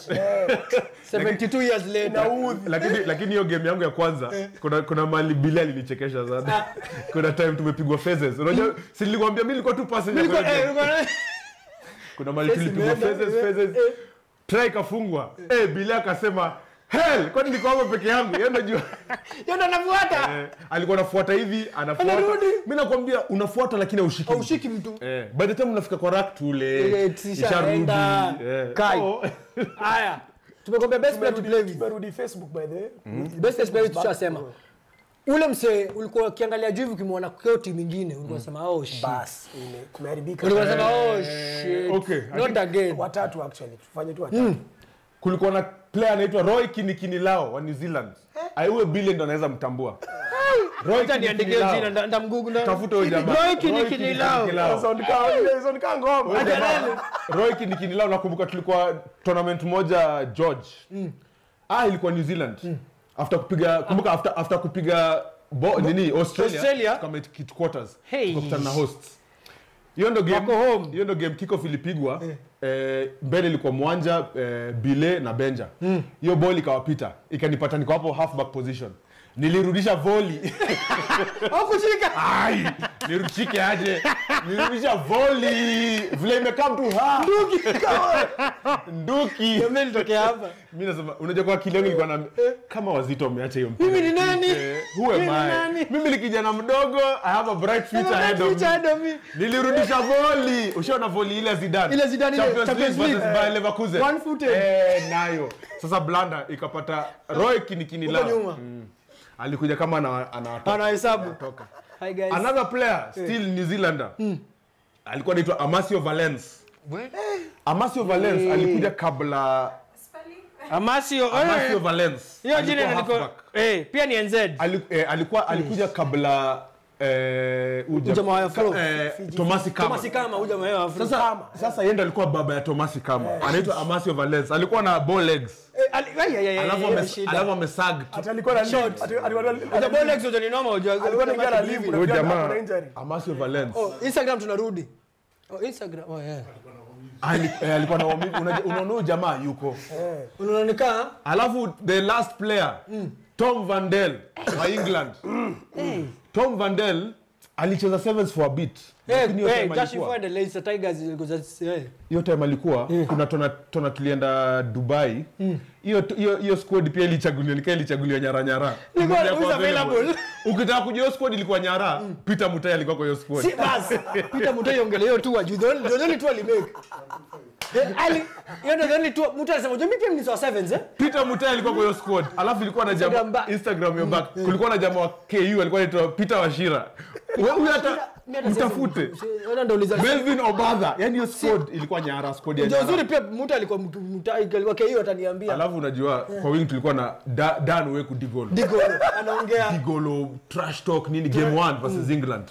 Speaker 3: 72 years later.
Speaker 2: lakini lakini hiyo game yangu ya kwanza kuna kuna mali Bile alinichekesha sana kuna time tumepigwa phases unajua si nilikwambia mimi nilikuwa tu passenger
Speaker 3: Nilikuwa-
Speaker 2: kwa hiyo
Speaker 3: eh,
Speaker 2: game.
Speaker 3: ulikuwa-
Speaker 2: kuna mali
Speaker 3: Face
Speaker 2: tulipigwa
Speaker 3: imeenda,
Speaker 2: phases
Speaker 3: eh,
Speaker 2: phases
Speaker 3: eh.
Speaker 2: try ikafungwa eh Bile akasema hell kwani niko hapo peke yangu yeye unajua
Speaker 3: Yeye ndo anafuata.
Speaker 2: eh, alikuwa anafuata hivi anafuata
Speaker 3: Anarudi.
Speaker 2: mimi nakwambia unafuata lakini haushiki mtu.
Speaker 3: Haushiki mtu.
Speaker 2: eh by the time unafika kwa rack tule
Speaker 3: Ile tishaenda.
Speaker 2: eh
Speaker 3: Kai.
Speaker 2: so,
Speaker 3: Haya. Tumekwambia best player to play with.
Speaker 4: tumerudi facebook by the way
Speaker 3: Best player tushasema. Ule msee ulikuwa ukiangalia juu hivi ukimwona kwa timu nyingine ulikuwa unasema oh shit.
Speaker 4: bas ime- kumeharibika
Speaker 3: Ulikuwa unasema oh shit.
Speaker 2: okay, I
Speaker 3: Not again.
Speaker 4: watatu actually tufanye tu watatu
Speaker 2: kulikuwa na player anaitwa Roy Kinikinilao wa New Zealand aiwe Bile ndo anaweza mtambua Roy
Speaker 3: Acha niandikie
Speaker 2: Kinikinilao.
Speaker 3: jina nda- ndamgugu nda-
Speaker 2: tafuta huyo jamaa
Speaker 3: Roy Kinikinilao.
Speaker 2: Kinikinilao.
Speaker 4: Sound kama ile sound kama ngoma
Speaker 2: Huyo jamaa, Roy Kinikinilao nakumbuka tulikuwa tournament moja George ah ilikuwa New Zealand after kupiga kumbuka after after kupiga bo, nini Australia,
Speaker 3: Australia?
Speaker 2: kama kit quarters
Speaker 3: Hey.
Speaker 2: tukakutana na hosts hiyo ndo game
Speaker 3: Wako home.
Speaker 2: hiyo ndo game kickoff ilipigwa eh, mbele ilikuwa mwanja eh, bile na benja hiyo ball ikawapita ikanipata niko hapo halfback position nilirudisha volley
Speaker 3: Hakushika.
Speaker 2: ai nirudishike aje nirudisha volley vile imekaa mtu ha nduki
Speaker 3: Mimi nitokea hapa.
Speaker 2: mi nasema unajua kwa akili yangu ilikuwa na kama wazito wameacha hiyo mpira.
Speaker 3: Mimi ni nani?
Speaker 2: Eh, who am
Speaker 3: Mimi ni
Speaker 2: I?
Speaker 3: nani?
Speaker 2: mimi ni kijana mdogo i have a bright future ahead of
Speaker 3: Future
Speaker 2: me
Speaker 3: ahead of me.
Speaker 2: nilirudisha voli ushaona voli ile ya Zidane
Speaker 3: Ile Zidane ile,
Speaker 2: Champions
Speaker 3: Champions
Speaker 2: League versus
Speaker 3: League.
Speaker 2: Bayer Leverkusen
Speaker 3: One footed.
Speaker 2: eh nayo sasa blanda ikapata Roy kinikini
Speaker 3: Huko
Speaker 2: lao
Speaker 3: nyuma.
Speaker 2: Mm. alikuja kama ana anawatoka
Speaker 3: Anahesabu. Hi guys.
Speaker 2: another player still New Zealander alikuwa anaitwa Amasio Valence
Speaker 3: We-
Speaker 2: Amasio Valence alikuja kabla
Speaker 6: spelling.
Speaker 3: Amasio
Speaker 2: Amasio
Speaker 3: eh,
Speaker 2: Valence
Speaker 3: hiyo
Speaker 2: alikuwa
Speaker 3: jina niko
Speaker 2: halfback.
Speaker 3: eh pia ni NZ.
Speaker 2: Ali- eh, alikuwa alikuja kabla eh, huyu jam-
Speaker 3: Jamaa wa Afro.
Speaker 2: ka- eh, Tomasi Kama.
Speaker 3: Kama si kama huja mayo Afrika.
Speaker 2: Sasa sasa yeye ndo alikuwa baba ya Tomasi Kama. Anaitwa Amasio Valence. Alikuwa na bow legs.
Speaker 3: Eh, ali- ai, ai, ai, ai,
Speaker 2: Alafu
Speaker 3: ai,
Speaker 2: ame-
Speaker 3: shida.
Speaker 2: alafu amesag tu.
Speaker 4: Ati alikuwa na leave. Ati- alikuwa na-
Speaker 3: The ball legs ni noma unajua.
Speaker 4: alikuwa anaingia na leave,
Speaker 2: Huyo
Speaker 4: unafikia
Speaker 2: jamaa
Speaker 4: ako na injury.
Speaker 2: Amasio Valence.
Speaker 3: Oh, Instagram tunarudi. Oh, Instagram. Oh, yeah.
Speaker 2: Ali- eh, alikuwa na maumivu. Unaja- Unaona huyu jamaa yuko.
Speaker 3: Unaonekana
Speaker 2: Alafu the last player Tom Vandel wa England. Tom Vandel alicheza sevens for a bit.
Speaker 3: Eh,
Speaker 2: Lakini hiyo
Speaker 3: eh,
Speaker 2: time
Speaker 3: Josh
Speaker 2: alikuwa-
Speaker 3: Ford, the Leicester Tigers ilikuwa- eh.
Speaker 2: hiyo time alikuwa kuna tona, tona tulienda dubai hiyo hiyo hiyo squad pia ilichaguliwa nikaa ilichaguliwa nyara nyara
Speaker 3: Ilikuwa-
Speaker 2: Ilikuwa
Speaker 3: who's
Speaker 2: available.
Speaker 3: available?
Speaker 2: ukitaka kujua hiyo squad ilikuwa nyara peter mutai alikuwa kwa hiyo squad
Speaker 3: Si basi. Peter Mutai ongele hiyo tu wajuu. The only- the only two alimake. Eh, ali- hiyo ndio the only two- Mutai alisema, "Unajua mimi pia ni sawa sevens, eh?"
Speaker 2: peter mutai alikuwa kwa hiyo squad alafu ilikuwa na
Speaker 3: Instagram
Speaker 2: jamaa
Speaker 3: back.
Speaker 2: instagram yo back kulikuwa na jamaa wa ku alikuwa anaitwa peter washira Wewe huyu hata
Speaker 3: Mimi hata
Speaker 2: mtafute
Speaker 3: siwezi- Ona ndio uliza-
Speaker 2: melvin obadha yani hiyo squad ilikuwa nyara squad ya
Speaker 3: Ndio
Speaker 2: nyara
Speaker 3: uzuri pia Mutai alikuwa mtu- Mutai alikuwa KU ataniambia.
Speaker 2: alafu unajua kwa wing tulikuwa na Da- dan weku digolo
Speaker 3: Digolo, anaongea
Speaker 2: digolo trash talk nini game 1 versus england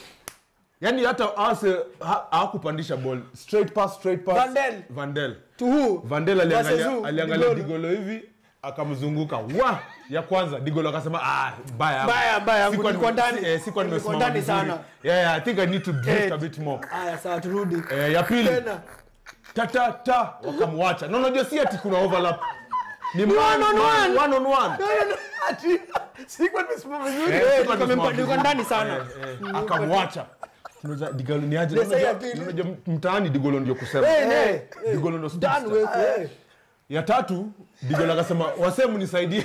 Speaker 2: yani hata ase ha- hawakupandisha ball straight pass straight pass
Speaker 3: Vandel.
Speaker 2: vandel
Speaker 3: to who?
Speaker 2: vandel
Speaker 3: Versus
Speaker 2: aliangalia
Speaker 3: who?
Speaker 2: aliangalia
Speaker 3: Digolo.
Speaker 2: digolo hivi akamzunguka wa ya kwanza digolo akasema ah baya
Speaker 3: Baya, baya,
Speaker 2: Sikuwa
Speaker 3: nilikuwa
Speaker 2: nime-
Speaker 3: ndani.
Speaker 2: si- eh, sikuwa
Speaker 3: Nilikuwa
Speaker 2: nimesimama
Speaker 3: ndani
Speaker 2: vizuri.
Speaker 3: sana.
Speaker 2: yeah, yeah, i think i need to drift
Speaker 3: Eh.
Speaker 2: a bit more
Speaker 3: Aya, sawa turudi.
Speaker 2: eh, ya pili
Speaker 3: Tena.
Speaker 2: ta ta ta wakamwacha na unajua si ati kuna overlap ni man,
Speaker 3: on
Speaker 2: man,
Speaker 3: one.
Speaker 2: one on one
Speaker 4: Ati- sikuwa nimesimama vizuri.
Speaker 2: Eh,
Speaker 3: Eh,
Speaker 2: sikuwa
Speaker 3: nilikuwa
Speaker 2: nimesimama
Speaker 3: nimpa- nilikuwa ndani sana.
Speaker 2: Eh, eh, akamwacha Unajua, digolo ni aje
Speaker 3: Sasa ya
Speaker 2: Unajua-
Speaker 3: pili.
Speaker 2: unajua mtaani digolo ndio kusema
Speaker 3: Eh, eh,
Speaker 2: digolo ndio
Speaker 3: Dan
Speaker 2: superstar.
Speaker 3: wewe, eh.
Speaker 2: ya tatu digolo akasema wasemu nisaidie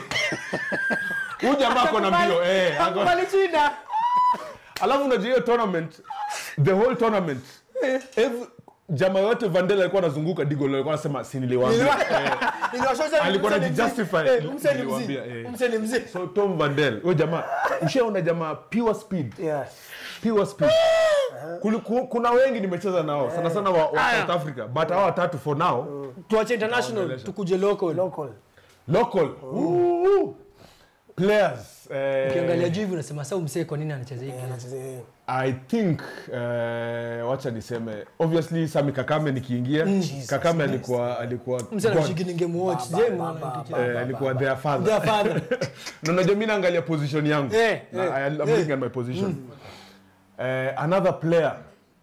Speaker 2: huyu jamaa ako na mbio eh, ako-
Speaker 3: Hakubali shida.
Speaker 2: alafu unajua hiyo tournament the whole tournament every, jamaa yote vandel alikuwa anazunguka digolo alikuwa anasema si niliwaambia Eh,
Speaker 3: Niliwashosha
Speaker 2: Alikuwa
Speaker 3: mzee ni
Speaker 2: anajijustify.
Speaker 3: mzee. Eh, mzee ni
Speaker 2: Niliwaambia,
Speaker 3: mzee.
Speaker 2: eh.
Speaker 3: Mzee ni mzee.
Speaker 2: so tom vandel huyo jamaa ushaona jamaa pure speed
Speaker 4: Yeah.
Speaker 2: pure speed Kuli- ku- kuna wengi nimecheza nao sana sana wa, wa
Speaker 3: Aya.
Speaker 2: south africa but hawa watatu for now
Speaker 3: Tuache international tukuje local.
Speaker 4: Local.
Speaker 2: local Ooh. players eh,
Speaker 3: Ukiangalia juu hivi unasema sasa umsee kwa nini anacheza hivi?
Speaker 4: Anacheza-
Speaker 2: i think eh, wacha niseme obviously sami kakame nikiingia kakame alikuwa alikuwa
Speaker 3: Msee
Speaker 2: God.
Speaker 3: anashiki ningemwatch. Je, mwana tukicheza.
Speaker 2: Eh, alikuwa their father
Speaker 3: Their father.
Speaker 2: na unajua mi naangalia position yangu
Speaker 3: Eh,
Speaker 2: Na
Speaker 3: eh,
Speaker 2: I- I'm
Speaker 3: eh.
Speaker 2: looking at my position Eh, another player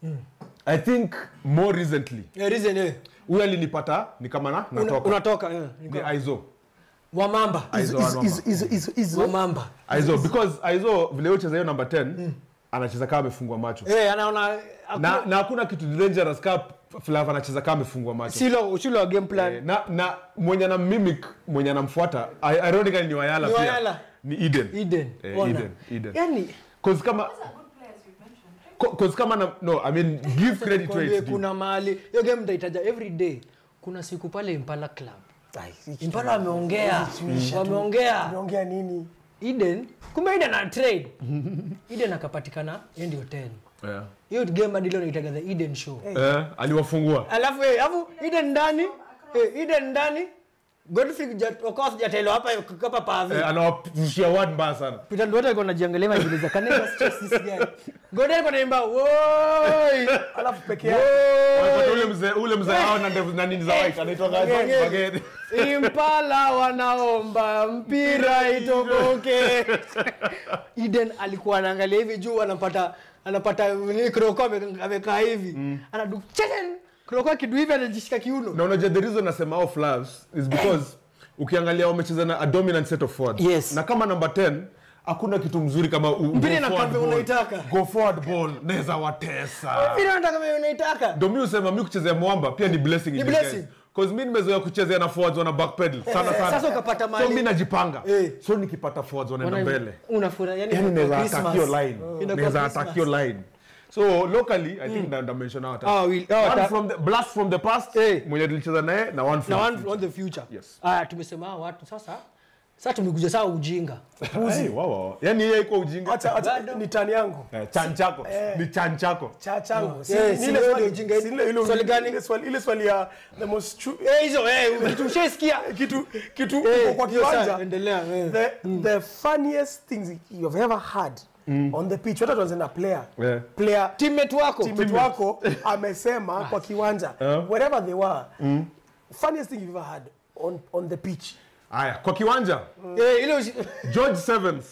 Speaker 2: i think more recently
Speaker 3: Eh, reason eh.
Speaker 2: huyu alinipata ni kama na
Speaker 3: Una-
Speaker 2: natoka
Speaker 3: Unatoka eh.
Speaker 2: ni aizo
Speaker 3: Wamamba.
Speaker 2: aizo
Speaker 4: Is-
Speaker 2: Wanoma.
Speaker 4: is- is- is- is-
Speaker 3: Wamamba.
Speaker 2: aizo because aizo vile yeye ucheza hiyo number 10 anacheza kama amefungwa macho
Speaker 3: Eh, anaona
Speaker 2: na na hakuna kitu dangerous kama Flav anacheza kama amefungwa macho
Speaker 3: silo silo wa game plan.
Speaker 2: Eh, na na mwenye na mimic mwenye anamfuata i- ironically ni wayala
Speaker 3: Ni
Speaker 2: pia
Speaker 3: Wayala.
Speaker 2: ni eden
Speaker 3: Eden.
Speaker 2: Eh,
Speaker 3: Ona.
Speaker 2: Eden, Eden.
Speaker 3: Yaani
Speaker 2: cause kama
Speaker 6: Those are good players you mentioned.
Speaker 2: co- cause kama na, no i mean give credit where
Speaker 3: Kwambie
Speaker 2: it's due
Speaker 3: kuna mahali hiyo game mtaitaja every day kuna siku pale impala club
Speaker 4: Ai, hiki
Speaker 3: impala wameongea wameongea
Speaker 4: tumeongea nini
Speaker 3: eden kumbe eden ana trade eden akapatikana yeye ndio 10
Speaker 2: yeah.
Speaker 3: hiyo game hadi leo naitaga the eden show
Speaker 2: eh, aliwafungua
Speaker 3: alafu eh, alafu eden ndani eh, eden ndani godfrey Jat- okoth jatelo hapa hapa pavi
Speaker 2: eh, anawapushia word mbaya sana
Speaker 3: Peter Nduwata alikuwa anajiangalia majiuliza can I just stress this guy Gordon alikuwa anaimba woi
Speaker 4: alafu peke yake
Speaker 2: Wanapata ule mzee ule mzee hao na ndevu na nini za white anaitwa gaje
Speaker 3: Bagede.
Speaker 2: Bagede.
Speaker 3: impala wanaomba mpira itoboke eden alikuwa anaangalia hivi juu anapata anapata nini kroko ame- amekaa hivi anadu chelen kroko akidu hivi anajishika kiuno
Speaker 2: na unajua the reason nasema off Flavs is because ukiangalia wamecheza na a dominant set of forwards
Speaker 3: Yes.
Speaker 2: na kama number 10 hakuna kitu mzuri kama u-
Speaker 3: Mpira
Speaker 2: go
Speaker 3: ina
Speaker 2: forward
Speaker 3: kambe
Speaker 2: ball.
Speaker 3: unaitaka.
Speaker 2: go forward ball naweza watesa
Speaker 3: vile unataka mimi unaitaka
Speaker 2: ndio mi usema mi kuchezea mwamba pia ni blessing in
Speaker 3: Ni
Speaker 2: disguise.
Speaker 3: blessing.
Speaker 2: Cause mi nimezoea kuchezea na forwards wana backpedal sana sana
Speaker 3: sasa ukapata
Speaker 2: so
Speaker 3: mahali-
Speaker 2: mi najipanga
Speaker 3: Eh.
Speaker 2: so nikipata forwards wanaenda mbele
Speaker 3: unafura yani
Speaker 2: yani naweza
Speaker 3: Christmas.
Speaker 2: attack your line
Speaker 3: Inakuwa
Speaker 2: naweza
Speaker 3: Christmas.
Speaker 2: attack your line so locally i think mm. mention out
Speaker 3: Ah, will- ah,
Speaker 2: one
Speaker 3: ta-
Speaker 2: from the blast from the past
Speaker 3: Eh.
Speaker 2: mwenye tulicheza naye na one from
Speaker 3: na
Speaker 2: the
Speaker 3: one
Speaker 2: future.
Speaker 3: on the future
Speaker 2: Yes.
Speaker 3: aya tumesema hawa watu sasa sasa tumekuja saa ujinga
Speaker 2: Hey, wow, wow. yani yeye iko ujinga
Speaker 4: Acha acha
Speaker 3: Bado.
Speaker 4: ni tani yangu.
Speaker 2: Eh, chan chako ni chan chako
Speaker 4: Cha changu. Si-
Speaker 3: Eh,
Speaker 4: ni
Speaker 3: si
Speaker 4: ile
Speaker 3: wewe
Speaker 4: swali-
Speaker 3: ndio ujinga.
Speaker 4: si ile- ile-
Speaker 3: Swali gani?
Speaker 4: ile swali- ile swali ya the most true
Speaker 3: eh hizo eh tumeshaisikia
Speaker 4: kitu kitu
Speaker 3: Eh,
Speaker 4: uko kwa
Speaker 3: hiyo saa,
Speaker 4: kiwanja
Speaker 3: endelea eh.
Speaker 4: the, the funniest things you've ever had on the pitch hata tuanze na player
Speaker 2: Yeah.
Speaker 4: player
Speaker 3: teammate wako
Speaker 4: teammate wako amesema kwa kiwanja wherever they were funniest thing you've ever had on, on the pitch
Speaker 2: haya kwa kiwanja
Speaker 3: eh ile usi-
Speaker 2: george sevens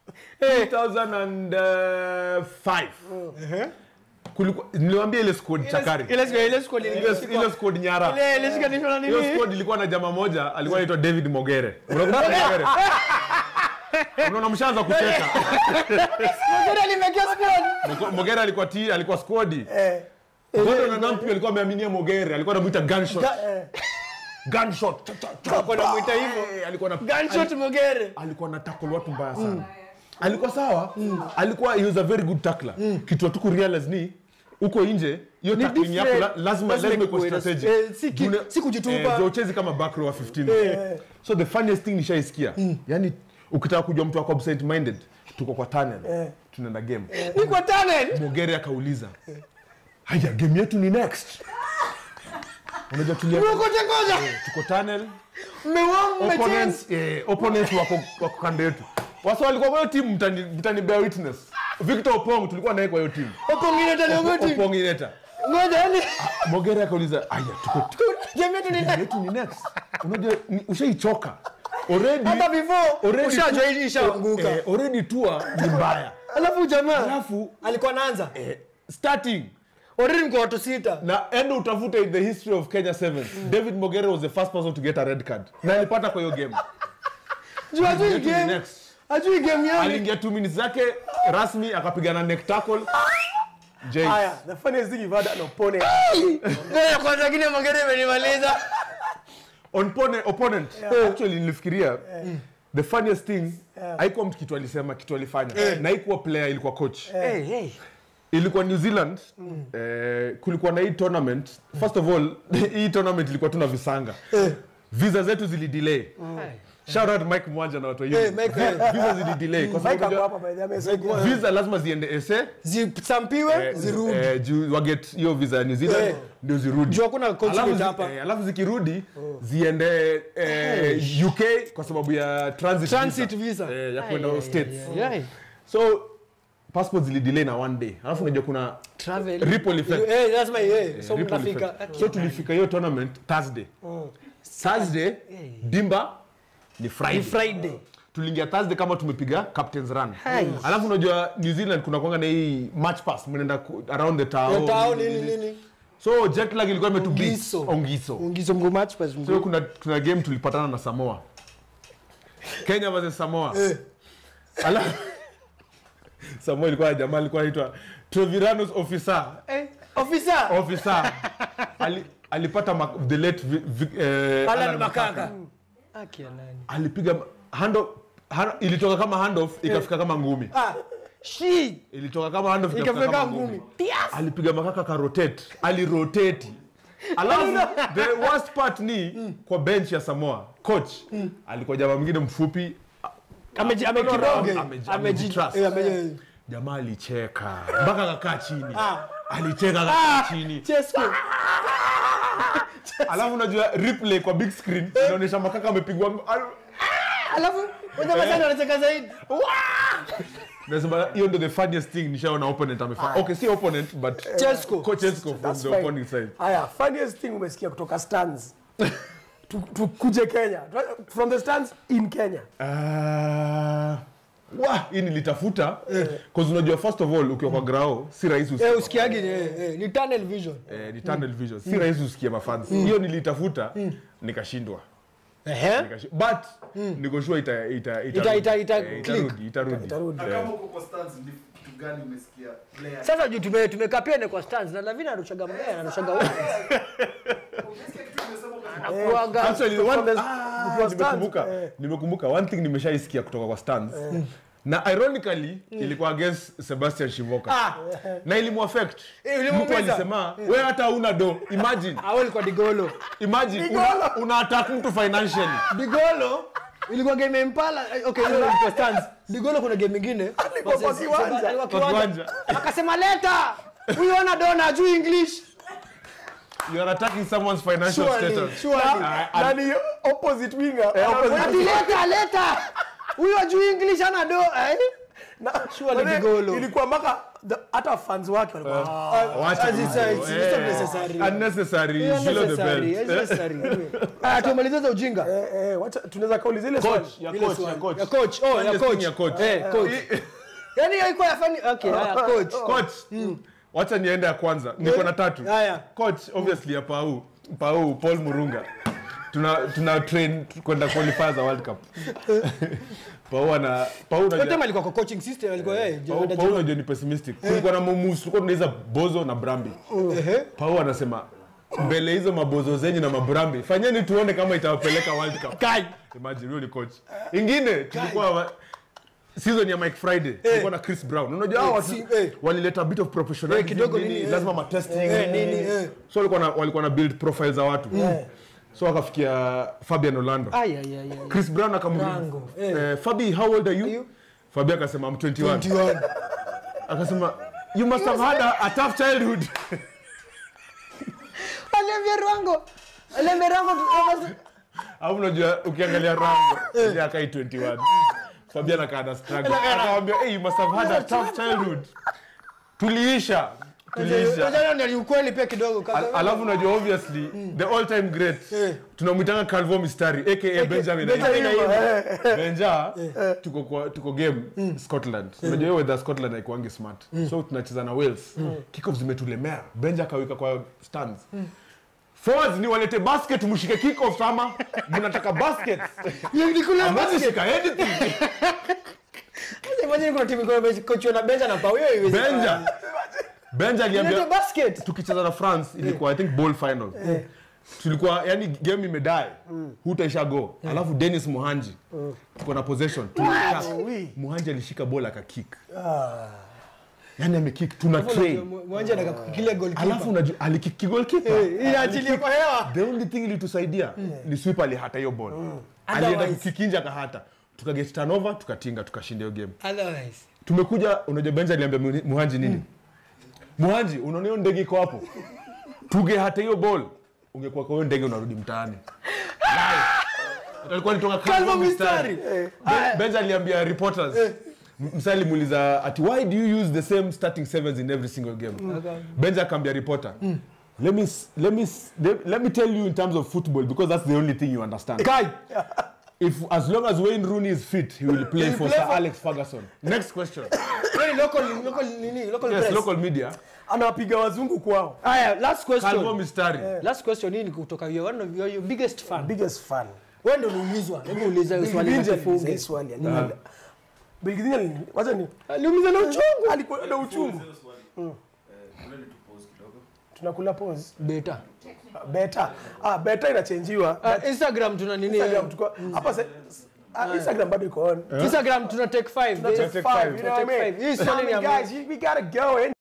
Speaker 2: 2005 kulikuwa niliwaambia ile squad chakari
Speaker 3: ile ile ile squad
Speaker 2: ile ile squad nyara
Speaker 3: ile ile shikanishwa na
Speaker 2: hiyo
Speaker 3: nini
Speaker 2: squad ilikuwa na jamaa moja alikuwa anaitwa david mogere unakumbuka mogere unaona mshaanza kucheka
Speaker 3: Ngojera limekia squad
Speaker 2: Moko- mogere alikuwa t alikuwa squad
Speaker 4: eh,
Speaker 2: Gordon na Nampi alikuwa ameaminia mogere alikuwa anamuita gunshot
Speaker 4: eh,
Speaker 2: gunshot Cha, cha, cha,
Speaker 3: Alikuwa anamuita hivyo.
Speaker 2: Eh, alikuwa na
Speaker 3: gunshot mogere
Speaker 2: alikuwa na tackle watu mbaya sana alikuwa sawa alikuwa he was a very good tackler kitu tu kurealize ni uko nje hiyo tackling yako la-
Speaker 3: different.
Speaker 2: lazima
Speaker 3: Lazima
Speaker 2: lazima ikuwe
Speaker 3: ikuwe na-
Speaker 2: strategic
Speaker 3: eh, si ki-
Speaker 2: June-
Speaker 3: si kujitupa.
Speaker 2: eh, ndio uchezi kama back row wa 15 so the funniest thing nishaisikia yani ukitaka kujua mtu wako absent minded tuko kwa tunnel tunaenda game
Speaker 3: ni kwa talent
Speaker 2: mogere akauliza haya game yetu ni next unajua tulia
Speaker 3: ngoja ngoja
Speaker 2: tuko tunnel
Speaker 3: mmewao mmechange
Speaker 2: opponents, eh, opponents wako, wako kando yetu wasa walikuwa kwa hiyo timu mtani, mtani bear witness victor opong tulikuwa naye kwa hiyo timu
Speaker 3: opongine tena ngoti
Speaker 2: opong ineta
Speaker 3: ngoja yani
Speaker 2: mogere akauliza aya tuko
Speaker 3: jamii yetu ni
Speaker 2: timu yetu ni next unajua ni- ushaichoka already
Speaker 3: hata before
Speaker 2: already
Speaker 3: ushajua
Speaker 2: tu-
Speaker 3: hii ishaanguka
Speaker 2: eh, already tua ni mbaya
Speaker 3: alafu jamaa
Speaker 2: alafu
Speaker 3: alikuwa anaanza
Speaker 2: eh, starting
Speaker 3: already mko watu sita
Speaker 2: na endo utafute in the history of kenya sevens david mogere was the first person to get a red card na alipata kwa hiyo game
Speaker 3: juu ajui
Speaker 2: Yetu ni
Speaker 3: game
Speaker 2: next.
Speaker 3: ajui game yani
Speaker 2: aliingia 2 minutes zake rasmi akapigana neck tackle James.
Speaker 4: haya the funniest thing you've had an opponent
Speaker 3: ngoja kwanza kile magere imenimaliza
Speaker 2: Opponent, opponent. actually nilifikiria the funniest thing haikuwa mtu kitu alisema kitu alifanya na haikuwa player ilikuwa coach
Speaker 3: hey hey
Speaker 2: ilikuwa new zealand eh, kulikuwa na hii tournament first of all hii tournament ilikuwa tuna visanga visa zetu zilidelay shout out mike mwanja na watu wa
Speaker 3: Eh,
Speaker 2: hivi.
Speaker 3: Mike, eh.
Speaker 2: visa zilidelay kwa
Speaker 4: Mike
Speaker 2: sababu
Speaker 4: ako
Speaker 2: unajua,
Speaker 4: hapa by the way, amesaidia.
Speaker 2: visa lazima ziende ese
Speaker 3: zisampiwe
Speaker 2: eh,
Speaker 3: zirudi
Speaker 2: eh, juu waget hiyo visa ya new zealand
Speaker 3: Eh.
Speaker 2: ndio zirudi
Speaker 3: juu hakuna
Speaker 2: Alafu
Speaker 3: consulate
Speaker 2: zi-
Speaker 3: hapa
Speaker 2: eh, alafu zikirudi ziende eh, uk kwa sababu ya transit,
Speaker 3: Transit visa.
Speaker 2: Eh, ya kwenda states
Speaker 3: yeah
Speaker 2: so passport zilidelay na one day alafu unajua kuna
Speaker 3: travel
Speaker 2: Ripple effect.
Speaker 3: eh lazima eh so
Speaker 2: ripple
Speaker 3: mtafika
Speaker 2: effect. so tulifika hiyo tournament thursday thursday dimba ni friday,
Speaker 3: ni friday
Speaker 2: tuliingia thursday kama tumepiga captains run alafu unajua new zealand kuna kwanga na hii match pass mnaenda ku- around the town
Speaker 3: tao nini nini
Speaker 2: so jet lag ilikuwa imetubeat
Speaker 3: Ongiso.
Speaker 2: ongiso
Speaker 3: ungizo mguu match pass
Speaker 2: so
Speaker 3: mguu
Speaker 2: kuna, kuna game tulipatana na samoa kenya versus samoa alafu samoa ilikuwa na jamaa alikuwa anaitwa treviranus officer
Speaker 3: eh officer
Speaker 2: officer Ali, alipata mak- the late vi, vi, eh,
Speaker 3: Alan
Speaker 2: Alan
Speaker 3: Makaka akia nani
Speaker 2: alipiga hand off- hand- ilitoka kama handoff ikafika kama ngumi
Speaker 3: ah shi
Speaker 2: ilitoka kama handoff ikafika
Speaker 3: ikafika
Speaker 2: kama
Speaker 3: ngumi
Speaker 2: ngumi
Speaker 3: Pias!
Speaker 2: alipiga makaka karotate aliroteti alafu the worst part ni kwa bench ya samoa coach alikuwa jamaa mwingine mfupi
Speaker 3: ameji amekiroge
Speaker 2: Ameji- amejitrust.
Speaker 3: eh, ameji
Speaker 2: jamaa alicheka mpaka akakaa chini
Speaker 3: Ah.
Speaker 2: alicheka akakaa chini
Speaker 3: Chesco
Speaker 2: alafu unajua replay kwa big screen inaonyesha makaka amepigwa al-
Speaker 3: alafu wewe basi anacheka zaidi
Speaker 2: nasema hiyo ndio the funniest thing nishaona opponent amefanya okay si opponent but
Speaker 3: Chesco
Speaker 2: coach Esco from
Speaker 4: That's
Speaker 2: the
Speaker 4: fine.
Speaker 2: opponent side
Speaker 4: haya funniest thing umesikia kutoka stands Tu- tukuje kenya from the stands in kenya
Speaker 2: Ah, wa hii nilitafuta cause unajua first of all ukiwa kwa grao si rahisi usikie
Speaker 3: eh usikiagi ni eh, eh, ni tunnel vision
Speaker 2: eh, ni tunnel vision si rahisi usikie mafans hiyo nilitafuta nikashindwa
Speaker 3: ehe
Speaker 2: Nikashi- but niko sure ita ita
Speaker 3: Ita- ita- ita
Speaker 2: eh,
Speaker 3: click.
Speaker 2: itarudi itarudi
Speaker 4: Itarudi.
Speaker 2: Eh,
Speaker 5: kama uko kwa stands ni kitu gani umesikia player
Speaker 3: sasa juu tume tumekaa pia ni kwa stands na Lavina anarushaga mbaya anarushaga wapi
Speaker 5: umesikia kitu umesema kwa
Speaker 3: anakuaga
Speaker 2: Actually,
Speaker 4: From
Speaker 2: one,
Speaker 4: the-
Speaker 2: ah,
Speaker 4: from stands,
Speaker 2: nimekumbuka
Speaker 4: eh.
Speaker 2: nimekumbuka one thing nimeshaisikia kutoka kwa stands na ironically ilikuwa against Sebastian Shivoka
Speaker 3: ah
Speaker 2: na ilimuaffect
Speaker 3: Eh, ilimuumiza.
Speaker 2: mtu alisema we hata hauna do imagine
Speaker 3: awali kwa digolo
Speaker 2: imagine una, una attack mtu financially
Speaker 3: digolo ilikuwa game ya impala eh, okay hiyo ilikuwa stands digolo kuna game nyingine
Speaker 4: Alikuwa kwa
Speaker 3: Versus-
Speaker 4: kiwanja.
Speaker 3: alikuwa
Speaker 2: Kwa
Speaker 3: kiwanja
Speaker 2: kiwanja.
Speaker 3: akasema leta huyu ana dona juu english
Speaker 2: You are attacking someone's financial
Speaker 3: Surely,
Speaker 2: status.
Speaker 3: surely.
Speaker 2: Ah, ah,
Speaker 4: nani opposite winger
Speaker 3: ati leta leta huyu ajuu english ana do eh?
Speaker 4: Na-
Speaker 3: Surely
Speaker 4: Wale-
Speaker 3: Digolo.
Speaker 4: ilikuwa mpaka the- hata fans wake walikuwa
Speaker 2: Wacha
Speaker 3: As it's, uh, it's
Speaker 2: Eh,
Speaker 3: not necessary.
Speaker 2: unnecessary, below the
Speaker 3: Unnecessary,
Speaker 2: belt.
Speaker 3: unnecessary. Ah, tumalize za ujinga
Speaker 4: Eh, eh, wacha tunaweza kauliza ile swali
Speaker 2: Coach, ya
Speaker 3: Ile
Speaker 2: coach,
Speaker 3: swali.
Speaker 2: ya coach.
Speaker 3: Ya coach, oh, ya
Speaker 2: Funniest
Speaker 3: coach.
Speaker 2: thing ya coach.
Speaker 3: Eh, coach. Yaani hiyo ilikuwa ya funny- okay, haya, coach.
Speaker 2: Coach, wacha niende ya kwanza niko na tatu
Speaker 3: Haya.
Speaker 2: coach obviously ya pau pau paul murunga tuna tuna train kwenda qualifier za world cup pau ana pau
Speaker 3: Yote
Speaker 2: unajua
Speaker 3: alikuwa kwa coaching system alikuwa yeye
Speaker 2: Pau- Pau unajua ni pessimistic kulikuwa na moves tulikuwa tunaiza bozo na brambi pau anasema mbele hizo mabozo zenyu na mabrambi fanyeni tuone kama itawapeleka world cup
Speaker 3: Kai.
Speaker 2: imagine huyo ni coach ingine tulikuwa wa- season ya Mike Friday tulikuwa na Chris Brown unajua hao watu
Speaker 3: si- eh.
Speaker 2: walileta a bit of professionalism
Speaker 3: Eh, kidogo
Speaker 2: nini,
Speaker 3: nini, eh.
Speaker 2: lazima ma testing
Speaker 3: Eh, nini, eh.
Speaker 2: so walikuwa na walikuwa na build profile za watu so wakafikia Fabian Orlando
Speaker 3: Ay, ay, ay, ay.
Speaker 2: Chris Brown
Speaker 3: Brango,
Speaker 2: akamuuliza eh, Fabi how old are you,
Speaker 3: you?
Speaker 2: Fabi akasema I'm 21 akasema you must have had a, a tough childhood
Speaker 3: Olivier Rwango. Olivier Rwango tu-
Speaker 2: au unajua ukiangalia Rambo yeye akai 21 Fabian akaana struggle akamwambia hey you must have had a tough childhood tuliisha tuliisha
Speaker 3: Unajua ni ukweli pia kidogo kaka.
Speaker 2: Al- alafu unajua obviously the all time great tunamwitanga Calvo Mistari aka Benjamin
Speaker 3: Benjamin
Speaker 2: Aima.
Speaker 3: Aima.
Speaker 2: Benja tuko kwa tuko game Scotland unajua hiyo weather Scotland haikuangi smart so tunacheza na Wales kickoff zimetulemea Benja akaweka kwa stands Forwards ni walete basket mshike kickoff ama mnataka basket
Speaker 3: Ni kule
Speaker 2: Hamwezi
Speaker 3: basket.
Speaker 2: shika anything
Speaker 3: Imagine kuna timu iko coach na Benja na Pau hiyo iwezi.
Speaker 2: Benja Benja
Speaker 3: Ilete
Speaker 2: aliambia
Speaker 3: basket.
Speaker 2: tukicheza na France ilikuwa I think ball final tulikuwa yani game imedai hutaisha go alafu Dennis Muhanji tuko na possession tunakaa Muhanji alishika bola akakick yani amekick tuna train
Speaker 3: Mwanje anakakukilia goal
Speaker 2: alafu unajua alikick goalkeeper
Speaker 3: Inaachilia kwa hewa.
Speaker 2: the only thing ilitusaidia ni sweep alihata hiyo ball alienda
Speaker 3: Otherwise-
Speaker 2: kukikinja akahata tukaget turnover tukatinga tukashinda hiyo game
Speaker 3: Otherwise.
Speaker 2: tumekuja unajua benja aliambia Mu- muhanji nini muhanji unaona hiyo ndege iko hapo tuge hata hiyo ball ungekuwa kwa hiyo ndege unarudi mtaani Live. alikuwa nitoka
Speaker 3: Calvo
Speaker 2: Calvo
Speaker 3: Mistari.
Speaker 2: mistari Ben- benja aliambia reporters M- msa alimuuliza ati why do you use the same starting sevens in every single game benja akaambia reporter let me, s- let, me, s- let, let me tell you in terms of football because that's the only thing you understand
Speaker 3: Kai.
Speaker 2: if as long as Wayne Rooney is fit he will play for
Speaker 3: play
Speaker 2: Sir
Speaker 3: for-
Speaker 2: Alex Ferguson next question
Speaker 3: Wewe ni local local nini? Local
Speaker 2: yes
Speaker 3: press.
Speaker 2: local media
Speaker 4: anawapiga wazungu kwao
Speaker 3: Haya, last
Speaker 2: Calvo
Speaker 3: question.
Speaker 2: Mistari
Speaker 3: Last question hii ni kutoka you one of your, your biggest fan.
Speaker 4: biggest fan
Speaker 3: Wewe ndio uliulizwa. Hebu uliza hiyo swali na
Speaker 4: Bilgidinji aliuliza
Speaker 3: tufunge.
Speaker 4: hii swali ali- Bilgidinji ali- wacha ni
Speaker 3: Aliuliza na uchungu.
Speaker 4: alikuwa na uchungu tunakula pause
Speaker 3: Beta.
Speaker 4: beta ah beta inachenjiwa
Speaker 3: Uh, Instagram tuna nini?
Speaker 4: Instagram tuko hapa se- ah, Instagram bado iko on
Speaker 3: Instagram tuna take 5
Speaker 4: Take
Speaker 3: days.
Speaker 2: Take
Speaker 4: five,
Speaker 2: five.
Speaker 4: you know what I
Speaker 3: Take
Speaker 4: mean?
Speaker 3: five. Hii
Speaker 4: So,
Speaker 3: swali ni ya
Speaker 4: guys, we gotta go and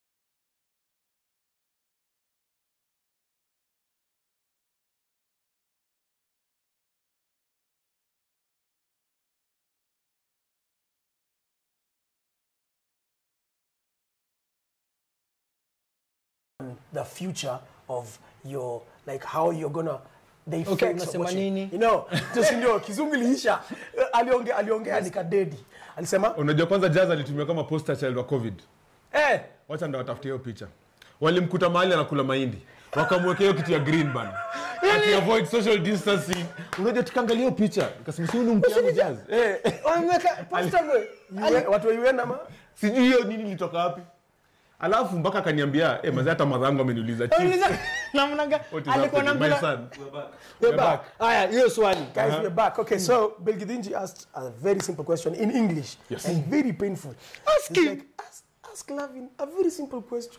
Speaker 4: the future of your like how you're gonna the effects of
Speaker 3: unasema
Speaker 4: watching.
Speaker 3: nini?
Speaker 4: you know just ndio kizungu iliisha aliongea aliongea nikadedi alisema
Speaker 2: unajua kwanza jazz alitumia kama poster child wa covid
Speaker 4: eh
Speaker 2: wacha ndo watafutie hiyo picha walimkuta mahali anakula mahindi wakamwekea hiyo kitu ya green ban ati avoid social distancing unajua tukaangalia hiyo picha nikasema si huyu ni mke yangu jazz eh
Speaker 3: Wameweka poster boy.
Speaker 4: UN watu wa UN ama
Speaker 2: sijui hiyo nini ilitoka wapi alafu mpaka akaniambia eh mazee hata madhangu ameniuliza chief
Speaker 3: Uliza namna gani?
Speaker 2: what is
Speaker 3: Alikuwa na
Speaker 2: happening my
Speaker 3: mpira.
Speaker 2: son
Speaker 3: We're back. Haya, hiyo swali.
Speaker 4: Guys, we're back. Okay, so Belgidinji asked a very simple question in English
Speaker 2: Yes.
Speaker 4: and very painful.
Speaker 3: Ask
Speaker 4: It's
Speaker 3: him.
Speaker 4: Like, ask, ask Lavin a very simple question.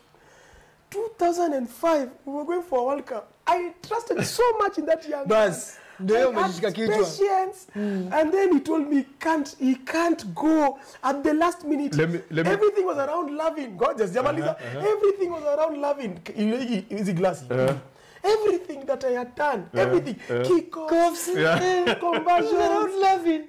Speaker 4: 2005, we were going for a World Cup. I trusted so much in that young
Speaker 3: Bas, ndio
Speaker 4: I
Speaker 3: hiyo
Speaker 4: had
Speaker 3: umejishika kichwa.
Speaker 4: patience, and then he told me can't he can't go at the last minute.
Speaker 2: Let me- let me-
Speaker 4: Everything was around Lavin. God just Jamaliza. Everything was around Lavin. Is he glassy? Everything that I had done, everything, kickoffs,
Speaker 3: Cuffs.
Speaker 2: Yeah.
Speaker 4: conversions,
Speaker 3: Around Lavin.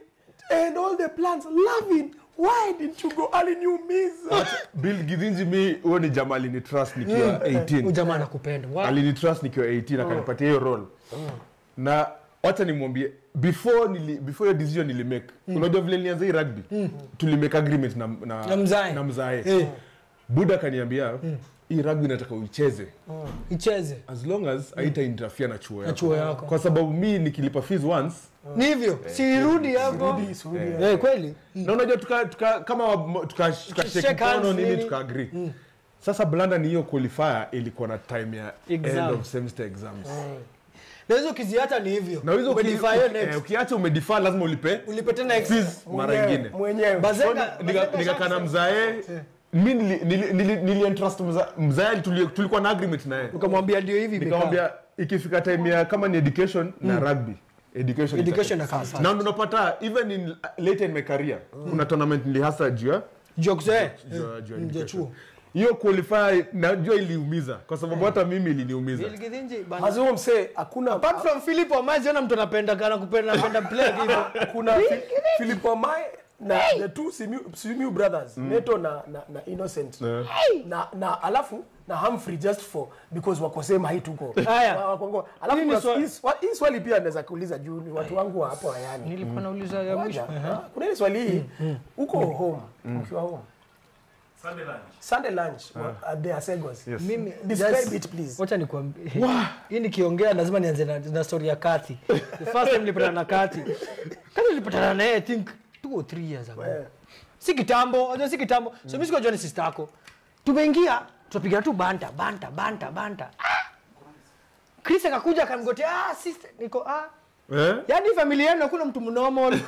Speaker 4: and all the plans Lavin why didn't you go aliniumiza
Speaker 2: bill githinji mi huo ni jamaa alini trust nikiwa
Speaker 3: Huyu
Speaker 2: 18
Speaker 3: jamaa anakupenda Wa-
Speaker 2: alini trust nikiwa 18 akanipatia hiyo role na wacha nimwambie before nili, before hiyo decision nilimake unajua vile nilianza hii rugby tulimake agreement na, na,
Speaker 3: Na mzae.
Speaker 2: na mzae
Speaker 3: Eh.
Speaker 2: buda akaniambia hii rugby nataka uicheze
Speaker 3: icheze
Speaker 2: as long as haita interfere na chuo yako.
Speaker 3: chuo yako.
Speaker 2: kwa sababu mi nikilipa fees once
Speaker 3: ni hivyo sirudi hapo
Speaker 4: Rudi, surudi.
Speaker 3: Eh, kweli
Speaker 2: na unajua tuka, tuka, kama wa- tuka, tuka
Speaker 3: Shake
Speaker 2: shake mkono
Speaker 3: hands,
Speaker 2: nini
Speaker 3: nini.
Speaker 2: tuka agree sasa blanda ni hiyo qualifier ilikuwa na time ya
Speaker 3: Exam.
Speaker 2: end of semester exams
Speaker 3: na hizo ukiziacha ni hivyo
Speaker 2: na hizo uki-
Speaker 3: Umedefy hiyo
Speaker 2: uki-
Speaker 3: next.
Speaker 2: eh, ukiacha umedefer lazima ulipe
Speaker 3: ulipe tena extra.
Speaker 2: fees mara
Speaker 4: Mwenyewe,
Speaker 2: ingine
Speaker 4: mwenyewe
Speaker 3: Bazenga- Bazenga
Speaker 2: nikakana
Speaker 3: shaka-
Speaker 2: mzae mi nili- nili- nili- nilientrust mza- mzae tuli- tulikuwa na agreement naye
Speaker 3: ukamwambia ndio hivi imekaa.
Speaker 2: nikamwambia ikifika time ya kama ni education na rugby education
Speaker 3: Education
Speaker 2: itakuwa
Speaker 3: inakaa
Speaker 2: first.
Speaker 3: first.
Speaker 2: na unapata even in later in my career kuna tournament nilihasa juu ya
Speaker 3: Jokes, eh.
Speaker 2: juu ya- juu ya
Speaker 3: Mm, juu ya
Speaker 2: education.
Speaker 3: chuo.
Speaker 2: hiyo qualify najua iliumiza kwa sababu hata mimi iliniumiza
Speaker 3: Bill Githinji, bana.
Speaker 4: Hazuo msee hakuna
Speaker 3: apart from Philip Omazi ona mtu anapenda kana kupenda anapenda play hivyo
Speaker 4: kuna Fi- Philip Wamai na the two Simiu, Simiu brothers Neto na, na, na Innocent
Speaker 2: Eh.
Speaker 4: na, na alafu na Humphrey just for because wako same height huko
Speaker 3: Haya.
Speaker 4: Wa- wako- wako- alafu
Speaker 3: Hili ni
Speaker 4: kuna
Speaker 3: swali-
Speaker 4: hii swa- hii swali pia naweza kuuliza juu ni watu wangu wa hapo hayani
Speaker 3: nilikuwa nauliza ya mwisho
Speaker 4: Moja, ah, kuna ile swali hii uko home ukiwa home
Speaker 5: Sunday lunch.
Speaker 4: Sunday lunch wa- at the Asegos
Speaker 2: Yes.
Speaker 3: mimi
Speaker 4: describe
Speaker 3: just-
Speaker 4: it please
Speaker 3: wacha nikwambie hii nikiongea lazima nianze na, na story ya Kathy the first time nilipatana na Kathy Kathy nilipatana na yeye I think 2 or 3 years ago
Speaker 4: Eh.
Speaker 3: si kitambo unajua si kitambo so mimi sikujua ni sister yako tumeingia tunapiga tu banta banta banta banta ah! Chris akakuja akamgotea ah sister niko ah
Speaker 2: eh?
Speaker 3: yani familia yenu hakuna mtu normal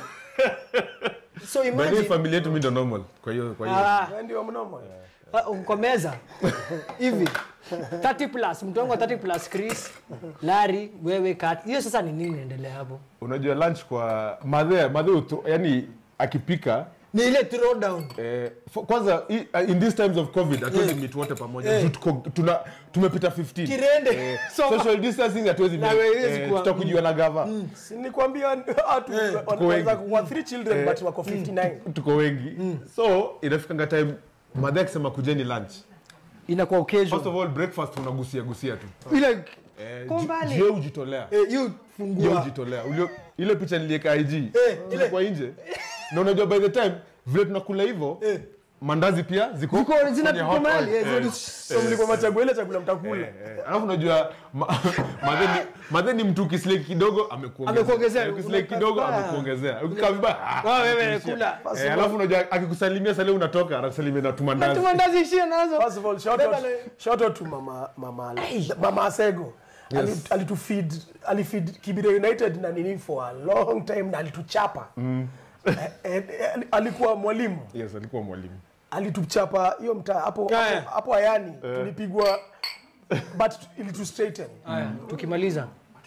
Speaker 3: so
Speaker 2: By the way,
Speaker 3: imagine
Speaker 2: familia yetu mi ndo normal kwa hiyo kwa hiyo
Speaker 3: ah
Speaker 4: Wewe ndio mnomo
Speaker 3: Ah, kwa meza hivi 30 plus mtu wangu wa 30 plus Chris Larry wewe Kat hiyo sasa ni nini inaendelea hapo
Speaker 2: unajua lunch kwa madhe madhe utu- yani akipika
Speaker 3: ni ile throw down
Speaker 2: Eh, for- kwanza i- uh, in these times of covid hatuwezi meet wote pamoja
Speaker 3: Eh.
Speaker 2: Juu tuko- tuna tumepita 15
Speaker 3: Kirende.
Speaker 2: Eh,
Speaker 3: So-
Speaker 2: social distancing hatuwezi
Speaker 3: Na
Speaker 2: meet.
Speaker 3: haiwezi
Speaker 2: Eh,
Speaker 3: kuwa-
Speaker 2: tutakujiwa na gava
Speaker 4: si nilikwambia watu wanaweza kuwa three children but wako 59
Speaker 2: tuko wengi so inafikanga time madhe akisema kujeni lunch
Speaker 3: inakuwa
Speaker 2: first
Speaker 3: occasion
Speaker 2: of all breakfast unagusia gusia tu
Speaker 3: ile
Speaker 2: Eh,
Speaker 3: Kwa
Speaker 2: ji-
Speaker 3: mbali.
Speaker 2: jio ujitolea
Speaker 3: eh, you
Speaker 2: jio
Speaker 3: fungua
Speaker 2: ujitolea Ulio- ile picha nilieka ig
Speaker 3: ile-
Speaker 2: ilikuwa nje na unajua by the time vile tunakula hivyo
Speaker 3: Eh.
Speaker 2: mandazi pia ziko
Speaker 3: ziko
Speaker 2: kwenye
Speaker 3: zina
Speaker 2: hot
Speaker 3: mahali
Speaker 2: oil.
Speaker 3: eh,
Speaker 2: Eh.
Speaker 3: zina-
Speaker 4: so mlikuwa machagua ile chakula mtakula
Speaker 2: Eh, eh. alafu unajua ma- madhe ni- madhe ni mtu ukisleki kidogo amekuongezea
Speaker 3: Amekuongezea.
Speaker 2: Eh, ukisleki kidogo
Speaker 3: Ah.
Speaker 2: amekuongezea ukikaa vibaya ah,
Speaker 3: Ah, wewe
Speaker 2: amekurushia.
Speaker 3: kula.
Speaker 2: Eh, alafu unajua akikusalimia sale unatoka anakusalimia na tumandazi
Speaker 3: tumandazi ishia nazo
Speaker 4: First of all, shout
Speaker 3: Beba
Speaker 4: out,
Speaker 3: le-
Speaker 4: shout out to mama mama mama Asego. Ali- Alitufeed alifeed Kibire United na nini for a long time na alituchapa. Eh, eh, eh, alikuwa mwalimu.
Speaker 2: yes alikuwa mwalimu
Speaker 4: Alituchapa hiyo mtaa hapo
Speaker 3: Yeah,
Speaker 4: hapo-
Speaker 3: yeah.
Speaker 4: hapo Ayani tulipigwa but ilitu straighten.
Speaker 3: haya tukimaliza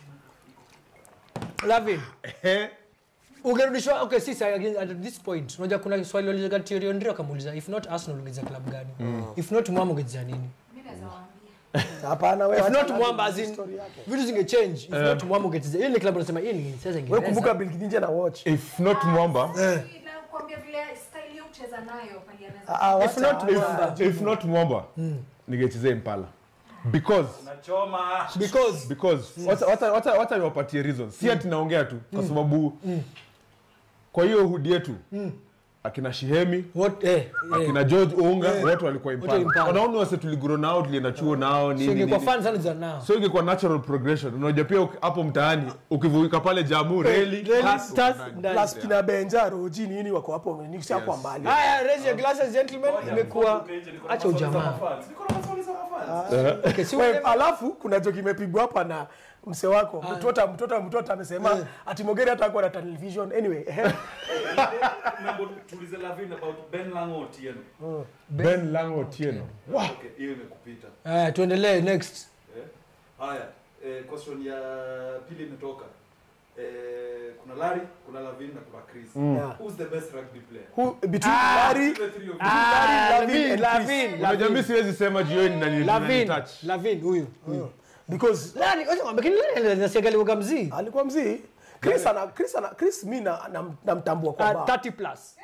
Speaker 3: Lavin
Speaker 2: Eh,
Speaker 3: ungerudishwa okay sisi again at this point unajua kuna swali walizoga Thierry Henry akamuuliza if not Arsenal ungecheza club gani if not Mwamba ungecheza nini
Speaker 6: Mimi naweza waambia.
Speaker 4: Hapana wewe.
Speaker 3: if
Speaker 4: acha
Speaker 3: not
Speaker 4: na
Speaker 3: Mwamba as in
Speaker 4: story yake.
Speaker 3: vitu zinge change if not Mwamba ungecheza hiyo ni club unasema hii ni sasa
Speaker 4: Wewe
Speaker 3: Ingereza
Speaker 4: kumbuka Bill Kidinje na watch.
Speaker 2: if not mwamba
Speaker 6: Nakwambia vile style ya kucheza nayo pali anaweza.
Speaker 4: Ah, ah,
Speaker 3: If
Speaker 4: wacha-
Speaker 3: not
Speaker 4: wacha-
Speaker 3: Mwamba.
Speaker 2: if not mwamba ningechezea impala because
Speaker 5: Nachoma.
Speaker 3: because
Speaker 2: because wacha- wacha- wacha wacha niwapatie reason si ati naongea tu kwa sababu kwa hiyo hudi yetu akina shihemi
Speaker 3: what eh, eh.
Speaker 2: akina george unga wote walikuwa
Speaker 3: Wote Impala.
Speaker 2: impala wanaona wase tuliguro nao tulienda chuo nao
Speaker 3: so
Speaker 2: nini
Speaker 3: ingekuwa
Speaker 2: nini.
Speaker 3: fun sana za nao
Speaker 2: so ingekuwa natural progression unajua pia uki- hapo mtaani ukivuka pale jamu reli
Speaker 3: Reli,
Speaker 2: basi
Speaker 3: stars,
Speaker 2: uko ndani.
Speaker 3: ndani.
Speaker 4: Plus kina Benja Roji nini wako hapo ni si hapo mbali.
Speaker 3: haya raise your glasses gentlemen imekuwa
Speaker 5: Niko nje, niko na
Speaker 3: acha
Speaker 5: maswali za
Speaker 3: ujamaa
Speaker 5: mafans. Niko na maswali za mafans.
Speaker 3: okay si
Speaker 4: Wewe,
Speaker 3: wewe
Speaker 4: alafu kuna joke imepigwa hapa na mse wako mtota mtota mtota amesema ati Mogeri hata hakuwa na television anyway eh,
Speaker 5: Mambo tuulize Lavin about Ben Lango Otieno.
Speaker 2: ben lango otieno
Speaker 5: Okay, hiyo imekupita.
Speaker 3: haya tuendelee next
Speaker 5: Eh? Haya, eh, question ya pili imetoka. Eh, kuna Larry, kuna Lavin na kuna Chris.
Speaker 4: Yeah.
Speaker 5: Who's the best rugby player?
Speaker 4: who between Larry
Speaker 5: The three of you.
Speaker 3: Ah,
Speaker 4: Lavin,
Speaker 3: Lavin,
Speaker 4: Lavin,
Speaker 3: Lavin,
Speaker 2: unajua mi siwezi sema jioni na nini-
Speaker 3: Lavin,
Speaker 2: nani touch.
Speaker 3: Lavin huyu huyu
Speaker 4: because
Speaker 3: Lani, wacha ng'ombe, lakini Lani anasikia aliweka mzii.
Speaker 4: alikuwa mzii Chris ana Chris ana Chris mimi na nam- namtambua kwa
Speaker 3: Ah,
Speaker 4: bar.
Speaker 3: 30 plus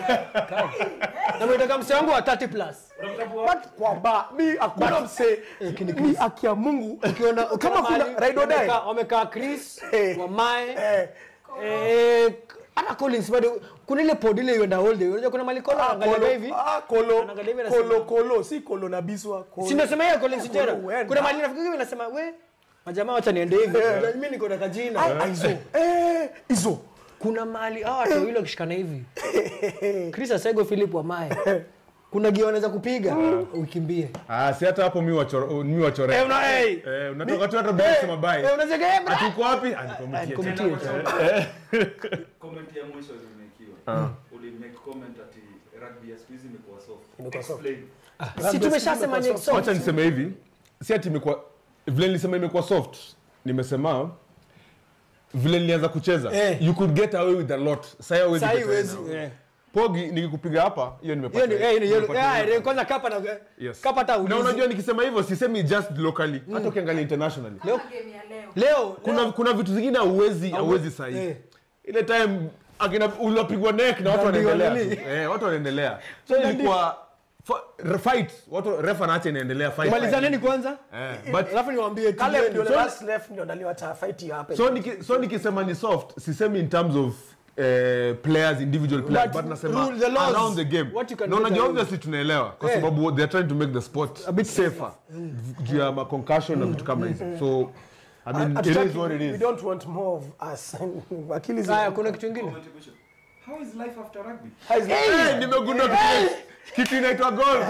Speaker 3: nametaka mse wangu wa 30 plus
Speaker 4: But kwa bar mi hakuna mse mi akia Mungu
Speaker 3: ukiona
Speaker 4: kama kuna ride or die.
Speaker 3: wamekaa- wamekaa chris
Speaker 4: Eh.
Speaker 3: wamae
Speaker 4: Eh,
Speaker 3: eh, hata collins bado kuna ile pod ile ienda all day unajua kuna malikolo
Speaker 4: ah,
Speaker 3: anaangalia
Speaker 4: kolo,
Speaker 3: hivi
Speaker 4: ah, kolo,
Speaker 3: Anaangalia hivi anasema-
Speaker 4: kolo, kolo, si kolo na biswa. kolo.
Speaker 3: si ndio sema hiyo collins
Speaker 4: Kolo
Speaker 3: jera
Speaker 4: huenda.
Speaker 3: kuna mali nafikiri hivi nasema we majamaa wacha niende hivi mimi niko na kajina
Speaker 4: Ah, ah, hizo. Eh, hizo.
Speaker 3: kuna mali hawa watu wawili wakishikana hivi chris asego philip wamae kuna gia wanaweza kupiga ukimbie
Speaker 2: Ah, si hata hapo mi wachore- mi wachore.
Speaker 3: Eh, una- hey.
Speaker 2: Eh, unatoka tu hata bila kusema bye.
Speaker 3: Eh, unaweza ge- eh,
Speaker 2: Ati uko wapi? Ah, niko mtie.
Speaker 3: Kumtie.
Speaker 5: comment ya mwisho ulimekiwa ulimake comment ati rugby ya siku hizi imekuwa soft
Speaker 4: Imekuwa soft.
Speaker 5: Explain.
Speaker 3: si tumeshasema ni soft.
Speaker 2: wacha niseme hivi si ati imekuwa vile nilisema imekuwa soft nimesema vile nilianza kucheza
Speaker 3: Eh.
Speaker 2: you could get away with a lot Sasa hawezi
Speaker 3: Sahi
Speaker 2: get
Speaker 3: huwezi,
Speaker 2: away now.
Speaker 3: eh.
Speaker 2: pogi nikikupiga hapa hiyo
Speaker 3: Hiyo
Speaker 2: nimepata
Speaker 3: ni- eh, hiyo ni yellow.
Speaker 2: nimepata
Speaker 3: Eh,
Speaker 2: yellow.
Speaker 3: kwanza kapa na
Speaker 2: Yes.
Speaker 3: kapa hata
Speaker 2: na
Speaker 3: ulizi.
Speaker 2: unajua nikisema hivyo sisemi just locally hata ukiangalia internationally
Speaker 3: Leo-
Speaker 6: Kama game ya leo.
Speaker 3: leo
Speaker 2: kuna kuna vitu zingine hauwezi hauwezi sahi
Speaker 3: Eh.
Speaker 2: ile time akina ulipigwa neck na watu
Speaker 3: Ndio,
Speaker 2: wanaendelea
Speaker 3: nini?
Speaker 2: tu. eh watu wanaendelea so ilikuwa fa- fight watu refa naacha inaendelea fight
Speaker 3: malizaneni kwanza
Speaker 2: eh but
Speaker 3: alafu niwaambie
Speaker 4: Caleb
Speaker 3: tulieni.
Speaker 4: ndio the
Speaker 2: So-
Speaker 4: last left ndio naliwacha fight hiyo happen.
Speaker 2: so niki, so nikisema ni soft sisemi in terms of eh, players individual players
Speaker 3: But
Speaker 2: but nasema
Speaker 3: rule the laws,
Speaker 2: around the game
Speaker 3: what you can
Speaker 2: na
Speaker 3: get
Speaker 2: unajua
Speaker 3: away
Speaker 2: obviously tunaelewa kwa
Speaker 3: Eh.
Speaker 2: sababu they are trying to make the sport
Speaker 3: A bit
Speaker 2: safer juu ya ma concussion na vitu kama hizo so I mean it
Speaker 4: Hatutaki-
Speaker 2: is what it
Speaker 4: We
Speaker 2: is
Speaker 4: don't want more of us. Akili zi-
Speaker 3: haya kuna kitu kingine
Speaker 5: Comment mwisho. how is life after rugby
Speaker 4: How is it?
Speaker 2: Eh, nimegundua kitu- kitu inaitwa golf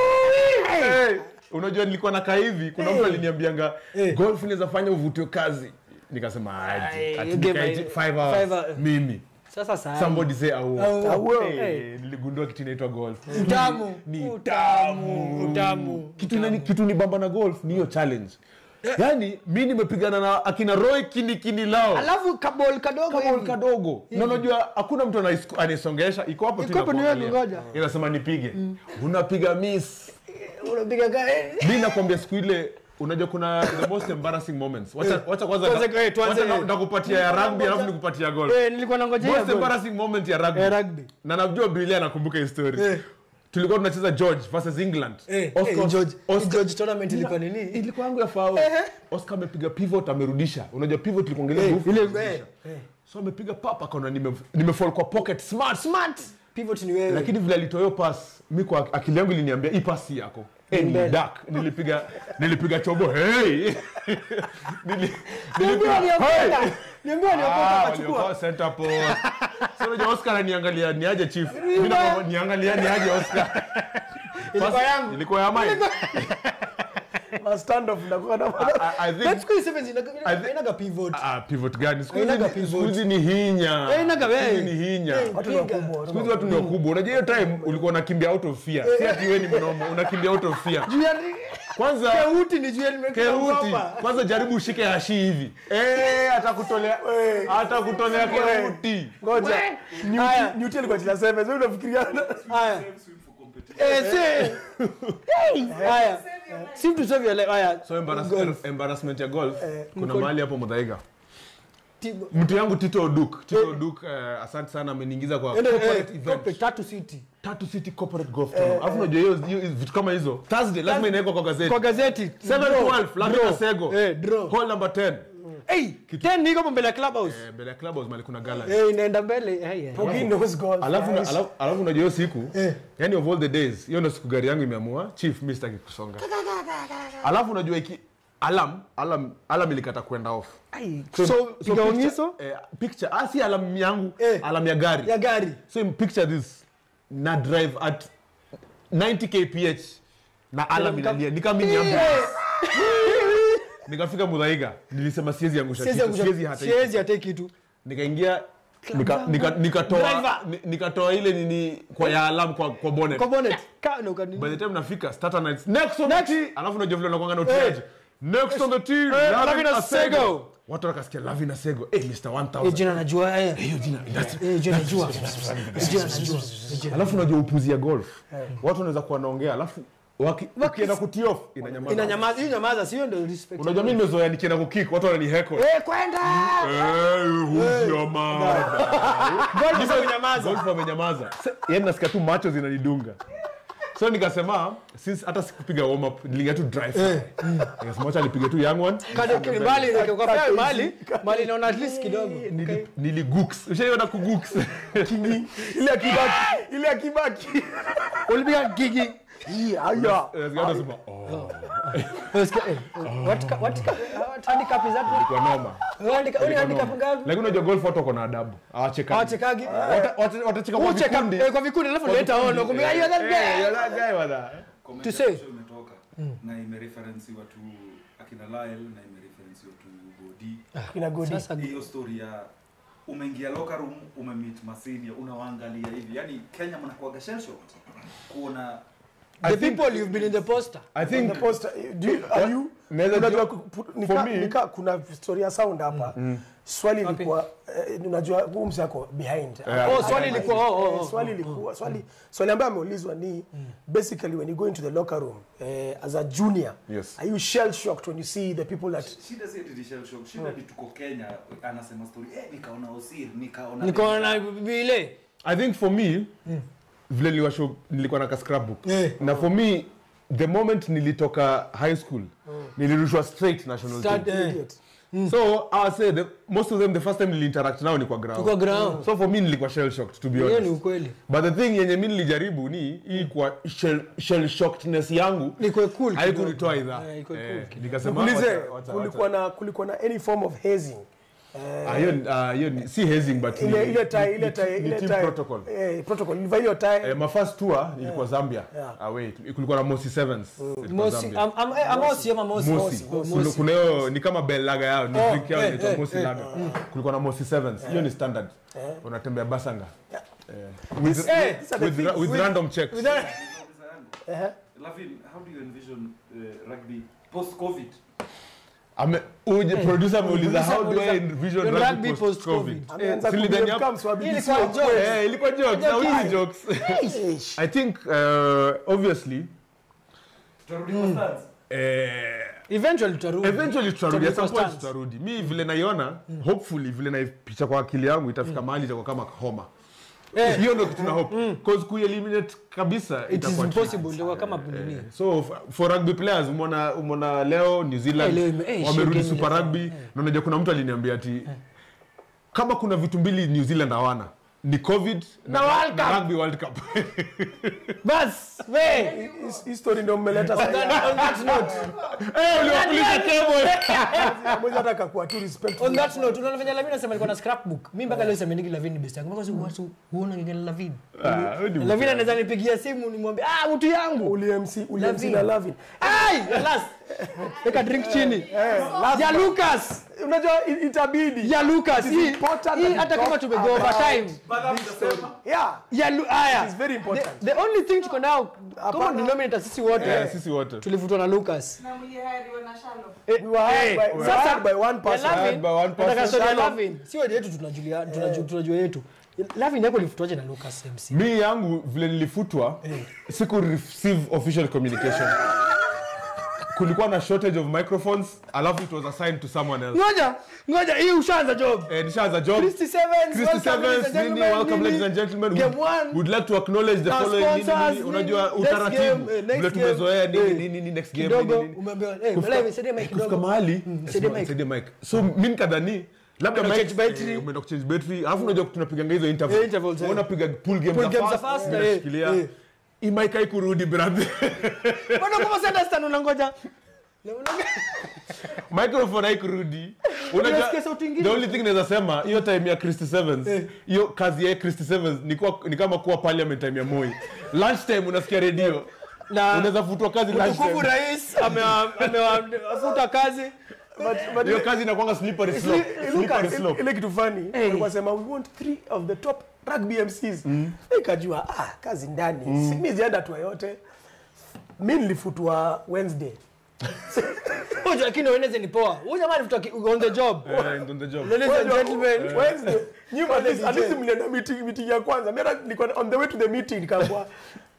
Speaker 2: Eh, unajua nilikuwa nakaa hivi kuna mtu aliniambianga golf inaweza fanya uvutio kazi nikasema aje
Speaker 3: Ai,
Speaker 2: ati
Speaker 3: you game
Speaker 2: nikae
Speaker 3: my-
Speaker 2: five
Speaker 3: five
Speaker 2: hours
Speaker 3: hours.
Speaker 2: mimi
Speaker 3: sasa saa
Speaker 2: somebody say au
Speaker 3: Au.
Speaker 2: Eh, niligundua kitu inaitwa golf
Speaker 3: utamu
Speaker 2: Ni
Speaker 3: utamu utamu
Speaker 2: kitu nani kitu ni bamba na golf ni hiyo challenge yaani mi nimepigana na akina roy kinikini lao
Speaker 3: alafu kabol kadogo
Speaker 2: kama
Speaker 3: hivi.
Speaker 2: kadogo na unajua hakuna mtu anais- anaisongesha iko hapo tu
Speaker 3: Iko hapo ni wewe
Speaker 2: inakuangalia.
Speaker 3: ngoja.
Speaker 2: inasema nipige unapiga miss
Speaker 3: unapiga ka- eh,
Speaker 2: mi nakwambia siku ile unajua kuna the most embarrassing moments wacha wacha kwanza
Speaker 3: Tuanze- eh, tuanze-
Speaker 2: wacha na- ndakupatia ya rugby alafu nikupatia golf
Speaker 3: eh, nilikuwa nangoja hiyo
Speaker 2: most
Speaker 3: goal.
Speaker 2: embarrassing moment ya rugby
Speaker 3: Eh, rugby.
Speaker 2: na najua Brillia anakumbuka hii story
Speaker 3: Eh.
Speaker 2: tulikuwa tunacheza George versus England
Speaker 3: Eh,
Speaker 2: Oscar-
Speaker 3: eh, George-
Speaker 2: Oscar-
Speaker 3: George tournament ilikuwa nini
Speaker 2: ilikuwa yangu ya fao Oscar amepiga pivot amerudisha unajua pivot ilikuongelea
Speaker 3: Eh,
Speaker 2: nguvu
Speaker 3: ile-
Speaker 2: kurudisha. so amepiga papa akaona nime nimefall kwa pocket smart
Speaker 3: smart pivot ni wewe
Speaker 2: lakini vile alitoa hiyo pass mi kwa akili yangu iliniambia hii pass si yako Eh, ni
Speaker 3: mbele.
Speaker 2: dark nilipiga nilipiga chobo hey Nili-
Speaker 3: Niambiwa
Speaker 2: nilipiga
Speaker 3: niokota.
Speaker 2: hey
Speaker 3: Niambiwa niokota
Speaker 2: Ah,
Speaker 3: akachukua.
Speaker 2: waliokuwa center post. So unajua Oscar ananiangalia ni aje chief. Mimi na niangalia ni aje Oscar.
Speaker 3: Ilikuwa
Speaker 2: Pass-
Speaker 3: yangu.
Speaker 2: Ilikuwa ya mine.
Speaker 4: Ma stand off ndakuwa na
Speaker 2: I, I think
Speaker 3: But siku hizi sevens ina- ina-
Speaker 2: I think-
Speaker 3: inaga pivot
Speaker 2: ah, pivot gani? Siku hizi
Speaker 3: Hainaga
Speaker 2: ni-
Speaker 3: pivot.
Speaker 2: siku hizi ni hinya.
Speaker 3: Eh, inaga
Speaker 2: Siku hizi
Speaker 3: wewe.
Speaker 2: ni hinya.
Speaker 3: Eh,
Speaker 4: watu ni
Speaker 3: piga.
Speaker 4: wakubwa.
Speaker 2: Siku hizi watu ni wakubwa. Unajua hiyo time ulikuwa unakimbia out of fear. Si ati wewe ni mnomo, unakimbia out of fear.
Speaker 3: Juu ya-
Speaker 2: Kwanza
Speaker 3: Kehuti ni juu ya nimekuwa
Speaker 2: Kehuti,
Speaker 3: hapa.
Speaker 2: kwanza jaribu ushike hashi hivi. Eh, atakutolea atakutolea kehuti.
Speaker 4: Ngoja.
Speaker 3: Haya.
Speaker 4: Newt- Newt alikuwa chila sevens. Wewe unafikiria
Speaker 3: Haya. Eh, si- Hey, haya. Si to save your life. Haya.
Speaker 2: So embarrass,
Speaker 3: Golf.
Speaker 2: embarrassment ya golf kuna
Speaker 3: mko-
Speaker 2: mahali hapo Muthaiga.
Speaker 3: Tibo-
Speaker 2: Mtu yangu Tito Oduk. Tito Oduk eh, asante sana ameniingiza kwa
Speaker 3: Ende, eh,
Speaker 2: corporate event.
Speaker 3: corporate, Tatu City.
Speaker 2: Tatu City Corporate Golf Tournament. Alafu unajua hiyo hiyo- vitu kama hizo. Thursday lazima inawekwa kwa gazeti.
Speaker 3: Kwa gazeti.
Speaker 2: 712
Speaker 3: Draw.
Speaker 2: Lavina Sego.
Speaker 3: Eh, draw.
Speaker 2: Hall number 10.
Speaker 3: Hey, 10 niko hapo mbele ya clubhouse.
Speaker 2: Eh, mbele ya clubhouse mali kuna gala.
Speaker 3: Eh, inaenda mbele. Eh, yeah.
Speaker 4: Pogi knows golf.
Speaker 2: Alafu na-
Speaker 4: guys.
Speaker 2: alafu alafu unajua hiyo siku yani of all the days hiyo ndio siku gari yangu imeamua chief mimi sitaki kusonga. Alafu unajua iki alarm alarm alarm ilikata kwenda off.
Speaker 3: Ai,
Speaker 2: So,
Speaker 3: so,
Speaker 2: so
Speaker 3: piga
Speaker 2: picture-
Speaker 3: ongiso
Speaker 2: eh, picture ah si alarm yangu
Speaker 3: Eh.
Speaker 2: alarm ya gari.
Speaker 3: ya gari.
Speaker 2: So in picture this na drive at 90 kph na alarm inalia nikamini ambulance. Nikafika Muthaiga nilisema siwezi angusha
Speaker 3: Siwezi
Speaker 2: kitu,
Speaker 3: angusha-
Speaker 2: siwezi hata
Speaker 3: siwezi hata kitu.
Speaker 2: nikaingia nika- nika- nikatoa
Speaker 3: Driver.
Speaker 2: ni- nikatoa ile nini kwa ya alarm kwa kwa bonnet
Speaker 3: Kwa bonnet. Ka na ukanini.
Speaker 2: by the time nafika starter nights next on the tee alafu unajua vile unakuanga na utiaji next on the tee
Speaker 3: Lavina
Speaker 2: Lavina
Speaker 3: Sego.
Speaker 2: Sego watu wakasikia Lavina Sego eh Mr
Speaker 3: Eh,
Speaker 2: 1000
Speaker 3: jina najua. Eh,
Speaker 2: hiyo jina that's
Speaker 3: Eh, jina najua. Eh, jina najua. Eh, jina-
Speaker 2: alafu unajua upuzi ya golf watu wanaweza kuwa wanaongea alafu Waki- ukienda kutiof inanyamaza
Speaker 3: inanyamaza hiyo nyamaza sio ndio respect
Speaker 2: unajua mi nimezoea nikienda kukik watu wananiheko
Speaker 3: eh kwenda God amenyamaza
Speaker 2: golf amenyamaza yani nasikia tu macho zinanidunga so nikasema since hata sikupiga warm up niliingia tu drive nikasema acha nipige tu young one
Speaker 3: Kade- mbali kwa fair mali mali naona at least kidogo
Speaker 2: Nili- niligooks ushaiona kugooks
Speaker 4: ile akibaki ile akibaki
Speaker 3: ulipiga gigi
Speaker 4: Hii, haya
Speaker 2: Nasikia watu wanasema, oh,
Speaker 3: Unasikia, eh, what ca- what ca- what handicap is that
Speaker 2: kwa noma
Speaker 3: Handicap- uni handicap ngapi
Speaker 2: lakini unajua golf watu wako na adabu awachekagi
Speaker 3: hawachekagi
Speaker 2: Wata- wata- watacheka kwa
Speaker 3: ucheka
Speaker 2: vikundi
Speaker 3: eh, kwa vikundi alafu leta ono kumbe hiyo that
Speaker 2: Eh,
Speaker 3: guy
Speaker 2: you're that guy, bwana.
Speaker 5: Comment
Speaker 3: To say.
Speaker 5: section imetoka na imereferensiwa tu akina Lyle na imereferensiwa tu Godi.
Speaker 4: kina godi
Speaker 3: sasa
Speaker 5: Hiyo story ya umeingia locker room umemeet masenia unawaangalia hivi yani Kenya mnakuaga shell shocked kuona
Speaker 3: the
Speaker 2: I think-
Speaker 3: people you've been in the poster
Speaker 2: I
Speaker 4: In
Speaker 2: think
Speaker 4: the poster, do you, are you,
Speaker 2: Naweza
Speaker 4: unajua
Speaker 2: jua-
Speaker 4: ku- pu-
Speaker 2: for
Speaker 4: nika,
Speaker 2: me-
Speaker 4: nika, kuna story ya sound hapa swali ilikuwa eh, unajua huu msi ako behind
Speaker 2: Yeah.
Speaker 3: Oh, swali ilikuwa- oh, oh,
Speaker 4: Eh,
Speaker 3: oh,
Speaker 4: swali ilikuwa swali swali ambayo ameulizwa ni basically when you go into the locker room eh, as a junior
Speaker 2: Yes.
Speaker 4: are you shell shocked when you see the people that
Speaker 5: shida si ati ni shell shock shida ni tuko Kenya anasema story eh nikaona Osir nikaona
Speaker 3: nikaona vile
Speaker 2: i think for me vile niliwasho nilikuwa na ka scrapbook
Speaker 3: Eh.
Speaker 2: na for me the moment nilitoka high school nilirushwa straight national
Speaker 3: Start,
Speaker 2: team
Speaker 3: eh,
Speaker 4: idiot
Speaker 2: so i would say the, most of them the first time niliinteract nao ni kwa ground
Speaker 3: kwa ground
Speaker 2: so for me nilikuwa shell shocked to be
Speaker 3: hiyo ni
Speaker 2: honest
Speaker 3: ukweli
Speaker 2: but the thing yenye mi nilijaribu ni hii kwa shell, shell shockedness yangu
Speaker 3: ni kwa cool
Speaker 2: haikunitoa idhaa
Speaker 3: Eh, iko
Speaker 2: Eh,
Speaker 3: cool.
Speaker 2: nikasema
Speaker 4: Nikuulize,
Speaker 2: wacha- wacha-
Speaker 4: kulikuwa na kulikuwa na any form of hazing
Speaker 2: Ah, hiyo ni- ah, hiyo ni- si hazing but ni-
Speaker 4: ile ile
Speaker 2: ni-
Speaker 4: tie
Speaker 2: ni-
Speaker 4: ile tie
Speaker 2: ni
Speaker 4: ile
Speaker 2: team
Speaker 4: tie
Speaker 2: protocol
Speaker 4: eh protocol ilivaa hiyo tie
Speaker 2: Eh, my first tour ilikuwa Zambia
Speaker 4: Yeah.
Speaker 2: away kulikuwa na Mosi Sevens ilikuwa
Speaker 3: Mosi
Speaker 2: Zambia.
Speaker 3: am- am- eh, Amosi ama Mosi
Speaker 2: Mosi
Speaker 3: Oh,
Speaker 2: Kuna- kuna hiyo ni kama bell lager yao ni
Speaker 3: Oh,
Speaker 2: drink yao
Speaker 3: eh,
Speaker 2: inaitwa
Speaker 3: eh,
Speaker 2: Mosi
Speaker 3: eh,
Speaker 2: lager kulikuwa na Mosi Sevens hiyo ni standard unatembea basanga Eh, with
Speaker 3: Eh,
Speaker 4: these are the
Speaker 2: with
Speaker 4: things-
Speaker 2: ra- with random checks
Speaker 4: eh
Speaker 5: Lavin how do you envision uh, rugby post covid
Speaker 2: Ame- uje producer ameuliza
Speaker 3: Producer
Speaker 2: how do I
Speaker 3: ameuliza,
Speaker 2: envision
Speaker 3: when
Speaker 2: rugby
Speaker 3: rugby
Speaker 2: post covid
Speaker 3: post-COVID.
Speaker 4: ameanza
Speaker 2: si
Speaker 4: ku
Speaker 2: lidhani hapo-
Speaker 4: become swabili
Speaker 3: Ilikuwa
Speaker 4: sio
Speaker 3: jokes.
Speaker 4: kweli.
Speaker 2: Eh, ilikuwa jokes na
Speaker 3: Jokes.
Speaker 2: hizi jokes
Speaker 4: Eish.
Speaker 2: i think uh, obviously
Speaker 5: tutarudi kwa stands
Speaker 2: eh,
Speaker 3: eventually tutarudi
Speaker 2: eventually tutarudi at some
Speaker 3: Tutarudi
Speaker 2: point
Speaker 3: kwa
Speaker 2: tutarudi mi vile naiona hopefully vile naipicha kwa akili yangu itafika mahali itakuwa kama homa
Speaker 3: Eh.
Speaker 2: hiyo ndo kitu na hope cause kueliminate kabisa
Speaker 3: it is
Speaker 2: itakuwa
Speaker 3: impossible ndio kama nini
Speaker 2: so f- for rugby players umeona umeona leo new zealand
Speaker 3: Eh, leo ime- eh,
Speaker 2: wamerudi
Speaker 3: shit,
Speaker 2: super
Speaker 3: game
Speaker 2: rugby na unajua kuna mtu aliniambia ati kama kuna vitu mbili new zealand hawana ni covid na,
Speaker 3: World
Speaker 2: na
Speaker 3: Cup.
Speaker 2: rugby world cup
Speaker 3: bas we
Speaker 4: His- his story ndio mmeleta
Speaker 3: on
Speaker 4: sasa
Speaker 3: that, on that note
Speaker 2: Eh, uliwakulisha cable
Speaker 4: moja hata akakuwa tu respectful
Speaker 3: on that note unaona venye Lavin anasema alikuwa na scrapbook mimi mpaka leo semeniki Lavin ni best yangu mpaka siku watu huona ngine Lavin
Speaker 2: Ah, wewe ni
Speaker 3: Lavin
Speaker 2: mtu.
Speaker 3: anaweza nipigia simu nimwambie ah mtu yangu
Speaker 4: uli MC uli MC
Speaker 3: Lavin.
Speaker 4: na Lavin
Speaker 3: ai last weka drink chini ya Lucas
Speaker 4: unajua i- itabidi
Speaker 3: ya Lucas
Speaker 4: It is
Speaker 3: hii
Speaker 4: important
Speaker 3: hii
Speaker 4: that we
Speaker 3: hata kama
Speaker 4: talk
Speaker 3: tumego
Speaker 4: about
Speaker 3: overtime
Speaker 4: yeah
Speaker 3: ya Lu- aya
Speaker 4: It is very important.
Speaker 3: the, the only thing tuko nao kama
Speaker 4: Hapana.
Speaker 3: denominator sisi wote
Speaker 2: Eh, sisi wote
Speaker 3: tulivutwa na Lucas
Speaker 6: na mlihariwa na Shalom.
Speaker 4: we were hired by, we were
Speaker 3: Sasa,
Speaker 4: hired by one person
Speaker 3: ya Lavin,
Speaker 2: Hired by one person.
Speaker 3: nataka story ya
Speaker 4: Shalom.
Speaker 3: Lavin si wewe yetu tunajulia tunajua tunajua yetu Lavin yako ilifutwaje na Lucas MC
Speaker 2: mi yangu vile nilifutwa siku receive official communication kulikuwa na shortage of microphones alafu it was assigned to someone else
Speaker 3: ngoja ngoja hii ushaanza job
Speaker 2: eh, nishaanza job
Speaker 3: Christy Sevens,
Speaker 2: Christy
Speaker 3: welcome, ladies
Speaker 2: Sevens,
Speaker 3: and
Speaker 2: nini,
Speaker 3: gentlemen,
Speaker 2: welcome
Speaker 3: nini.
Speaker 2: ladies and gentlemen.
Speaker 3: Game
Speaker 2: Would-
Speaker 3: one.
Speaker 2: would like to acknowledge the
Speaker 3: Our
Speaker 2: following nini,
Speaker 3: sponsors,
Speaker 2: nini, unajua
Speaker 3: nini, next
Speaker 2: utaratibu
Speaker 3: game, eh, next
Speaker 2: vile
Speaker 3: game.
Speaker 2: tumezoea nini
Speaker 3: Eh,
Speaker 2: nini nini next game
Speaker 3: kidogo
Speaker 2: nini nini
Speaker 3: umeambiwa eh
Speaker 2: Kufika-
Speaker 3: Lavin saidie mic
Speaker 2: kufika
Speaker 3: kidogo
Speaker 2: mahali
Speaker 3: saidie mic.
Speaker 2: saidie mic so mi nikadhani labda
Speaker 3: Umeenda
Speaker 2: mic-
Speaker 3: kuchange battery.
Speaker 2: eh, umeenda kuchange battery alafu unajua tunapiganga hizo
Speaker 3: Eh,
Speaker 2: interval
Speaker 3: intervals, eh.
Speaker 2: unapiga pool game
Speaker 3: Pool
Speaker 2: za
Speaker 3: game za
Speaker 2: fast,
Speaker 3: fast,
Speaker 2: mimi
Speaker 3: eh,
Speaker 2: nashikilia.
Speaker 3: eh.
Speaker 2: hii mic haikurudi brother
Speaker 3: Mbona kama si understand unangoja
Speaker 2: microphone haikurudi Unajua,
Speaker 3: Unasikia sauti ingine?
Speaker 2: the only thing naweza sema hiyo time ya Christy Sevens hiyo kazi ya Christy Sevens ni, kuwa, ni kama kuwa parliament time ya Moi lunch time unasikia redio
Speaker 3: na
Speaker 2: unaweza futwa kazi lunch
Speaker 3: mtukufu
Speaker 2: time
Speaker 3: rais amewa- amewafuta kazi
Speaker 4: but, but
Speaker 2: hiyo kazi inakuanga slippery slope
Speaker 4: Look
Speaker 2: slippery
Speaker 4: at
Speaker 2: slope
Speaker 4: ile kitu funny walikuwa sema we want three of the top rugby MCs nikajua ah kazi ndani mm. mi zienda tu yote mi nilifutwa Wednesday
Speaker 3: Huyu lakini Wednesday ni poa huyu jamaa alifuta ki- on the job
Speaker 2: Eh, on the job
Speaker 3: ladies and gentlemen
Speaker 4: Wednesday nyuma at least- at
Speaker 3: DJ.
Speaker 4: least mlienda meeting meeting ya kwanza mimi hata nilikuwa on the way to the meeting nikaambiwa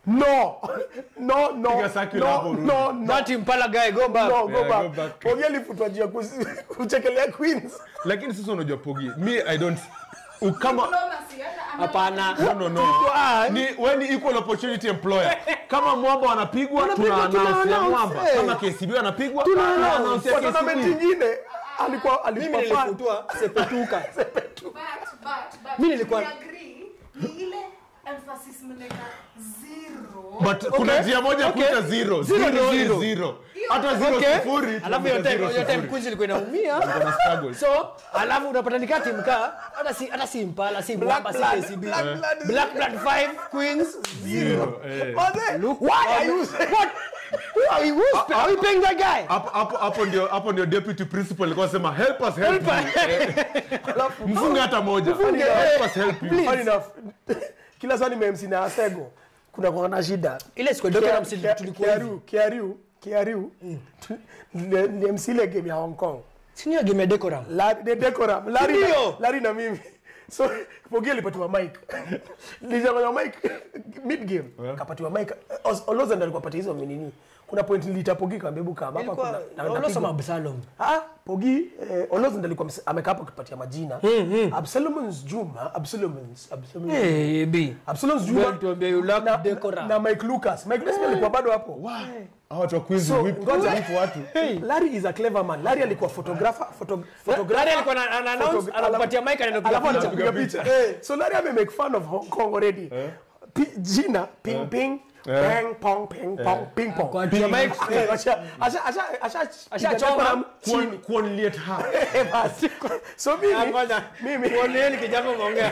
Speaker 4: no no no
Speaker 2: Piga circular hapo
Speaker 4: no
Speaker 2: urudi.
Speaker 4: no no
Speaker 3: That Impala guy, go back.
Speaker 4: no go
Speaker 2: Yeah,
Speaker 4: back
Speaker 2: go back.
Speaker 4: Pogi alifutwa juu ya kusi- kuchekelea queens
Speaker 2: lakini sasa unajua pogi mi i don't u- kama
Speaker 6: Diplomacy, hata ana-
Speaker 3: Hapana.
Speaker 2: no no no ni when equal opportunity employer kama mwamba wanapigwa tuna
Speaker 4: Wanapigwa, tuna
Speaker 2: announce ya
Speaker 4: announce,
Speaker 2: mwamba
Speaker 4: eh.
Speaker 2: kama KCB anapigwa tuna announce ya
Speaker 4: kwa tournament
Speaker 2: KCB
Speaker 4: ingine alikuwa
Speaker 3: Mimi
Speaker 4: alikuwa fan.
Speaker 3: nilifutwa sepetuka.
Speaker 6: But, but, but,
Speaker 3: Mimi nilikuwa-
Speaker 6: we agree, ni ile emphasis mnaweka zero.
Speaker 2: but kuna njia moja
Speaker 3: okay.
Speaker 2: kuita zero
Speaker 3: Zero ni
Speaker 2: zero
Speaker 3: zero.
Speaker 2: is zero hata zero
Speaker 3: Okay.
Speaker 2: sifuri
Speaker 3: Alafu hiyo
Speaker 2: tunaita
Speaker 3: time
Speaker 2: zero
Speaker 3: hiyo time
Speaker 2: sifuri.
Speaker 3: Queens ilikuwa inaumia.
Speaker 2: Kuna struggle.
Speaker 3: So, alafu unapata nikaa timu kaa hata si hata si Impala, si
Speaker 4: Black
Speaker 3: Mwamba, si
Speaker 4: blood,
Speaker 3: KCB.
Speaker 4: black blood is-
Speaker 3: Black Blood 5 Queens
Speaker 2: Zero, eh.
Speaker 4: Mother,
Speaker 3: Look,
Speaker 4: why are you
Speaker 3: what? Who are you? Who's, are we paying that guy?
Speaker 2: hapo hapo hapo ndio hapo ndio deputy principal alikuwa anasema help us help,
Speaker 3: Help
Speaker 2: you Eh, mfunge hata moja
Speaker 3: Mfunge,
Speaker 2: help
Speaker 3: eh.
Speaker 2: us help you
Speaker 4: Funny enough kila saa nimemsi na asego kuna kwa na shida
Speaker 3: Ile siku ndio kama msili tulikuwa hivi.
Speaker 4: kiaru kiaru kiaru ni ni MC ile game ya Hong Kong
Speaker 3: Sini game ya decorum.
Speaker 4: La- the decorum Larry na,
Speaker 3: Ndio.
Speaker 4: Larry na mimi so Pogi alipatiwa mic nilijanganya mic mid game kapatiwa mic Os- Oloza ndo alikuwa patia hizo nini kuna point niliita Pogi kaambia hebu kama hapa
Speaker 3: Ilikuwa
Speaker 4: kuna na-
Speaker 3: unasoma
Speaker 4: napigwa."
Speaker 3: Absalom.
Speaker 4: Ah, Pogi eh, Oloza ndo alikuwa mse- amekaa hapo kupatia majina Absalom's Juma Absalom's Absalom's
Speaker 3: Hey, B.
Speaker 4: Absalom's
Speaker 3: Well,
Speaker 4: Juma
Speaker 3: tuambie you lack
Speaker 4: na,
Speaker 3: decorum.
Speaker 4: na Mike Lucas Mike Lucas pia alikuwa bado hapo
Speaker 2: hao watu wa Queens
Speaker 4: So,
Speaker 2: whip
Speaker 4: ngoja.
Speaker 2: whip watu
Speaker 4: Larry is a clever man Larry alikuwa photographer photo, photographer
Speaker 3: Larry alikuwa ana- ana announce,
Speaker 4: Photogra-
Speaker 3: anakupatia mic anaenda kupiga
Speaker 4: alafu
Speaker 3: picha.
Speaker 4: anapiga picha Eh, so Larry ame make fun of Hong Kong already Pi- jina ping ping ping pong ping pong ping pong
Speaker 3: Kwa tia mic.
Speaker 4: Eh, asha asha asha asha
Speaker 3: Ashachoma.
Speaker 2: Kuon- kuonliet ha
Speaker 4: Eh, basi. so mimi
Speaker 3: Ngoja.
Speaker 4: mimi
Speaker 3: Kuoneni kijana umeongea.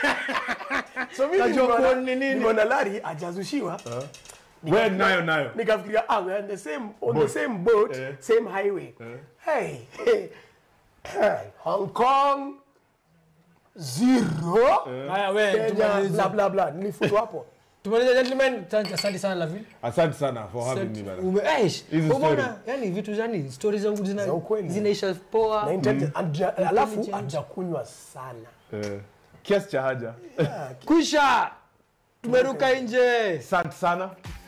Speaker 4: so mimi
Speaker 3: Najua
Speaker 4: nimeona-
Speaker 3: kuon ni nini.
Speaker 4: nimeona Larry ajazushiwa
Speaker 2: we nayo nayo
Speaker 4: nikafikiria ah we are on the same on the same boat same highway hey, hey hey Hong Kong zero
Speaker 3: Haya we,
Speaker 4: Kenya
Speaker 3: tumalize.
Speaker 4: bla bla bla nilifutwa hapo
Speaker 3: Tumalize gentlemen. Asante asante sana Laville.
Speaker 2: asante sana for having me brother
Speaker 3: Ume- eish,
Speaker 2: Hizi
Speaker 3: umeona,
Speaker 2: story.
Speaker 3: yani vitu zani stori zangu zina-
Speaker 4: Za ukweli.
Speaker 3: zinaisha poa
Speaker 4: na intelligent anja- alafu
Speaker 3: Intelligent.
Speaker 4: hajakunywa sana
Speaker 2: Eh, kiasi cha haja
Speaker 3: kwisha tumeruka nje
Speaker 2: asante sana